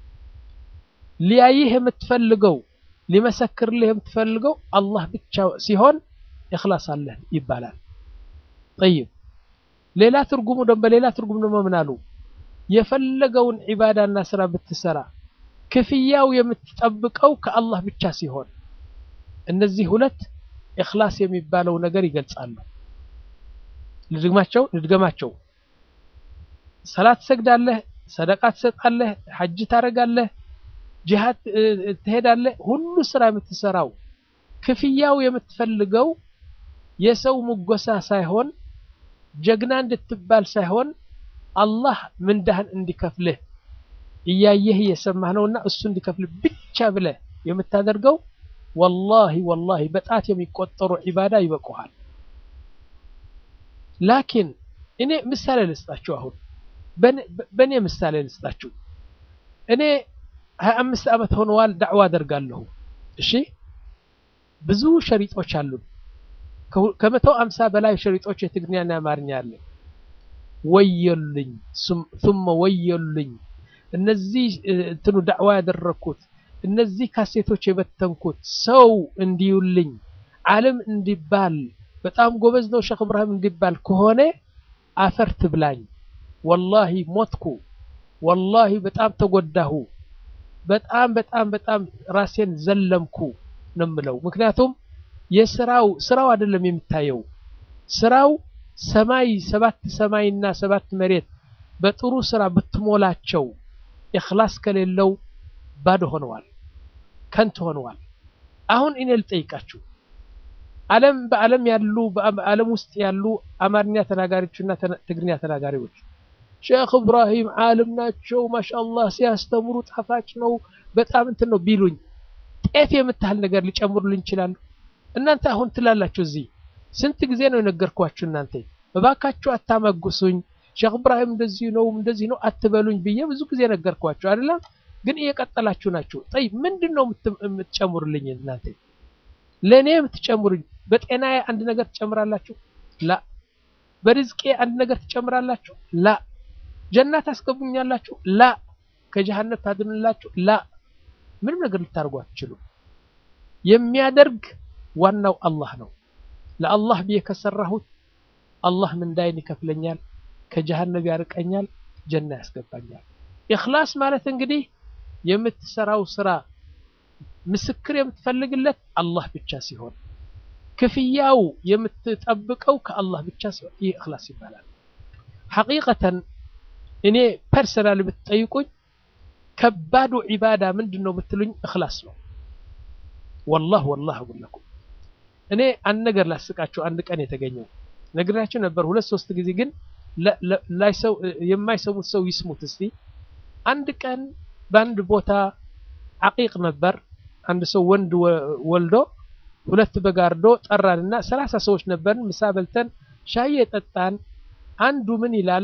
ሊያይህ የምትፈልገው ሊመሰክርልህ የምትፈልገው አላህ ብቻ ሲሆን ኢኽላስ አለህ ይባላል። ጠይብ ሌላ ትርጉሙ ደግሞ በሌላ ትርጉም ደግሞ ምን አሉ? የፈለገውን ዒባዳና ስራ ብትሰራ ክፍያው የምትጠብቀው ከአላህ ብቻ ሲሆን እነዚህ ሁለት ኢኽላስ የሚባለው ነገር ይገልጻሉ። ልድግማቸው ልድገማቸው። ሰላት ትሰግዳለህ፣ ሰደቃ ትሰጣለህ፣ ሐጅ ታደርጋለህ፣ ጂሃድ ትሄዳለህ። ሁሉ ስራ የምትሰራው ክፍያው የምትፈልገው የሰው ሙጎሳ ሳይሆን ጀግና እንድትባል ሳይሆን አላህ ምንዳህን እንዲከፍልህ እያየህ እየሰማህ ነውና እሱ እንዲከፍልህ ብቻ ብለህ የምታደርገው ወላሂ ወላሂ በጣት የሚቆጠሩ ዒባዳ ይበቁሃል። ላኪን እኔ ምሳሌ ልስጣችሁ። አሁን በእኔ ምሳሌ ልስጣችሁ። እኔ ሀያ አምስት ዓመት ሆነዋል ዳዕዋ አደርጋለሁ። እሺ ብዙ ሸሪጦች አሉን። ከመቶ አምሳ በላይ ሸሪጦች የትግርኛና የአማርኛ አለ። ወየሉኝ ሱመ ወየሉኝ። እነዚህ እንትኑ ዳዕዋ ያደረግኩት እነዚህ ካሴቶች የበተንኩት ሰው እንዲዩልኝ ዓለም እንዲባል በጣም ጎበዝ ነው ሼክ እብራሂም እንዲባል ከሆነ አፈር ትብላኝ። ወላሂ ሞትኩ። ወላሂ በጣም ተጎዳሁ። በጣም በጣም በጣም ራሴን ዘለምኩ ነው የምለው። ምክንያቱም የስራው ስራው አይደለም የሚታየው ስራው ሰማይ ሰባት ሰማይና ሰባት መሬት በጥሩ ስራ ብትሞላቸው ኢኽላስ ከሌለው ባዶ ሆነዋል፣ ከንቱ ሆነዋል። አሁን እኔ ልጠይቃችሁ ዓለም በዓለም ያሉ በዓለም ውስጥ ያሉ አማርኛ ተናጋሪዎችና ትግርኛ ተናጋሪዎች ሼክ እብራሂም ዓለም ናቸው፣ ማሻአላህ ሲያስተምሩ ጣፋጭ ነው፣ በጣም እንትን ነው ቢሉኝ ጤፍ የምታህል ነገር ሊጨምሩልኝ ይችላሉ? እናንተ አሁን ትላላችሁ እዚህ ስንት ጊዜ ነው የነገርኳችሁ? እናንተ እባካችሁ አታመጉሱኝ፣ ሼክ እብራሂም እንደዚህ ነው እንደዚህ ነው አትበሉኝ ብዬ ብዙ ጊዜ ነገርኳችሁ አይደለም? ግን እየቀጠላችሁ ናችሁ። ጠይ ምንድን ነው የምትጨምሩልኝ እናንተ? ለእኔ የምትጨምሩኝ በጤናዬ አንድ ነገር ትጨምራላችሁ? ላ በርዝቄ አንድ ነገር ትጨምራላችሁ? ላ ጀና ታስገቡኛላችሁ? ላ ከጀሃነም ታድኑላችሁ? ላ ምንም ነገር ልታደርጉ አትችሉም። የሚያደርግ ዋናው አላህ ነው። ለአላህ ብዬ ከሰራሁት አላህ ምንዳይን ይከፍለኛል፣ ከጀሃነም ያርቀኛል፣ ጀና ያስገባኛል። ኢኽላስ ማለት እንግዲህ የምትሰራው ስራ ምስክር የምትፈልግለት አላህ ብቻ ሲሆን ክፍያው የምትጠብቀው ከአላህ ብቻ ሲሆን ይህ ኢኽላስ ይባላል። ሐቂቀተን እኔ ፐርሰናል ብትጠይቁኝ ከባዱ ዒባዳ ምንድን ነው ብትሉኝ ኢኽላስ ነው። ወላህ ወላህ አጉለኩም እኔ አንድ ነገር ላስቃቸው። አንድ ቀን የተገኘው ነግራቸው ነበር ሁለት ሶስት ጊዜ ግን የማይሰሙት ሰው ይስሙት እስቲ። አንድ ቀን በአንድ ቦታ አቂቅ ነበር። አንድ ሰው ወንድ ወልዶ ሁለት በጋርዶ ጠራንና ሰላሳ ሰዎች ነበርን። ምሳ በልተን ሻይ የጠጣን አንዱ ምን ይላል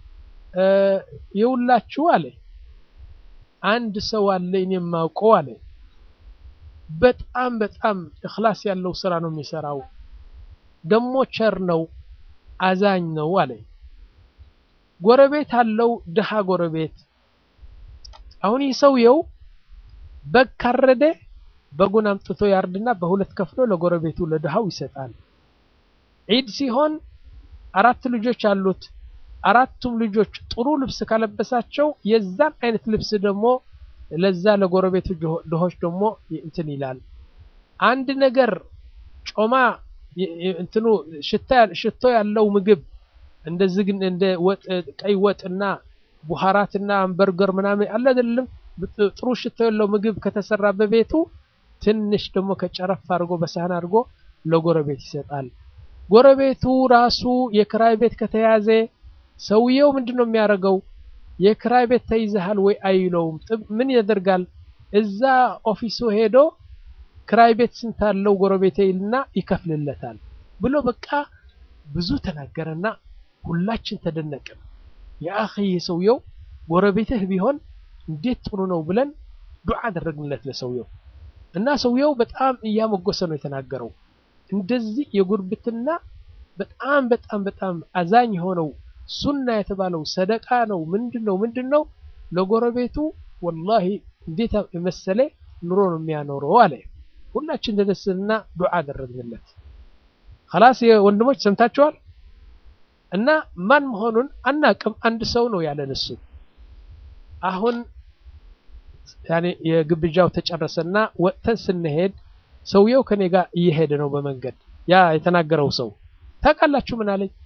የውላችሁ አለ አንድ ሰው አለ እኔ የማውቀው አለ በጣም በጣም እኽላስ ያለው ስራ ነው የሚሰራው፣ ደሞ ቸር ነው፣ አዛኝ ነው አለ። ጎረቤት አለው ድሃ ጎረቤት። አሁን ይህ ሰውየው በግ ካረደ በጉን አምጥቶ ያርድና በሁለት ከፍሎ ለጎረቤቱ ለድሃው ይሰጣል። ዒድ ሲሆን አራት ልጆች አሉት። አራቱም ልጆች ጥሩ ልብስ ካለበሳቸው የዛን አይነት ልብስ ደግሞ ለዛ ለጎረቤቱ ድሆች ደግሞ እንትን ይላል። አንድ ነገር ጮማ እንትኑ ሽቶ ያለው ምግብ እንደ ዝግን እንደ ወጥ ቀይ ወጥና ቡሃራትና በርገር ምናምን አለ አይደለም ጥሩ ሽቶ ያለው ምግብ ከተሰራ በቤቱ ትንሽ ደግሞ ከጨረፍ አድርጎ በሳህን አድርጎ ለጎረቤት ይሰጣል። ጎረቤቱ ራሱ የክራይ ቤት ከተያዘ ሰውየው ምንድን ነው የሚያደርገው? የክራይ ቤት ተይዘሃል ወይ አይለውም። ምን ያደርጋል? እዛ ኦፊሱ ሄዶ ክራይ ቤት ስንት አለው ጎረቤቴ ይልና ይከፍልለታል ብሎ በቃ ብዙ ተናገረና ሁላችን ተደነቅን። የአኺ ሰውየው ጎረቤትህ ቢሆን እንዴት ጥሩ ነው ብለን ዱዓ አደረግንለት ለሰውየው እና ሰውየው በጣም እያሞገሰ ነው የተናገረው። እንደዚህ የጉርብትና በጣም በጣም በጣም አዛኝ የሆነው ሱና የተባለው ሰደቃ ነው። ምንድን ነው ምንድን ነው ለጎረቤቱ ወላሂ እንዴት የመሰለ ኑሮ ነው የሚያኖረው አለ። ሁላችን ተደስና ዱዓ አደረግንለት። خلاص ወንድሞች ሰምታችኋል። እና ማን መሆኑን አናቅም። አንድ ሰው ነው ያለን እሱ አሁን ያኔ የግብዣው ተጨረሰና ወጥተን ስንሄድ ሰውየው ከኔ ጋር እየሄደ ነው በመንገድ ያ የተናገረው ሰው ታውቃላችሁ ምን አለኝ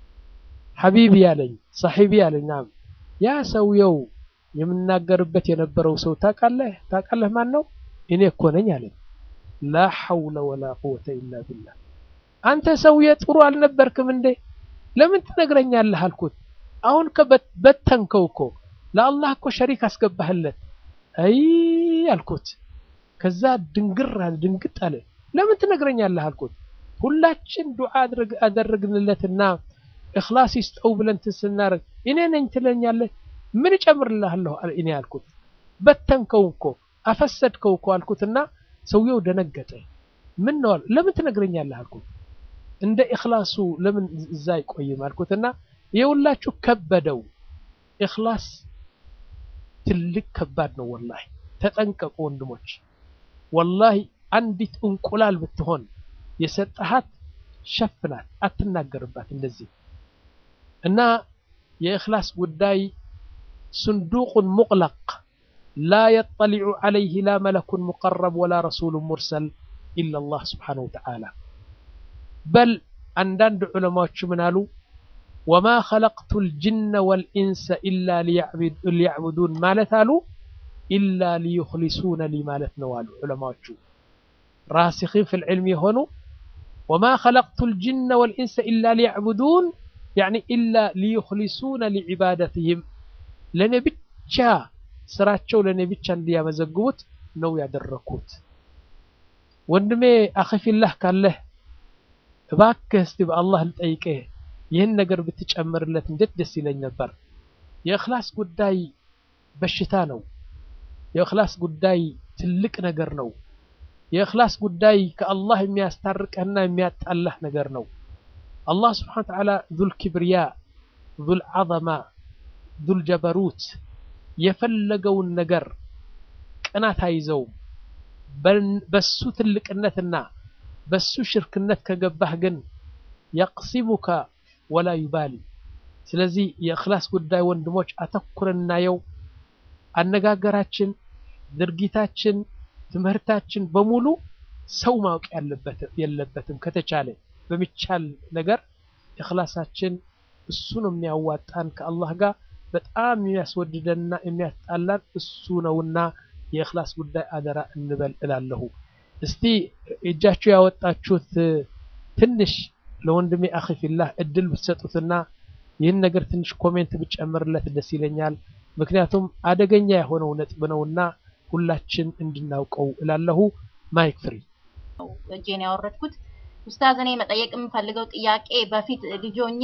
ሐቢቢ ያለኝ ሳሒቢ ያለኝ ናም ያ ሰውየው የምናገርበት የነበረው ሰው ታውቃለህ ታውቃለህ ማን ነው እኔ እኮ ነኝ አለኝ ላ ሐውለ ወላ ቁወተ ኢላ ቢላህ አንተ ሰውዬ ጥሩ አልነበርክም እንዴ ለምን ትነግረኛለህ አልኩት አሁን በተንከው እኮ ለአላህ እኮ ሸሪክ አስገባህለት አይ አልኩት ከዛ ድንግር አለ ድንግጥ አለ ለምን ትነግረኛለህ አልኩት ሁላችን ዱዓ አደረግንለትና እኽላስ ይስጠው ብለን ስናረግ እኔ ነኝ ትለኛለህ ምን እጨምርልሃለሁ እኔ አልኩት በተንከው እኮ አፈሰድከው እኮ አልኩትና ሰውየው ደነገጠ ምን ነው ለምን ትነግረኛለህ አልኩት እንደ ኢኽላሱ ለምን እዛ አይቆይም አልኩትና የሁላችሁ ከበደው ኢኽላስ ትልቅ ከባድ ነው ወላሂ ተጠንቀቁ ወንድሞች ወላሂ አንዲት እንቁላል ብትሆን የሰጠሃት ሸፍናት አትናገርባት እንደዚህ እና የእኽላስ ጉዳይ ስንዱቁን ሙቅለቅ ላ የጠሊዑ ዓለይህ ላ መለኩን ሙቀረብ ወላ ረሱሉ ሙርሰል ኢላ ላህ ስብሓነሁ ወተዓላ በል አንዳንድ ዑለማዎች ምን አሉ ወማ ኸለቅቱ ልጅነ ወልኢንሰ ኢላ ሊያዕቡዱን ማለት አሉ ኢላ ሊዩኽሊሱነ ሊ ማለት ነው አሉ ዑለማዎቹ ራሲኺን ፊ ልዕልም የሆኑ ወማ ኸለቅቱ ልጅነ ወልኢንሰ ኢላ ሊያዕቡዱን ያዕኒ ኢላ ሊዩኽሊሱነ ሊዕባደትህም ለእኔ ብቻ ስራቸው ለእኔ ብቻ እንዲያመዘግቡት ነው ያደረኩት ወንድሜ አኺፊላህ ካለህ እባክህ እስቲ በአላህ ልጠይቅህ ይህን ነገር ብትጨምርለት እንዴት ደስ ይለኝ ነበር የእኽላስ ጉዳይ በሽታ ነው የእኽላስ ጉዳይ ትልቅ ነገር ነው የእኽላስ ጉዳይ ከአላህ የሚያስታርቀህና የሚያጣላህ ነገር ነው አላህ ስብሓን ተዓላ ዙል ኪብርያ ዙል ዐዘማ ዙል ጀበሩት የፈለገውን ነገር ቅናት አይዘውም በሱ ትልቅነትና በሱ ሽርክነት ከገባህ ግን የቅሲሙከ ወላ ዩባሊ ስለዚህ የእኽላስ ጉዳይ ወንድሞች አተኩረን እናየው አነጋገራችን ድርጊታችን ትምህርታችን በሙሉ ሰው ማወቅ የለበትም ከተቻለ በሚቻል ነገር እኽላሳችን እሱ ነው የሚያዋጣን ከአላህ ጋር በጣም የሚያስወድደንና የሚያስጣላን እሱ ነውና የእኽላስ ጉዳይ አደራ እንበል እላለሁ እስቲ እጃችሁ ያወጣችሁት ትንሽ ለወንድሜ አኺ ፊላህ እድል ብትሰጡትና ይህን ነገር ትንሽ ኮሜንት ብጨምርለት ደስ ይለኛል ምክንያቱም አደገኛ የሆነው ነጥብ ነውና ሁላችን እንድናውቀው እላለሁ ማይክ ፍሪ እጄን ያወረድኩት ኡስታዝ እኔ መጠየቅ የምፈልገው ጥያቄ በፊት ልጆኜ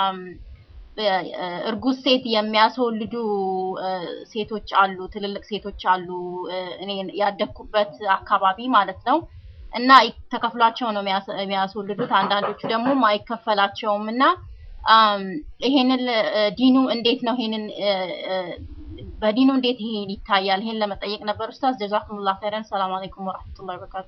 እርጉዝ ሴት የሚያስወልዱ ሴቶች አሉ፣ ትልልቅ ሴቶች አሉ። እኔ ያደግኩበት አካባቢ ማለት ነው። እና ተከፍሏቸው ነው የሚያስወልዱት። አንዳንዶቹ ደግሞ አይከፈላቸውም። እና ይሄንን ዲኑ እንዴት ነው ይሄንን በዲኑ እንዴት ይሄን ይታያል? ይሄን ለመጠየቅ ነበር ኡስታዝ። ጀዛኩሙላህ ኸይረን። ሰላም አለይኩም ወራህመቱላሂ ወበረካቱ።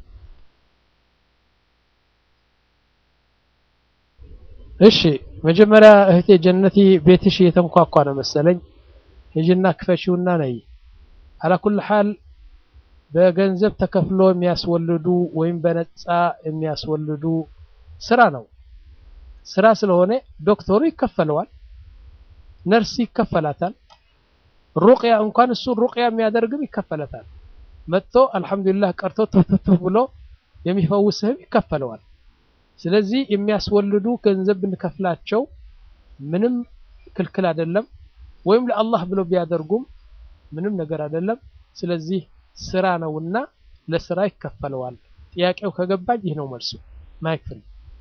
እሺ መጀመሪያ እህቴ ጀነቲ ቤትሽ እየተንኳኳ ነው መሰለኝ። ሂጂና ክፈሺውና ነይ። አላኩል ሐል በገንዘብ ተከፍሎ የሚያስወልዱ ወይም በነፃ የሚያስወልዱ ስራ ነው። ስራ ስለሆነ ዶክተሩ ይከፈለዋል፣ ነርስ ይከፈላታል፣ ሩቅያ እንኳን እሱ ሩቅያ የሚያደርግም ይከፈለታል። መጥቶ አልሐምዱሊላህ ቀርቶ ትፍትፍ ብሎ የሚፈውስህም ይከፈለዋል። ስለዚህ የሚያስወልዱ ገንዘብ ብንከፍላቸው ምንም ክልክል አይደለም። ወይም ለአላህ ብለው ቢያደርጉም ምንም ነገር አይደለም። ስለዚህ ስራ ነውና ለስራ ይከፈለዋል። ጥያቄው ከገባኝ ይህ ነው መልሱ። ማይክል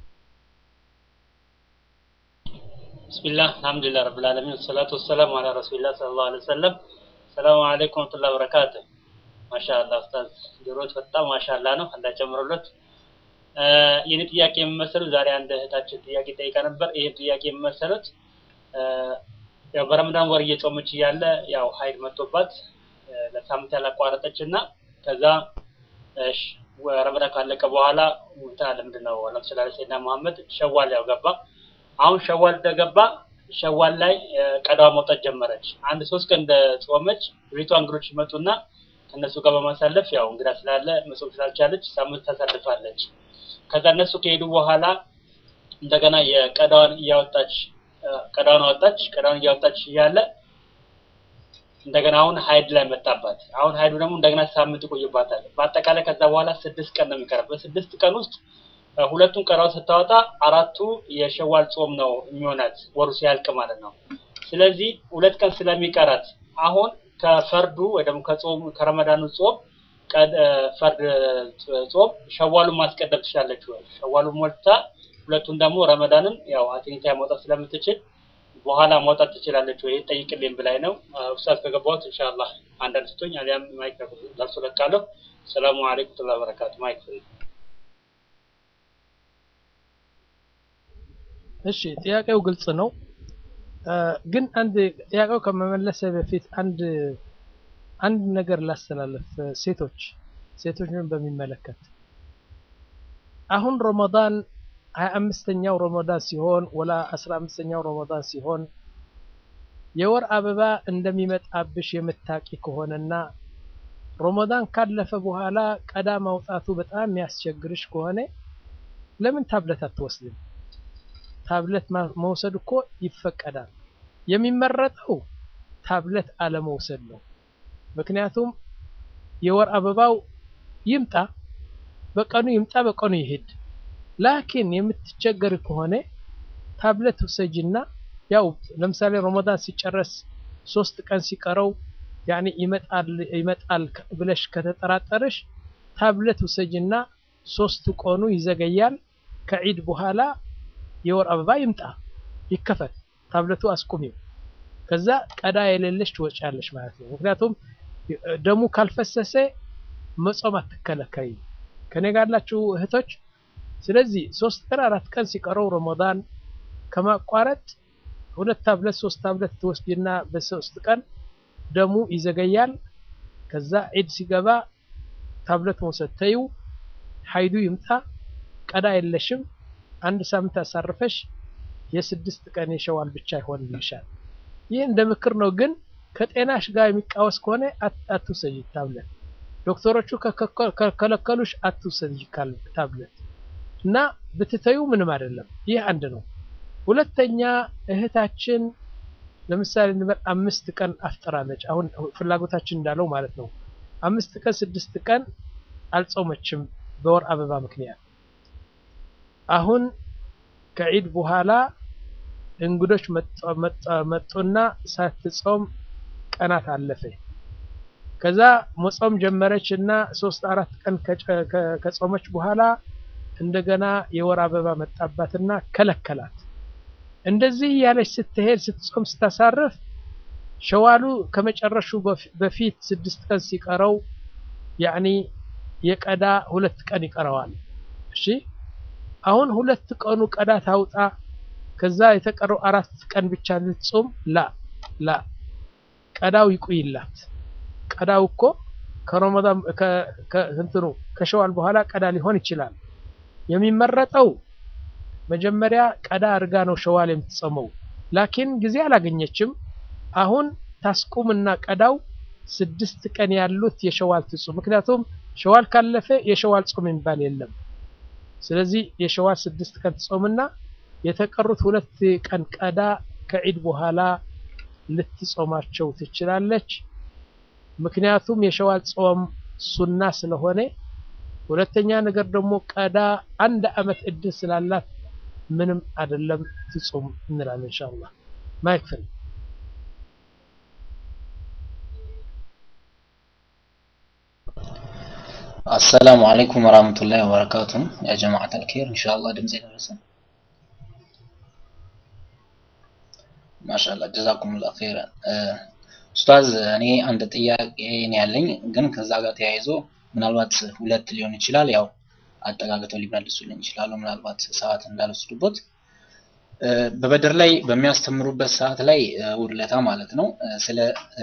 ቢስሚላህ አልሐምዱሊላህ ረብል ዓለሚን ወሰላቱ ወሰላሙ አላ ረሱሊላህ ሰለላሁ ዐለይሂ ወሰለም። ሰላሙ አለይኩም ወረህመቱላሂ ወበረካቱህ። ማሻአላህ ኡስታዝ ጆሮት በጣም ማሻአላህ ነው። አላህ ጨምሮለት። የኔ ጥያቄ የሚመሰለው ዛሬ አንድ እህታችን ጥያቄ ጠይቃ ነበር። ይሄ ጥያቄ የሚመሰሉት ያው በረመዳን ወር እየጾመች እያለ ያው ሀይድ መጥቶባት ለሳምንት ያላቋረጠች እና ከዛ ረመዳን ካለቀ በኋላ እንትን አለ ምንድን ነው አለም ስላ ሰይድና መሐመድ ሸዋል ያው ገባ። አሁን ሸዋል እንደገባ ሸዋል ላይ ቀዳዋ መውጣት ጀመረች። አንድ ሶስት ቀን እንደ ጾመች ቤቷ እንግዶች ይመጡና ከእነሱ ጋር በማሳለፍ ያው እንግዳ ስላለ መጾም ስላልቻለች ሳምንት ታሳልፋለች። ከዛ እነሱ ከሄዱ በኋላ እንደገና የቀዳዋን እያወጣች ቀዳውን አወጣች። ቀዳውን እያወጣች እያለ እንደገና አሁን ሀይድ ላይ መጣባት። አሁን ሀይዱ ደግሞ እንደገና ሳምንት ይቆይባታል። በአጠቃላይ ከዛ በኋላ ስድስት ቀን ነው የሚቀረው። በስድስት ቀን ውስጥ ሁለቱን ቀዳው ስታወጣ አራቱ የሸዋል ጾም ነው የሚሆናት ወሩ ሲያልቅ ማለት ነው። ስለዚህ ሁለት ቀን ስለሚቀራት አሁን ከፈርዱ ወይ ደግሞ ከጾም ከረመዳኑ ጾም ፈርድ ጾም ሸዋሉን ማስቀደም ትችላለች ወይ? ሸዋሉን ሞልታ ሁለቱን ደግሞ ረመዳንን ያው አቴኒታ ማውጣት ስለምትችል በኋላ ማውጣት ትችላለች ወይ ጠይቅልኝ ብላይ ነው። ኡስታዝ ከገባሁት ኢንሻአላህ አንዳንድ ስቶኝ አሊያም ማይክ ለርሱ ለቃለሁ። ሰላሙ አለይኩም ወራህመቱላሂ ወበረካቱ። ማይክ ፍሪ። እሺ ጥያቄው ግልጽ ነው። ግን አንድ ጥያቄው ከመመለሰ በፊት አንድ አንድ ነገር ላስተላለፍ። ሴቶች ሴቶችን በሚመለከት አሁን ረመዳን ሀያ አምስተኛው ረመዳን ሲሆን ወላ አስራ አምስተኛው ረመዳን ሲሆን የወር አበባ እንደሚመጣብሽ የምታቂ ከሆነና ረመዳን ካለፈ በኋላ ቀዳ ማውጣቱ በጣም የሚያስቸግርሽ ከሆነ ለምን ታብለት አትወስድም? ታብለት መውሰድ እኮ ይፈቀዳል። የሚመረጠው ታብለት አለመውሰድ ነው። ምክንያቱም የወር አበባው ይምጣ በቀኑ ይምጣ በቀኑ ይሄድ። ላኪን የምትቸገር ከሆነ ታብለት ውሰጂና ያው ለምሳሌ ረመዳን ሲጨረስ ሶስት ቀን ሲቀረው ያኔ ይመጣል ይመጣል ብለሽ ከተጠራጠረሽ ታብለት ውሰጂና ሶስቱ ቀኑ ይዘገያል። ከዒድ በኋላ የወር አበባ ይምጣ ይከፈት፣ ታብለቱ አስቁሚው። ከዛ ቀዳ የሌለሽ ትወጫለሽ ማለት ነው። ምክንያቱም ደሙ ካልፈሰሰ መጾም አትከለከይም። ከኔ ጋር ያላችሁ እህቶች ስለዚህ ሶስት ቀን አራት ቀን ሲቀረው ረመዳን ከማቋረጥ ሁለት ታብለት ሶስት ታብለት ትወስጂና በሶስት ቀን ደሙ ይዘገያል። ከዛ ዒድ ሲገባ ታብለት መውሰድ ተዩ፣ ሀይዱ ይምጣ፣ ቀዳ የለሽም። አንድ ሳምንት አሳርፈሽ የስድስት ቀን የሸዋል ብቻ ይሆንልሻል። ይህ እንደ ምክር ነው፣ ግን ከጤናሽ ጋር የሚቃወስ ከሆነ አትውሰጂ ታብለት። ዶክተሮቹ ከከለከሉሽ አትውሰጂ ታብለት እና ብትተዩ ምንም አይደለም። ይህ አንድ ነው። ሁለተኛ እህታችን ለምሳሌ እንበል አምስት ቀን አፍጥራለች። አሁን ፍላጎታችን እንዳለው ማለት ነው። አምስት ቀን ስድስት ቀን አልጾመችም በወር አበባ ምክንያት። አሁን ከዒድ በኋላ እንግዶች መጡና ሳትጾም ቀናት አለፈ። ከዛ መጾም ጀመረች እና ሶስት አራት ቀን ከጾመች በኋላ እንደገና የወር አበባ መጣባትና ከለከላት። እንደዚህ እያለች ስትሄድ ስትጾም ስታሳርፍ ሸዋሉ ከመጨረሹ በፊት ስድስት ቀን ሲቀረው ያኒ የቀዳ ሁለት ቀን ይቀረዋል። እሺ አሁን ሁለት ቀኑ ቀዳ ታውጣ፣ ከዛ የተቀረው አራት ቀን ብቻ ልትጾም ላ ላ ቀዳው ይቆይላት። ቀዳው እኮ ከረመዳን ከእንትኑ ከሸዋል በኋላ ቀዳ ሊሆን ይችላል። የሚመረጠው መጀመሪያ ቀዳ አድርጋ ነው ሸዋል የምትጾመው። ላኪን ጊዜ አላገኘችም። አሁን ታስቁምና ቀዳው ስድስት ቀን ያሉት የሸዋል ትጹም። ምክንያቱም ሸዋል ካለፈ የሸዋል ጾም የሚባል የለም። ስለዚህ የሸዋል ስድስት ቀን ትጾምና የተቀሩት ሁለት ቀን ቀዳ ከዒድ በኋላ ልትጾማቸው ትችላለች። ምክንያቱም የሸዋል ጾም ሱና ስለሆነ፣ ሁለተኛ ነገር ደግሞ ቀዳ አንድ አመት እድል ስላላት ምንም አይደለም ትጾም እንላለን። ኢንሻአላህ ማይክ ፍሪ አሰላሙ አለይኩም ወራህመቱላሂ ወበረካቱ ያ ጀማዓት አልኸይር ኢንሻአላህ ድምጽ ይደርሰ ማሻአላህ ጀዛኩሙላህ ኸይራን ኡስታዝ እኔ አንድ ጥያቄ ነው ያለኝ ግን ከዛ ጋር ተያይዞ ምናልባት ሁለት ሊሆን ይችላል ያው አጠጋግተው ሊመልሱልኝ ይችላሉ ምናልባት ሰዓት እንዳልወስዱበት በበድር ላይ በሚያስተምሩበት ሰዓት ላይ ውድለታ ማለት ነው ስለ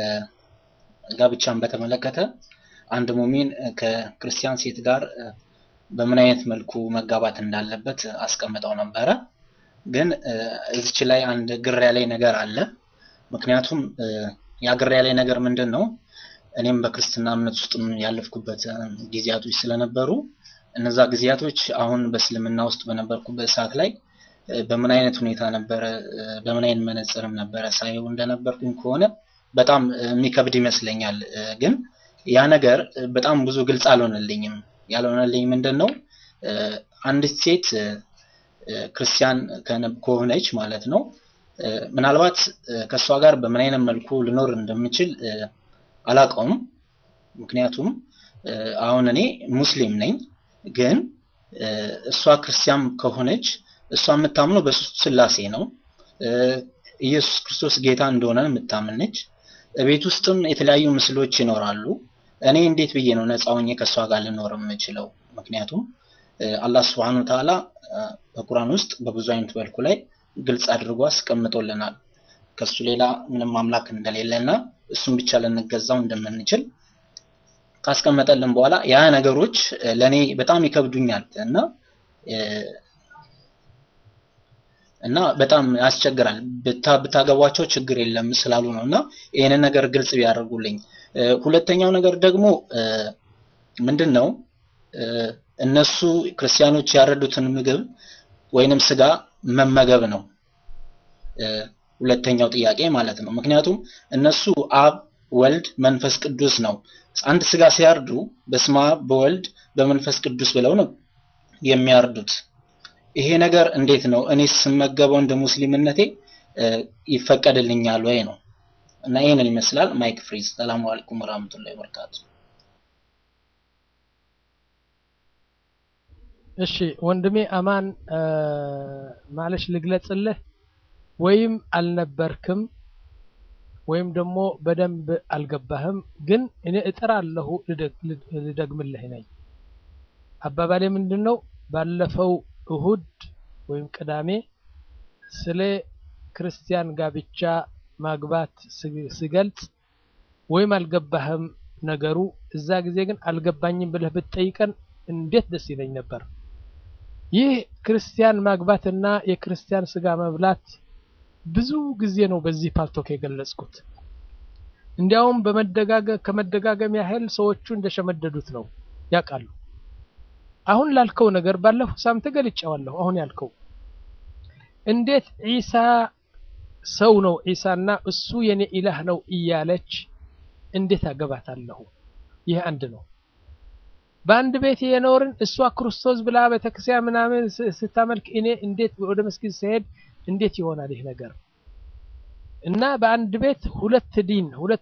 ጋብቻን በተመለከተ አንድ ሙሚን ከክርስቲያን ሴት ጋር በምን አይነት መልኩ መጋባት እንዳለበት አስቀምጠው ነበረ። ግን እዚች ላይ አንድ ግር ያለኝ ነገር አለ። ምክንያቱም ያ ግር ያለኝ ነገር ምንድን ነው? እኔም በክርስትና እምነት ውስጥ ያለፍኩበት ጊዜያቶች ስለነበሩ እነዛ ጊዜያቶች አሁን በእስልምና ውስጥ በነበርኩበት ሰዓት ላይ በምን አይነት ሁኔታ ነበረ፣ በምን አይነት መነጽርም ነበረ ሳየው እንደነበርኩኝ ከሆነ በጣም የሚከብድ ይመስለኛል ግን ያ ነገር በጣም ብዙ ግልጽ አልሆነልኝም። ያልሆነልኝ ምንድን ነው አንዲት ሴት ክርስቲያን ከሆነች ማለት ነው ምናልባት ከእሷ ጋር በምን አይነት መልኩ ልኖር እንደምችል አላውቀውም። ምክንያቱም አሁን እኔ ሙስሊም ነኝ፣ ግን እሷ ክርስቲያን ከሆነች እሷ የምታምነው በሶስቱ ስላሴ ነው። ኢየሱስ ክርስቶስ ጌታ እንደሆነ የምታምን ነች። ቤት ውስጥም የተለያዩ ምስሎች ይኖራሉ። እኔ እንዴት ብዬ ነው ነፃ ሆኜ ከእሷ ጋር ልኖር የምችለው? ምክንያቱም አላህ ስብሐነሁ ወተዓላ በቁርአን ውስጥ በብዙ አይነት መልኩ ላይ ግልጽ አድርጎ አስቀምጦልናል። ከሱ ሌላ ምንም አምላክ እንደሌለና እሱን ብቻ ልንገዛው እንደምንችል ካስቀመጠልን በኋላ ያ ነገሮች ለኔ በጣም ይከብዱኛል እና እና በጣም ያስቸግራል። ብታገቧቸው ችግር የለም ስላሉ ነው እና ይህንን ነገር ግልጽ ቢያደርጉልኝ። ሁለተኛው ነገር ደግሞ ምንድን ነው እነሱ ክርስቲያኖች ያረዱትን ምግብ ወይንም ስጋ መመገብ ነው ሁለተኛው ጥያቄ ማለት ነው። ምክንያቱም እነሱ አብ፣ ወልድ፣ መንፈስ ቅዱስ ነው። አንድ ስጋ ሲያርዱ በስመ አብ፣ በወልድ፣ በመንፈስ ቅዱስ ብለው ነው የሚያርዱት። ይሄ ነገር እንዴት ነው እኔ ስመገበው እንደ ሙስሊምነቴ ይፈቀድልኛል ወይ ነው እና ይሄንን ይመስላል። ማይክ ፍሪዝ። ሰላሙ አለይኩም ወራህመቱላሂ ወበረካቱ። እሺ ወንድሜ አማን ማለሽ ልግለጽልህ፣ ወይም አልነበርክም ወይም ደግሞ በደንብ አልገባህም። ግን እኔ እጥራለሁ ልደግምልህ ነኝ። አባባሌ ምንድን ነው? ባለፈው እሁድ ወይም ቅዳሜ ስለ ክርስቲያን ጋብቻ ማግባት ስገልጽ ወይም አልገባህም ነገሩ፣ እዛ ጊዜ ግን አልገባኝም ብለህ ብትጠይቀን እንዴት ደስ ይለኝ ነበር። ይህ ክርስቲያን ማግባትና የክርስቲያን ስጋ መብላት ብዙ ጊዜ ነው በዚህ ፓልቶክ የገለጽኩት። እንዲያውም በመደጋገም ከመደጋገም ያህል ሰዎቹ እንደሸመደዱት ነው ያውቃሉ። አሁን ላልከው ነገር ባለፈው ሳምንት ገልጬዋለሁ። አሁን ያልከው እንዴት ዒሳ ሰው ነው ዒሳና እሱ የኔ ኢላህ ነው እያለች እንዴት አገባታለሁ? ይህ አንድ ነው። በአንድ ቤት የኖርን እሷ ክርስቶስ ብላ ቤተክርስቲያን ምናምን ስታመልክ እኔ እንዴት ወደ መስጊድ ስሄድ እንዴት ይሆናል ይህ ነገር? እና በአንድ ቤት ሁለት ዲን ሁለት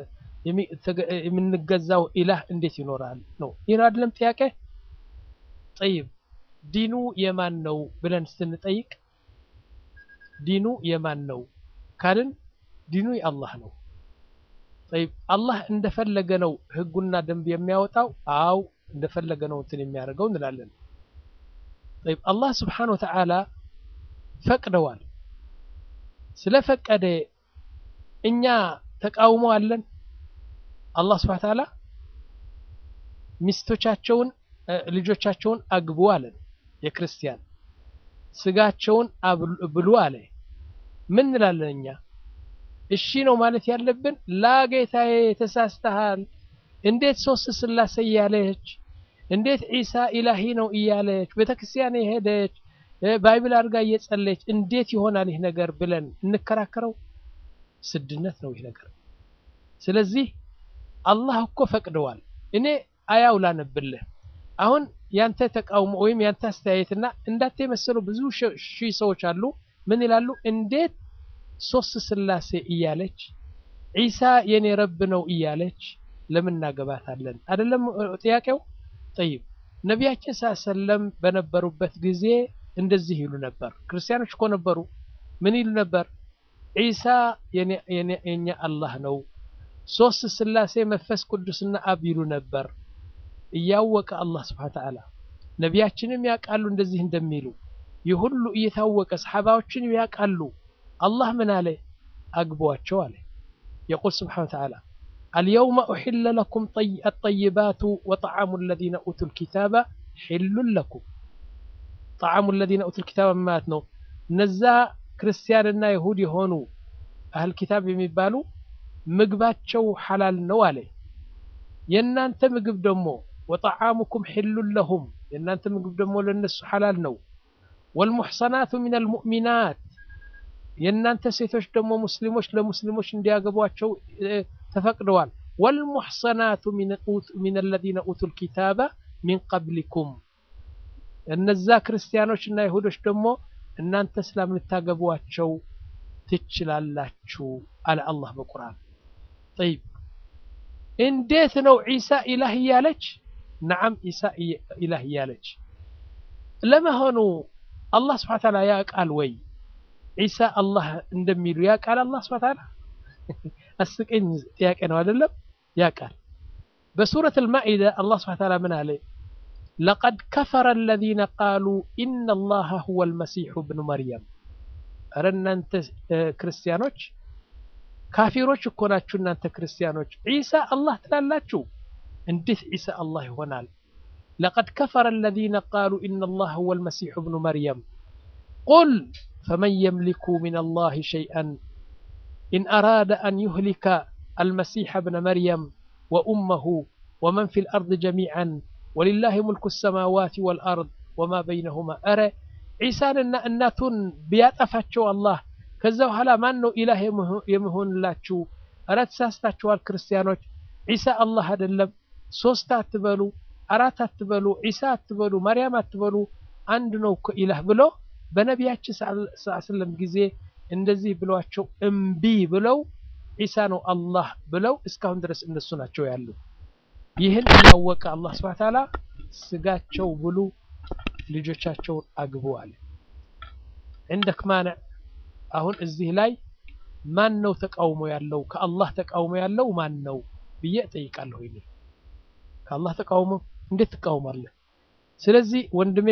የምንገዛው ኢላህ እንዴት ይኖራል ነው። ይህ አይደለም ጥያቄ? ጠይብ ዲኑ የማን ነው ብለን ስንጠይቅ ዲኑ የማን ነው ካልን ዲኑ የአላህ ነው። ጠይብ አላህ እንደፈለገ ነው ህጉና ደንብ የሚያወጣው? አው እንደፈለገ ነው እንትን የሚያደርገው እንላለን። ጠይብ አላህ ስብሓነሁ ወተዓላ ፈቅደዋል። ስለፈቀደ እኛ ተቃውሞ አለን? አላህ ስብሓነሁ ወተዓላ ሚስቶቻቸውን ልጆቻቸውን አግቡ አለን። የክርስቲያን ስጋቸውን ብሉ አለ። ምን እንላለን እኛ? እሺ ነው ማለት ያለብን? ላ ጌታዬ ተሳስተሃል። እንዴት ሶስት ስላሴ እያለች እንዴት ዒሳ ኢላሂ ነው እያለች ቤተክርስቲያን የሄደች ባይብል አድርጋ እየጸለች እንዴት ይሆናል ይህ ነገር ብለን እንከራከረው? ስድነት ነው ይህ ነገር። ስለዚህ አላህ እኮ ፈቅደዋል። እኔ አያው ላነብልህ። አሁን ያንተ ተቃውሞ ወይም ያንተ አስተያየትና እንዳንተ የመሰሉ ብዙ ሺህ ሰዎች አሉ። ምን ይላሉ? እንዴት ሶስት ስላሴ እያለች ዒሳ የኔ ረብ ነው እያለች ለምን እናገባታለን? አይደለም ጥያቄው። ጠይብ ነቢያችን ሰለም በነበሩበት ጊዜ እንደዚህ ይሉ ነበር። ክርስቲያኖች እኮ ነበሩ። ምን ይሉ ነበር? ዒሳ የኛ አላህ ነው፣ ሶስት ስላሴ መንፈስ ቅዱስና አብ ይሉ ነበር። እያወቀ አላህ ስብሐ ወተዓላ ነቢያችንም ያውቃሉ እንደዚህ እንደሚሉ ይህ ሁሉ እየታወቀ ሰሓባዎችን ያውቃሉ። አላህ ምን አለ? አግቧቸው አለ። የቁል ስብሐ ወተዓላ አልየውመ ኡሒለ ለኩም አጠይባቱ ወጠዓሙ ለዚነ ኡቱል ኪታበ ሒሉን ለኩም ጣዓሙ ለዚነ ኡቱል ኪታብ ማለት ነው። እነዛ ክርስቲያንና ይሁድ የሆኑ አህል ኪታብ የሚባሉ ምግባቸው ሐላል ነው አለ። የእናንተ ምግብ ደግሞ ወጠዓሙኩም ሒሉን ለሁም የእናንተ ምግብ ደግሞ ለነሱ ሐላል ነው። ወልሙሕሰናቱ ሚነል ሙእሚናት የእናንተ ሴቶች ደግሞ ሙስሊሞች ለሙስሊሞች እንዲያገቧቸው ተፈቅደዋል። ወልሙሕሰናቱ ሚነ ለዚነ ኡቱል ኪታበ ሚን ቀብሊኩም እነዛ ክርስቲያኖች እና ይሁዶች ደግሞ እናንተ እስላም ልታገቧቸው ትችላላችሁ አለ አላህ በቁርአን። ጠይብ እንዴት ነው ዒሳ ኢላህ እያለች? ነዓም ዒሳ ኢላህ እያለች ለመሆኑ አላህ ስብሐ ወተዓላ ያውቃል ወይ? ዒሳ አላህ እንደሚሉ ያውቃል አላህ ስብሐ ወተዓላ? አስቀኝ ጥያቄ ነው አይደለም? ያውቃል። በሱረት አልማኢዳ አላህ ስብሐ ወተዓላ ምን አለ? ለቀድ ከፈረ አለዚነ ቃሉ ኢነ አላህ ሁወ አልመሲሑ ብኑ መርየም። ኧረ እናንተ ክርስቲያኖች ካፊሮች እኮ ናችሁ እናንተ ክርስቲያኖች። ዒሳ አላህ ትላላችሁ፣ እንዴት ዒሳ አላህ ይሆናል? ለቀድ ከፈረ አለዚነ ቃሉ ኢነ አላህ ሁወ አልመሲሑ ብኑ መርየም ቁል ፈመን የምሊኩ ሚነ አላህ ሸይአን ኢን አራደ አን ዩህሊከ አልመሲሐ ብነ መርየም ወኡመሁ ወመን ፊል አርድ ጀሚዓን ወሊላሂ ሙልኩ ሰማዋት ወልአርድ ወማ በይነሁማ። ኧረ ዒሳንና እናቱን ቢያጠፋቸው አላህ ከዛ በኋላ ማን ነው ኢላህ የመሆንላችሁ? ኧረ ተሳስታችኋል ክርስቲያኖች። ዒሳ አላህ አይደለም። ሶስት አትበሉ፣ አራት አትበሉ፣ ዒሳ አትበሉ፣ ማርያም አትበሉ፣ አንድ ነው እኮ ኢላህ ብሎ በነቢያችን ሰለም ጊዜ እንደዚህ ብሏቸው እምቢ ብለው ዒሳ ነው አላህ ብለው እስካሁን ድረስ እነሱ ናቸው ያሉ። ይህን እያወቀ አላህ ስብሐ ተዓላ ስጋቸው ብሉ፣ ልጆቻቸውን አግቡ አለ። እንደክ ማንዕ አሁን እዚህ ላይ ማን ነው ተቃውሞ ያለው? ከአላህ ተቃውሞ ያለው ማን ነው ብዬ እጠይቃለሁ። ይኔ ከአላህ ተቃውሞ እንዴት ትቃውማለህ? ስለዚህ ወንድሜ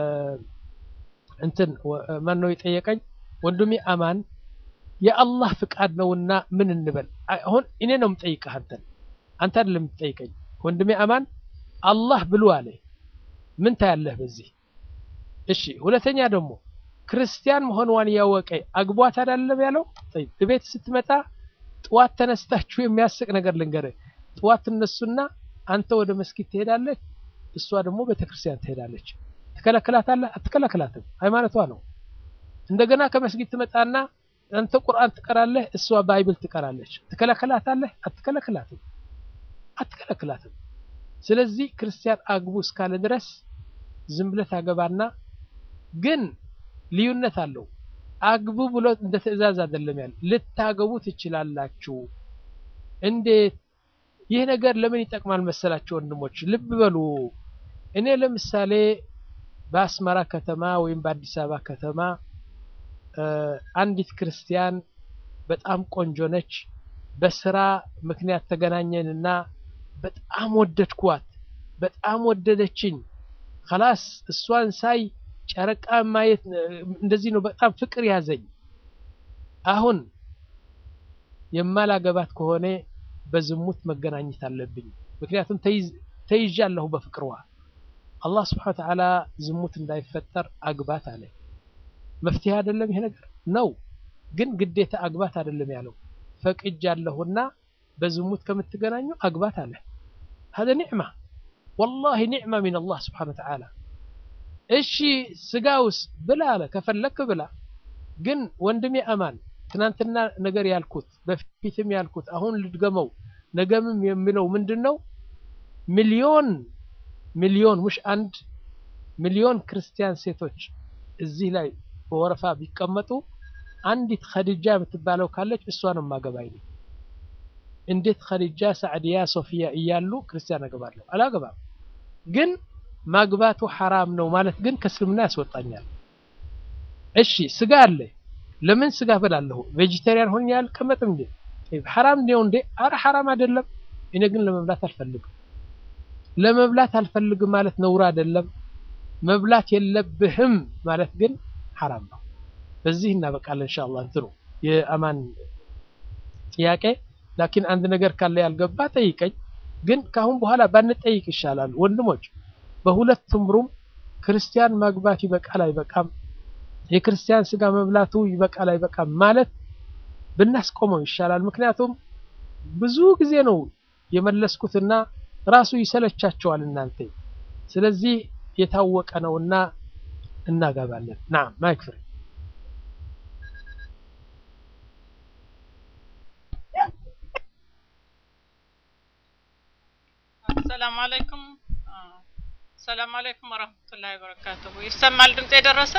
እንትን ማን ነው የጠየቀኝ? ወንድሜ አማን የአላህ ፍቃድ ነውና ምን እንበል? አሁን እኔ ነው የምጠይቅህ አንተን፣ አንተ አይደለም የምትጠይቀኝ። ወንድሜ አማን አላህ ብሉ አለ። ምን ታያለህ በዚህ? እሺ ሁለተኛ ደግሞ ክርስቲያን መሆንዋን ያወቀ አግቧት አይደለም ያለው? ጠይብ ቤት ስትመጣ ጥዋት ተነስታችሁ የሚያስቅ ነገር ልንገርህ። ጥዋት ትነሱና አንተ ወደ መስጊድ ትሄዳለች፣ እሷ ደግሞ ቤተክርስቲያን ትሄዳለች። ትከለክላታለህ? አትከለክላትም። ሃይማኖቷ ነው። እንደገና ከመስጊድ ትመጣና አንተ ቁርአን ትቀራለህ፣ እሷ ባይብል ትቀራለች። ትከለክላታለህ? አትከለክላትም። አትከለክላትም። ስለዚህ ክርስቲያን አግቡ እስካለ ድረስ ዝም ብለህ ታገባና ግን ልዩነት አለው። አግቡ ብሎ እንደ ትዕዛዝ አይደለም ያለ ልታገቡ ትችላላችሁ። እንዴት? ይህ ነገር ለምን ይጠቅማል መሰላችሁ ወንድሞች? ልብ በሉ። እኔ ለምሳሌ በአስመራ ከተማ ወይም በአዲስ አበባ ከተማ አንዲት ክርስቲያን በጣም ቆንጆ ነች። በስራ ምክንያት ተገናኘንና በጣም ወደድኳት፣ በጣም ወደደችኝ። ከላስ እሷን ሳይ ጨረቃ ማየት እንደዚህ ነው። በጣም ፍቅር ያዘኝ። አሁን የማላገባት ከሆነ በዝሙት መገናኘት አለብኝ። ምክንያቱም ተይዣለሁ በፍቅርዋ። አላህ ስብሐነ ወተዓላ ዝሙት እንዳይፈጠር አግባት አለ። መፍትሄ አይደለም ይሄ ነገር ነው፣ ግን ግዴታ አግባት አይደለም ያለው። ፈቅጃለሁና በዝሙት ከምትገናኙ አግባት አለ። هذا نعمة والله نعمة من الله سبحانه وتعالى እሺ ስጋውስ ብላ አለ ከፈለክ ብላ ግን ወንድሜ አማን ትናንትና ነገር ያልኩት በፊትም ያልኩት አሁን ልድገመው ነገምም የሚለው ምንድን ነው ሚሊዮን ሚሊዮን ሙሽ አንድ ሚሊዮን ክርስቲያን ሴቶች እዚህ ላይ በወረፋ ቢቀመጡ አንዲት ኸዲጃ የምትባለው ካለች እሷን ማገባይ ነኝ እንዴት ኸዲጃ ሳዕድያ ሶፊያ እያሉ ክርስቲያን አገባለሁ አላገባም ግን ማግባቱ ሐራም ነው ማለት ግን ከእስልምና ያስወጣኛል እሺ ስጋ አለ ለምን ስጋ በላለሁ ቬጂቴሪያን ሆኜ አልቀመጥም እንዴ ሐራም ነው እንዴ አረ ሐራም አይደለም እኔ ግን ለመብላት አልፈልግም ለመብላት አልፈልግም ማለት ነውር አይደለም መብላት የለብህም ማለት ግን ሐራም ነው በዚህ እናበቃለን ኢንሻአላህ እንትኑ የአማን ጥያቄ ላኪን አንድ ነገር ካለ ያልገባ ጠይቀኝ ግን ካሁን በኋላ ባንጠይቅ ይሻላል ወንድሞች በሁለቱም ሩም ክርስቲያን ማግባት ይበቃል አይበቃም የክርስቲያን ስጋ መብላቱ ይበቃል አይበቃም ማለት ብናስቆመው ይሻላል ምክንያቱም ብዙ ጊዜ ነው የመለስኩትና ራሱ ይሰለቻቸዋል እናንተ ስለዚህ የታወቀ ነውና እናገባለን ናም ማይክ ፍሪ ሰላም አለይኩም ሰላም አለይኩም ወራህመቱላሂ ወበረካቱሁ ይሰማል ድምጽ የደረሰ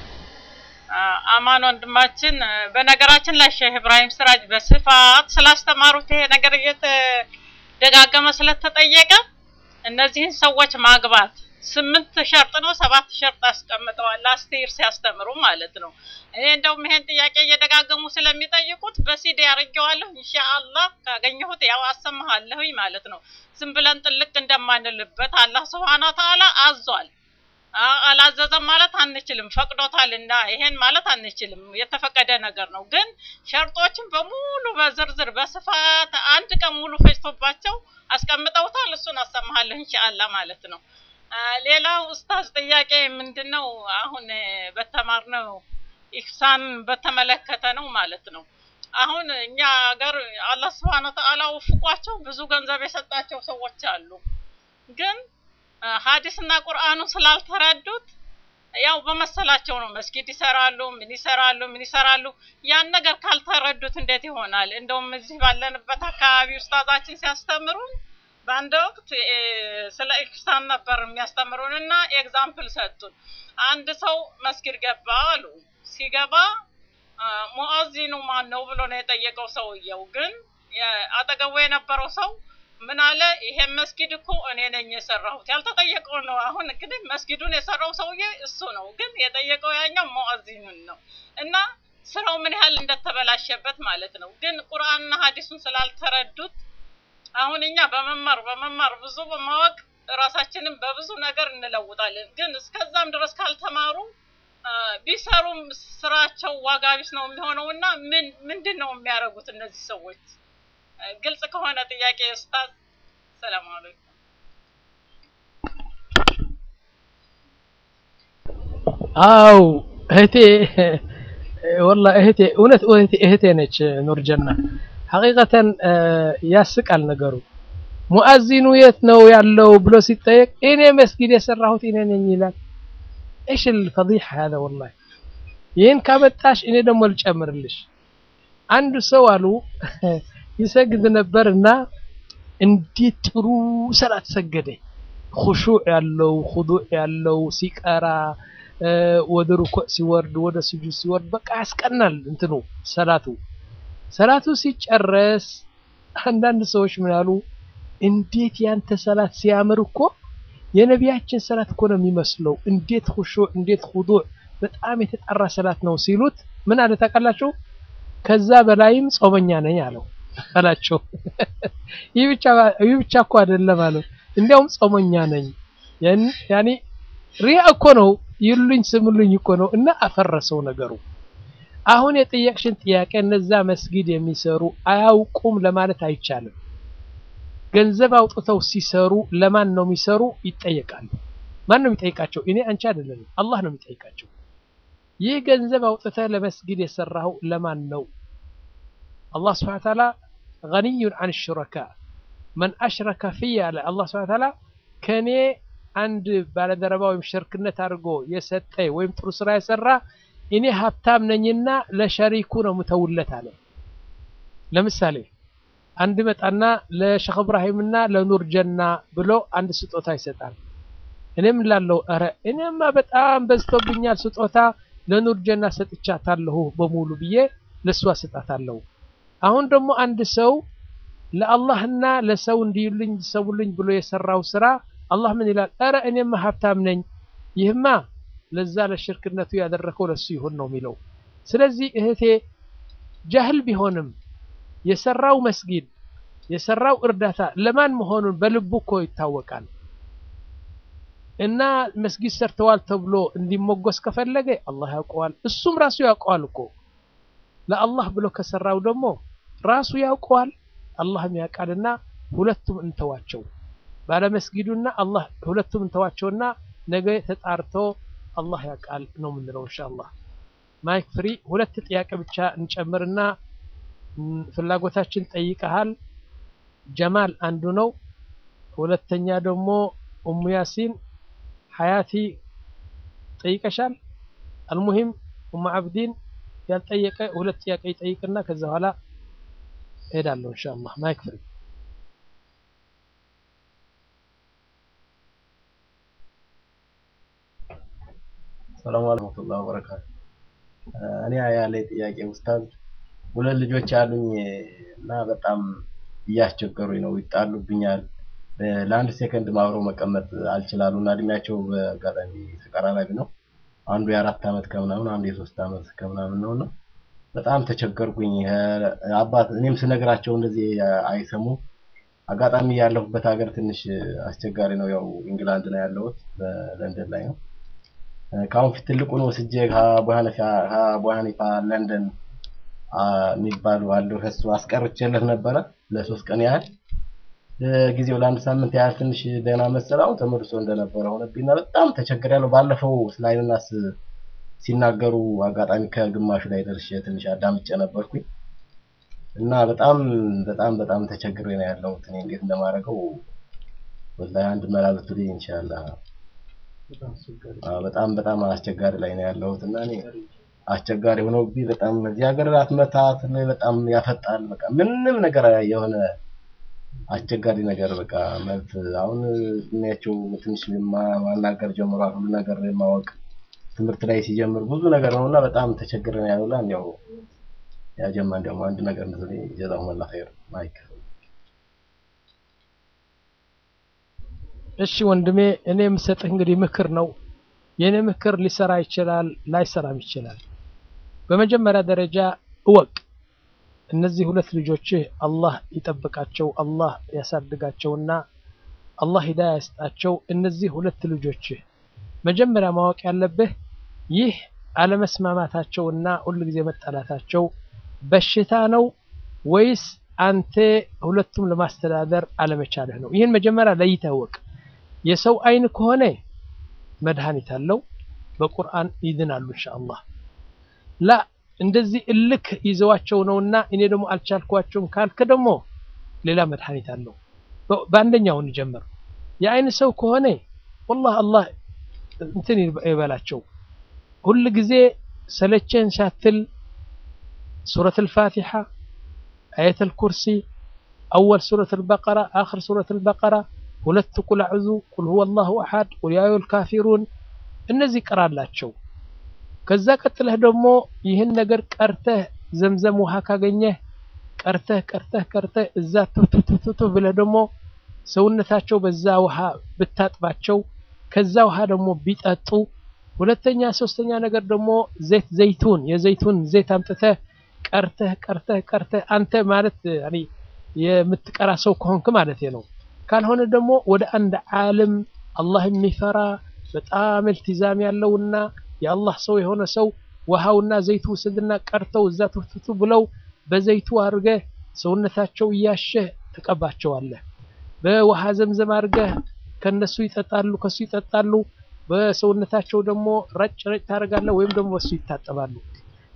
አማን ወንድማችን በነገራችን ላይ ሼህ ኢብራሂም ስራጅ በስፋት ስላስተማሩት ይሄ ነገር እየተደጋገመ ስለተጠየቀ እነዚህን ሰዎች ማግባት ስምንት ሸርጥ ነው ሰባት ሸርጥ አስቀምጠዋል ላስት ይር ሲያስተምሩ ማለት ነው እኔ እንደውም ይሄን ጥያቄ እየደጋገሙ ስለሚጠይቁት በሲዲ ያርጌዋለሁ ኢንሻአላህ ካገኘሁት ያው አሰማሃለሁኝ ማለት ነው ዝም ብለን ጥልቅ እንደማንልበት አላህ ስብሐነ ወተዓላ አዟል አላዘዘም ማለት አንችልም ፈቅዶታልና ይሄን ማለት አንችልም የተፈቀደ ነገር ነው ግን ሸርጦችን በሙሉ በዝርዝር በስፋት አንድ ቀን ሙሉ ፈጅቶባቸው አስቀምጠውታል እሱን አሰማሃለሁ ኢንሻአላህ ማለት ነው ሌላው ኡስታዝ ጥያቄ ምንድነው አሁን በተማርነው ኢህሳን በተመለከተ ነው ማለት ነው አሁን እኛ ሀገር አላህ ስብሐነ ወተዓላ ወፍቋቸው ብዙ ገንዘብ የሰጣቸው ሰዎች አሉ ግን ሀዲስና ቁርአኑ ስላልተረዱት ያው በመሰላቸው ነው መስጊድ ይሰራሉ ምን ይሰራሉ ምን ይሰራሉ ያን ነገር ካልተረዱት እንዴት ይሆናል እንደውም እዚህ ባለንበት አካባቢ ኡስታዛችን ሲያስተምሩን በአንድ ወቅት ስለ ኢህሳን ነበር የሚያስተምሩን እና ኤግዛምፕል ሰጡን አንድ ሰው መስጊድ ገባ አሉ ሲገባ ሙአዚኑ ማን ነው ብሎ ነው የጠየቀው ሰውየው ግን አጠገቡ የነበረው ሰው ምን አለ ይሄን መስጊድ እኮ እኔ ነኝ የሰራሁት ያልተጠየቀው ነው አሁን እንግዲህ መስጊዱን የሰራው ሰውዬ እሱ ነው ግን የጠየቀው ያኛው ሙአዚኑን ነው እና ስራው ምን ያህል እንደተበላሸበት ማለት ነው ግን ቁርአንና ሀዲሱን ስላልተረዱት አሁን እኛ በመማር በመማር ብዙ በማወቅ ራሳችንን በብዙ ነገር እንለውጣለን ግን እስከዛም ድረስ ካልተማሩ ቢሰሩም ስራቸው ዋጋ ቢስ ነው የሚሆነው እና ምን ምንድን ነው የሚያደርጉት እነዚህ ሰዎች ግልጽ ከሆነ ጥያቄ ኡስታዝ ሰላም አለይኩም አው እህቴ ወላ እህቴ እውነት እህቴ እህቴ ነች ኑርጀና ሐቂቀተን ያስቃል ነገሩ ሙአዚኑ የት ነው ያለው ብሎ ሲጠየቅ እኔ መስጊድ የሰራሁት እኔ ነኝ ይላል ايش الفضيحه هذا والله ይህን ካመጣሽ እኔ ደግሞ ልጨምርልሽ አንዱ ሰው አሉ ይሰግድ ነበርና እንዴት ጥሩ ሰላት ሰገደ خشوع ያለው خضوع ያለው ሲቀራ ወደ ሩኩዕ ሲወርድ ወደ ስጁድ ሲወርድ በቃ ያስቀናል እንትኑ ሰላቱ ሰላቱ ሲጨረስ አንዳንድ ሰዎች ምን አሉ እንዴት ያንተ ሰላት ሲያምር እኮ የነቢያችን ሰላት እኮ ነው የሚመስለው እንዴት خشوع እንዴት خضوع በጣም የተጠራ ሰላት ነው ሲሉት ምን አለ ታውቃላችሁ ከዛ በላይም ጾመኛ ነኝ አለው አላቸው ይህ ብቻ ይህ ብቻ እኮ አይደለም አለው እንዲያውም ጾመኛ ነኝ ያኒ ሪያ እኮ ነው ይሉኝ ስሙልኝ እኮ ነው እና አፈረሰው ነገሩ አሁን የጠየቅሽን ጥያቄ እነዛ መስጊድ የሚሰሩ አያውቁም ለማለት አይቻልም ገንዘብ አውጥተው ሲሰሩ ለማን ነው የሚሰሩ ይጠየቃሉ ማን ነው የሚጠይቃቸው እኔ አንቺ አይደለም አላህ ነው የሚጠይቃቸው ይህ ገንዘብ አውጥተህ ለመስጊድ የሰራው ለማን ነው አላህ ስብሐነ ወተዓላ ገኒዩን አን ሹረካ መን አሽረከ ፊየ አለ አላህ ስብሐነ ወተዓላ ከኔ አንድ ባለደረባ ወይም ሽርክነት አድርጎ የሰጠ ወይም ጥሩ ስራ የሰራ እኔ ሀብታም ነኝና ለሸሪኩ ነው ምተውለት አለ። ለምሳሌ አንድ መጣና ለሸኽ እብራሂምና ለኑር ጀና ብሎ አንድ ስጦታ ይሰጣል። እኔም ላለው ኧረ እኔማ በጣም በዝቶብኛል ስጦታ ለኑር ጀና ሰጥቻታለሁ በሙሉ ብዬ ለእሷ ሰጣታለሁ። አሁን ደግሞ አንድ ሰው ለአላህና ለሰው እንዲዩልኝ ሰውልኝ ብሎ የሰራው ስራ አላህ ምን ይላል? ኧረ እኔማ ሀብታም ነኝ፣ ይህማ ለዛ ለሽርክነቱ ያደረከው ለሱ ይሁን ነው የሚለው። ስለዚህ እህቴ ጃህል ቢሆንም የሰራው መስጊድ የሰራው እርዳታ ለማን መሆኑን በልቡ እኮ ይታወቃል። እና መስጊድ ሰርተዋል ተብሎ እንዲሞገስ ከፈለገ አላህ ያውቀዋል፣ እሱም ራሱ ያውቀዋል እኮ። ለአላህ ብሎ ከሰራው ደግሞ ራሱ ያውቀዋል፣ አላህም ያውቃልና ሁለቱም እንተዋቸው። ባለ መስጊዱና አላህ ሁለቱም እንተዋቸውና ነገ ተጣርቶ አላህ ያውቃል ነው የምንለው ኢንሻአላህ። ማይክ ፍሪ ሁለት ጥያቄ ብቻ እንጨምርና ፍላጎታችን ጠይቀሃል። ጀማል አንዱ ነው። ሁለተኛ ደግሞ ኡሙ ያሲን ሀያቲ ጠይቀሻል። አልሙሂም ኡሙ አብዲን ያልጠየቀ ሁለት ጥያቄ ይጠይቅና ከዛ በኋላ እሄዳለሁ ኢንሻአላህ። ማይክ ፍሪ ሰላም አለይኩም ወበረካቱ። እኔ ያለ ጥያቄ ኡስታዝ ሁለት ልጆች አሉኝ እና በጣም እያስቸገሩኝ ነው፣ ይጣሉብኛል። ለአንድ ሴከንድ አብረው መቀመጥ አልችላሉ እና እድሜያቸው በአጋጣሚ ተቀራራቢ ነው። አንዱ የአራት ዓመት ከምናምን አንዱ የሶስት ዓመት ከምናምን ነው እና በጣም ተቸገርኩኝ። አባት እኔም ስነግራቸው እንደዚህ አይሰሙም። አጋጣሚ ያለሁበት ሀገር ትንሽ አስቸጋሪ ነው። ያው ኢንግላንድ ነው ያለሁት፣ በለንደን ላይ ነው። ከአሁን ፊት ትልቁን ወስጄ ከአቡ ሐኒፋ ለንደን የሚባሉ አለው ከሱ አስቀርቼለት ነበረ ለሶስት ቀን ያህል ጊዜው ለአንድ ሳምንት ያህል ትንሽ ደህና መሰለ። አሁን ተመልሶ እንደነበረ ሆነብኝና በጣም ተቸግሬያለሁ። ባለፈው ስለ አይንናስ ሲናገሩ አጋጣሚ ከግማሹ ላይ ደርሼ ትንሽ አዳምጬ ነበርኩኝ እና በጣም በጣም በጣም ተቸግሬ ነው ያለሁት። እኔ እንዴት እንደማደርገው ወላሂ አንድ መላ ብትሉኝ ኢንሻአላህ። በጣም በጣም አስቸጋሪ ላይ ነው ያለሁት እና እኔ አስቸጋሪ ሆኖብኝ በጣም እዚህ ሀገር አትመታት በጣም ያፈጣል። በቃ ምንም ነገር የሆነ አስቸጋሪ ነገር በቃ መልስ አሁን እድሜያቸው ትንሽ ማናገር ጀምሯል። ሁሉ ነገር ማወቅ ትምህርት ላይ ሲጀምር ብዙ ነገር ነውና በጣም ተቸግረን ያለውላ ያው ያጀማን ደግሞ አንድ ነገር እንደዚህ ጀዛው መላ ኸይር ማይክ እሺ ወንድሜ እኔ የምሰጥህ እንግዲህ ምክር ነው። የኔ ምክር ሊሰራ ይችላል፣ ላይሰራም ይችላል። በመጀመሪያ ደረጃ እወቅ፣ እነዚህ ሁለት ልጆችህ አላህ ይጠብቃቸው፣ አላህ ያሳድጋቸውና አላህ ሂዳያ ያስጣቸው። እነዚህ ሁለት ልጆችህ መጀመሪያ ማወቅ ያለብህ ይህ አለመስማማታቸውና ሁሉ ጊዜ መጠላታቸው በሽታ ነው ወይስ አንተ ሁለቱም ለማስተዳደር አለመቻልህ ነው? ይህን መጀመሪያ ለይተህ እወቅ። የሰው አይን ከሆነ መድኃኒት አለው፣ በቁርአን ይድናሉ ኢንሻአላህ። ላ እንደዚህ እልክ ይዘዋቸው ነውና እኔ ደግሞ አልቻልኳቸውም ካልክ ደግሞ ሌላ መድኃኒት አለው። በአንደኛው እንጀምር። የአይን ሰው ከሆነ ወላሂ አላህ እንትን ይበላቸው። ሁል ጊዜ ሰለቸን ሳትል ሱረቱል ፋቲሓ፣ አየተል ኩርሲ፣ አወል ሱረቱል በቀራ፣ አኽር ሱረቱል በቀራ ሁለት ቁል አዕዙ ቁል ሁወ አላሁ አሐድ ቁል ያ አዩሀል ካፊሩን እነዚህ ቅራላቸው። ከዛ ቀጥለህ ደግሞ ይህን ነገር ቀርተህ ዘምዘም ውሃ ካገኘህ ቀርተህ ቀርተህ ቀርተህ እዛ ቱቱቱቱ ብለህ ደግሞ ሰውነታቸው በዛ ውሃ ብታጥባቸው ከዛ ውሃ ደግሞ ቢጠጡ ሁለተኛ ሶስተኛ ነገር ደግሞ ዘይት ዘይቱን የዘይቱን ዘይት አምጥተህ ቀርተህ ቀርተህ ቀርተህ አንተ ማለት ያኒ የምትቀራ ሰው ከሆንክ ማለት ነው። ካልሆነ ደግሞ ወደ አንድ ዓለም አላህ የሚፈራ በጣም እልቲዛም ያለውና የአላህ ሰው የሆነ ሰው ውሃውና ዘይቱ ውሰድና ቀርተው እዛ ትፍትቱ ብለው በዘይቱ አድርገህ ሰውነታቸው እያሸህ ትቀባቸዋለህ። በውሃ ዘምዘም አድርገህ ከነሱ ይጠጣሉ፣ ከሱ ይጠጣሉ። በሰውነታቸው ደግሞ ረጭ ረጭ ታደርጋለህ፣ ወይም ደግሞ በሱ ይታጠባሉ።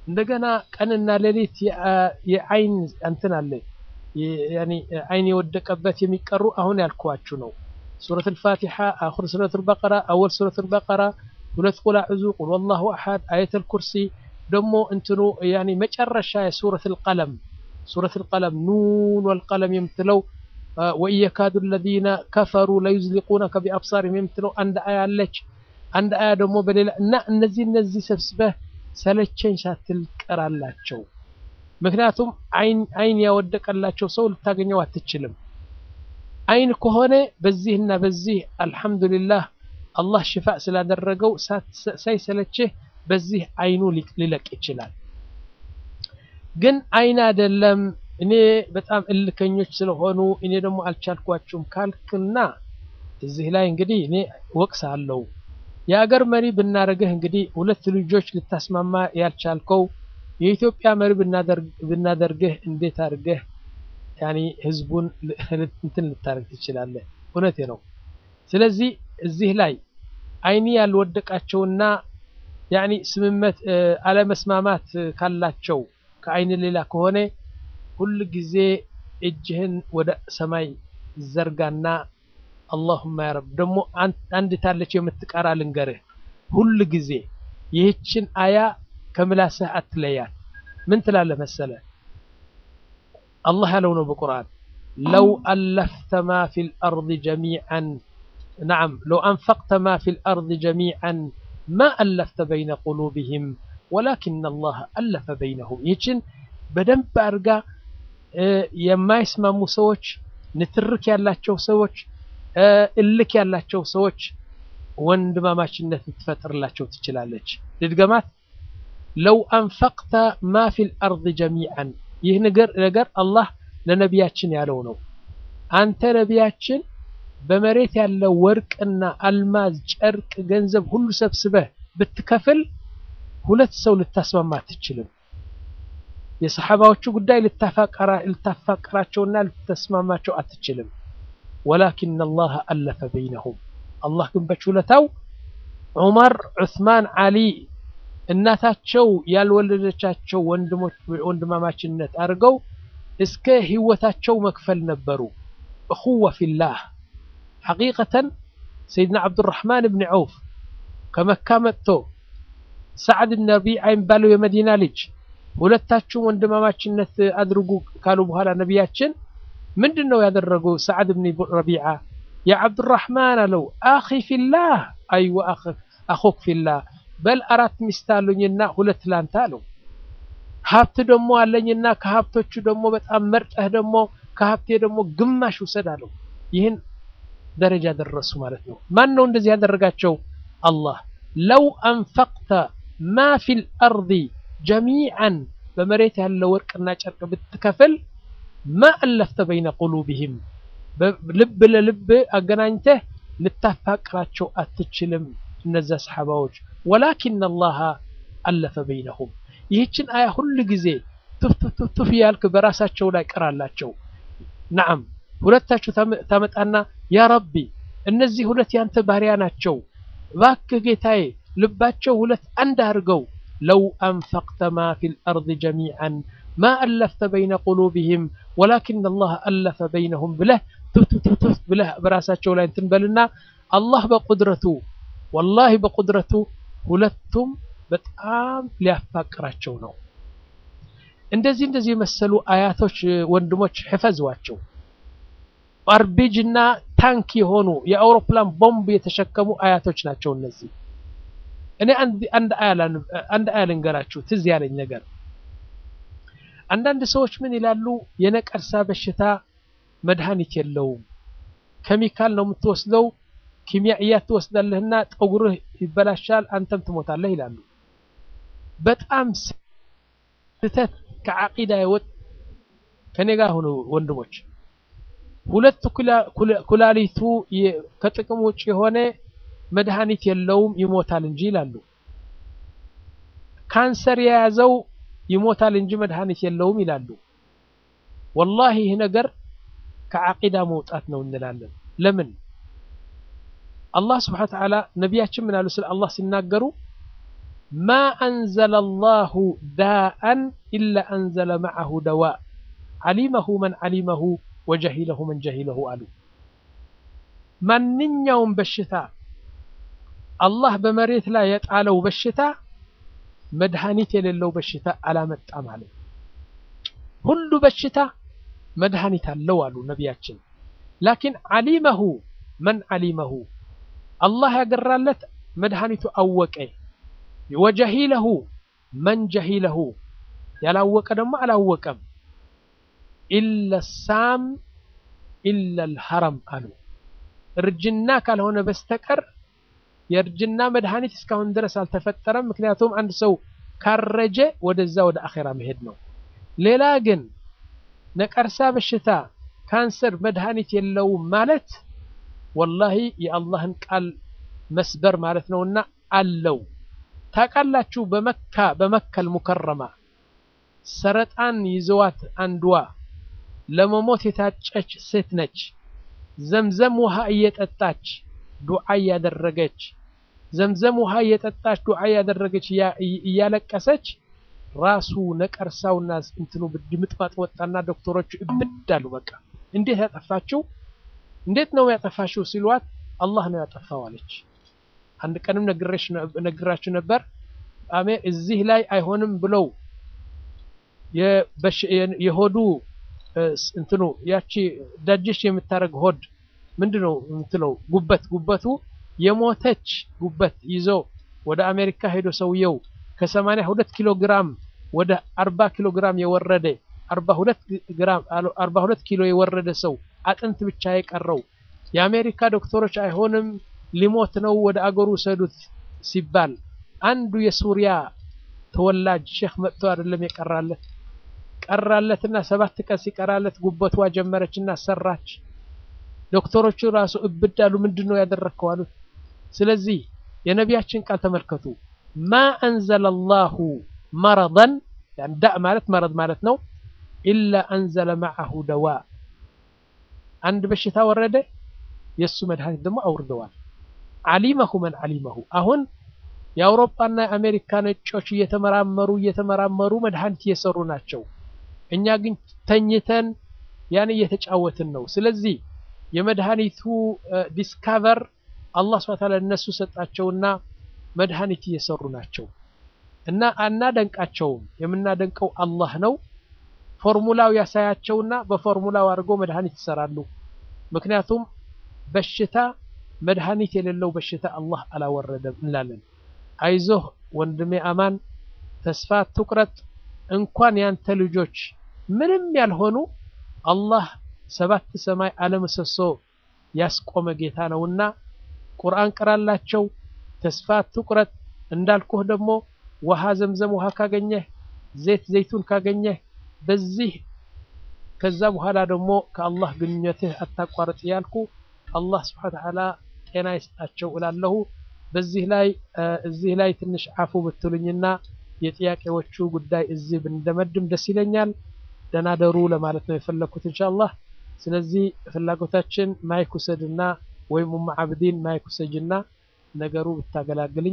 እንደገና ቀንና ሌሊት የአይን እንትን አለ ያኒ አይን የወደቀበት የሚቀሩ አሁን ያልኳችሁ ነው። ሱረት አልፋቲሓ፣ አኹር ሱረት አልበቀራ፣ አወል ሱረት አልበቀራ፣ ሁለት ቁል አዕዙ፣ ቁል ወላሁ አሐድ፣ አየተል ኩርሲ ደግሞ እንትኑ ያኒ መጨረሻ የሱረት አልቀለም ሱረት አልቀለም ኑን ወልቀለም የምትለው ወኢየካዱ አለዚነ ከፈሩ ለዩዝሊቁነከ ቢአብሳሪሂም የምትለው አንድ አያ አለች። አንድ አያ ደግሞ በሌላ እና እነዚህ እነዚህ ሰብስበህ ሰለቸኝ ሳትል ቀራላቸው። ምክንያቱም አይን አይን ያወደቀላቸው ሰው ልታገኘው አትችልም። አይን ከሆነ በዚህና በዚህ አልሐምዱሊላህ አላህ ሽፋ ስላደረገው ሳይሰለችህ በዚህ አይኑ ሊለቅ ይችላል። ግን አይን አይደለም እኔ በጣም እልከኞች ስለሆኑ እኔ ደግሞ አልቻልኳችሁም ካልክና እዚህ ላይ እንግዲህ እኔ ወቅስ አለው የአገር መሪ ብናደርግህ እንግዲህ ሁለት ልጆች ልታስማማ ያልቻልከው የኢትዮጵያ መሪ ብናደርግህ እንዴት አድርገህ ያኒ ህዝቡን እንትን ልታደርግ ትችላለህ? እውነቴ ነው። ስለዚህ እዚህ ላይ አይኒ ያልወደቃቸውና ያኒ ስምመት አለመስማማት ካላቸው ከአይን ሌላ ከሆነ ሁል ጊዜ እጅህን ወደ ሰማይ ዘርጋና አላሁማ ያ ረብ ደግሞ አንድ ታለች የምትቀራ ልንገርህ። ሁል ጊዜ ይህችን አያ ከምላስህ አትለያት። ምን ትላለህ መሰለ? አላህ ያለው ነው በቁርአን ለው አለፍተ ማ ፊል አርድ ጀሚዐን ነዓም ለው አንፈቅተ ማ ፊል አርድ ጀሚዐን ማ አለፍተ በይነ ቁሉብህም ወላኪን አላህ አለፈ በይነሁም። ይህችን በደንብ አድርጋ የማይስማሙ ሰዎች፣ ንትርክ ያላቸው ሰዎች፣ እልክ ያላቸው ሰዎች ወንድማማችነት ልትፈጥርላቸው ትችላለች። ልድገማት። ለው አንፈቅተ ማ ፊል አርድ ጀሚዐን ይህ ነገር ነገር አላህ ለነቢያችን ያለው ነው። አንተ ነቢያችን በመሬት ያለ ወርቅና አልማዝ፣ ጨርቅ፣ ገንዘብ ሁሉ ሰብስበህ ብትከፍል ሁለት ሰው ልታስማማ አትችልም። የሰሓባዎቹ ጉዳይ ልታፋቀራቸውና ልታስማማቸው አትችልም። ወላኪን አላህ አለፈ በይነሁም አላህ ግን በችለታው ዑመር፣ ዑስማን፣ ዓሊ እናታቸው ያልወለደቻቸው ወንድሞች ወንድማማችነት አድርገው እስከ ህይወታቸው መክፈል ነበሩ። እኹወ ፊላህ ሐቂቀተን ሰይድና ዓብዱራሕማን ብን ዐውፍ ከመካ መጥቶ ሰዓድ ብን ረቢዓ የሚባለው የመዲና ልጅ ሁለታችሁም ወንድማማችነት አድርጉ ካሉ በኋላ ነቢያችን ምንድን ነው ያደረጉ? ሰዓድ ብን ረቢዓ የዓብዱራሕማን አለው አኺ ፊላህ አይወ አኹክ ፊላህ በል አራት ሚስት አሉኝና ሁለት ላንተ አለው። ሀብት ደግሞ አለኝና ከሀብቶቹ ደግሞ በጣም መርጠህ ደግሞ ከሀብቴ ደግሞ ግማሽ ውሰድ አለው። ይህን ደረጃ ደረሱ ማለት ነው። ማን ነው እንደዚህ ያደረጋቸው? አላህ ለው አንፈቅተ ማ ፊል አርዲ ጀሚዐን በመሬት ያለ ወርቅና ጨርቅ ብትከፍል ማ አለፍተ በይነ ቁሉብህም ልብ ለልብ አገናኝተህ ልታፋቅራቸው አትችልም እነዛ ሰሓባዎች ወላኪን አላህ አለፈ በይነሁም። ይህችን አያ ሁሉ ጊዜ ቱፍቱፍቱፍ ያልክ በራሳቸው ላይ ቅራላቸው። ነዓም ሁለታችሁ ታመጣና ያ ረቢ እነዚህ ሁለት ያንተ ባሪያ ናቸው፣ እባክህ ጌታዬ ልባቸው ሁለት አንድ አድርገው ለው አንፈቅተ ማ ፊል አርድ ጀሚዐን ማ አለፍተ በይነ ቁሉብህም ወላኪን አላህ አለፈ በይነሁም ብለህ ቱፍቱፍቱፍ ብለህ በራሳቸው ላይ እንትን በልና አላህ በቁድረቱ ወላሂ በቁድረቱ ሁለቱም በጣም ሊያፋቅራቸው ነው። እንደዚህ እንደዚህ የመሰሉ አያቶች ወንድሞች ሕፈዝዋቸው። አርቢጅ እና ታንክ የሆኑ የአውሮፕላን ቦምብ የተሸከሙ አያቶች ናቸው እነዚህ። እኔ አንድ አያ ልንገራችሁ ትዝ ያለኝ ነገር። አንዳንድ ሰዎች ምን ይላሉ? የነቀርሳ በሽታ መድኃኒት የለውም፣ ኬሚካል ነው የምትወስደው ኪሚያእያት ትወስዳለህና ጠጉርህ ይበላሻል፣ አንተም ትሞታለህ ይላሉ። በጣም ስህተት ከዓቂዳ የወጥ ከኔ ጋር ሆኑ ወንድሞች። ሁለት ኩላሊቱ ከጥቅም ውጭ የሆነ መድኃኒት የለውም ይሞታል እንጂ ይላሉ። ካንሰር የያዘው ይሞታል እንጂ መድኃኒት የለውም ይላሉ። ወላሂ ይህ ነገር ከዓቂዳ መውጣት ነው እንላለን። ለምን? አላህ ስብሐነ ወተዓላ ነቢያችን ምን አሉ? ስለ አላህ ሲናገሩ ማ አንዘለ አላሁ ዳአን ኢላ አንዘለ መዐሁ ደዋ ዓሊመሁ መን ዓሊመሁ ወጀሂለሁ መን ጀሂለሁ አሉ። ማንኛውም በሽታ አላህ በመሬት ላይ የጣለው በሽታ መድኃኒት የሌለው በሽታ አላመጣም አለ። ሁሉ በሽታ መድኃኒት አለው አሉ ነቢያችን። ላኪን ዓሊመሁ መን ዓሊመሁ አላህ ያገራለት መድኃኒቱ አወቀ። ወጀሂለሁ መን ጀሂለሁ ያላወቀ ደግሞ አላወቀም። ኢለ ሳም ኢለ ልሐረም አሉ። እርጅና ካልሆነ በስተቀር የእርጅና መድኃኒት እስካሁን ድረስ አልተፈጠረም። ምክንያቱም አንድ ሰው ካረጀ ወደዛ ወደ አኼራ መሄድ ነው። ሌላ ግን ነቀርሳ በሽታ ካንሰር መድኃኒት የለውም ማለት ወላሂ የአላህን ቃል መስበር ማለት ነውና አለው። ታውቃላችሁ በመካ በመከል ሙከረማ ሰረጣን ይዘዋት አንዷ ለመሞት የታጨች ሴት ነች። ዘምዘም ውሃ እየጠጣች ዱዓ እያደረገች ዘምዘም ውሃ እየጠጣች ዱዓ እያደረገች እያለቀሰች ራሱ ነቀርሳውና እንትኑ ድምጥማጥ ወጣና ዶክተሮቹ እብድ አሉ። በቃ እንዴት ያጠፋችው? እንዴት ነው ያጠፋችው ሲሏት አላህ ነው ያጠፋው አለች። አንድ ቀንም ነግራችሁ ነበር። አሜ እዚህ ላይ አይሆንም ብለው የሆዱ እንትኑ ያቺ ዳጀሽ የምታደርግ ሆድ ምንድነው የምትለው ጉበት ጉበቱ የሞተች ጉበት ይዞ ወደ አሜሪካ ሄዶ ሰውየው ከሰማንያ ሁለት ኪሎ ግራም ወደ አርባ ኪሎ ግራም የወረደ አርባ ሁለት ግራም አርባ ሁለት ኪሎ የወረደ ሰው አጥንት ብቻ የቀረው የአሜሪካ ዶክተሮች አይሆንም ሊሞት ነው ወደ አገሩ ሰዱት ሲባል አንዱ የሱሪያ ተወላጅ ሼክ መጥቶ አይደለም የቀራለት ቀራለትና ሰባት ቀን ሲቀራለት ጉበቷ ጀመረችና ሰራች። ዶክተሮቹ ራሱ እብድ አሉ። ምንድን ነው ያደረግከው አሉት። ስለዚህ የነቢያችን ቃል ተመልከቱ። ማ አንዘለ አላሁ መረضን ዳእ ማለት መረድ ማለት ነው። ኢላ አንዘለ መዐሁ ደዋ አንድ በሽታ ወረደ፣ የእሱ መድኃኒት ደግሞ አውርደዋል። ዓሊመሁ መን ዓሊመሁ አሁን የአውሮፓና የአሜሪካ ነጮች እየተመራመሩ እየተመራመሩ መድኃኒት እየሰሩ ናቸው። እኛ ግን ተኝተን ያን እየተጫወትን ነው። ስለዚህ የመድኃኒቱ ዲስካቨር አላህ ሱብሓነሁ ወተዓላ እነሱ ሰጣቸውና መድኃኒት እየሰሩ ናቸው እና አናደንቃቸውም። የምናደንቀው አላህ ነው። ፎርሙላው ያሳያቸውና በፎርሙላው አድርገው መድኃኒት ይሰራሉ። ምክንያቱም በሽታ መድኃኒት የሌለው በሽታ አላህ አላወረደም እንላለን። አይዞህ ወንድሜ አማን፣ ተስፋ ትቁረጥ። እንኳን ያንተ ልጆች ምንም ያልሆኑ አላህ ሰባት ሰማይ አለምሰሶ ያስቆመ ጌታ ነውና ቁርአን ቅራላቸው። ተስፋ ትቁረጥ። እንዳልኩህ ደግሞ ውሃ ዘምዘም ውሃ ካገኘህ፣ ዘይት ዘይቱን ካገኘህ በዚህ ከዛ በኋላ ደግሞ ከአላህ ግንኙነትህ አታቋርጥ ያልኩ አላህ ስብሐ ወተዓላ ጤና ይስጣቸው እላለሁ። በዚህ ላይ እዚህ ላይ ትንሽ አፉ ብትሉኝና የጥያቄዎቹ ጉዳይ እዚህ ብንደመድም ደስ ይለኛል። ደህና ደሩ ለማለት ነው የፈለኩት ኢንሻአላህ። ስለዚህ ፍላጎታችን ማይክ ውሰድና ወይም ኡም አብዲን ማይክ ውሰጅና ነገሩ ብታገላግልኝ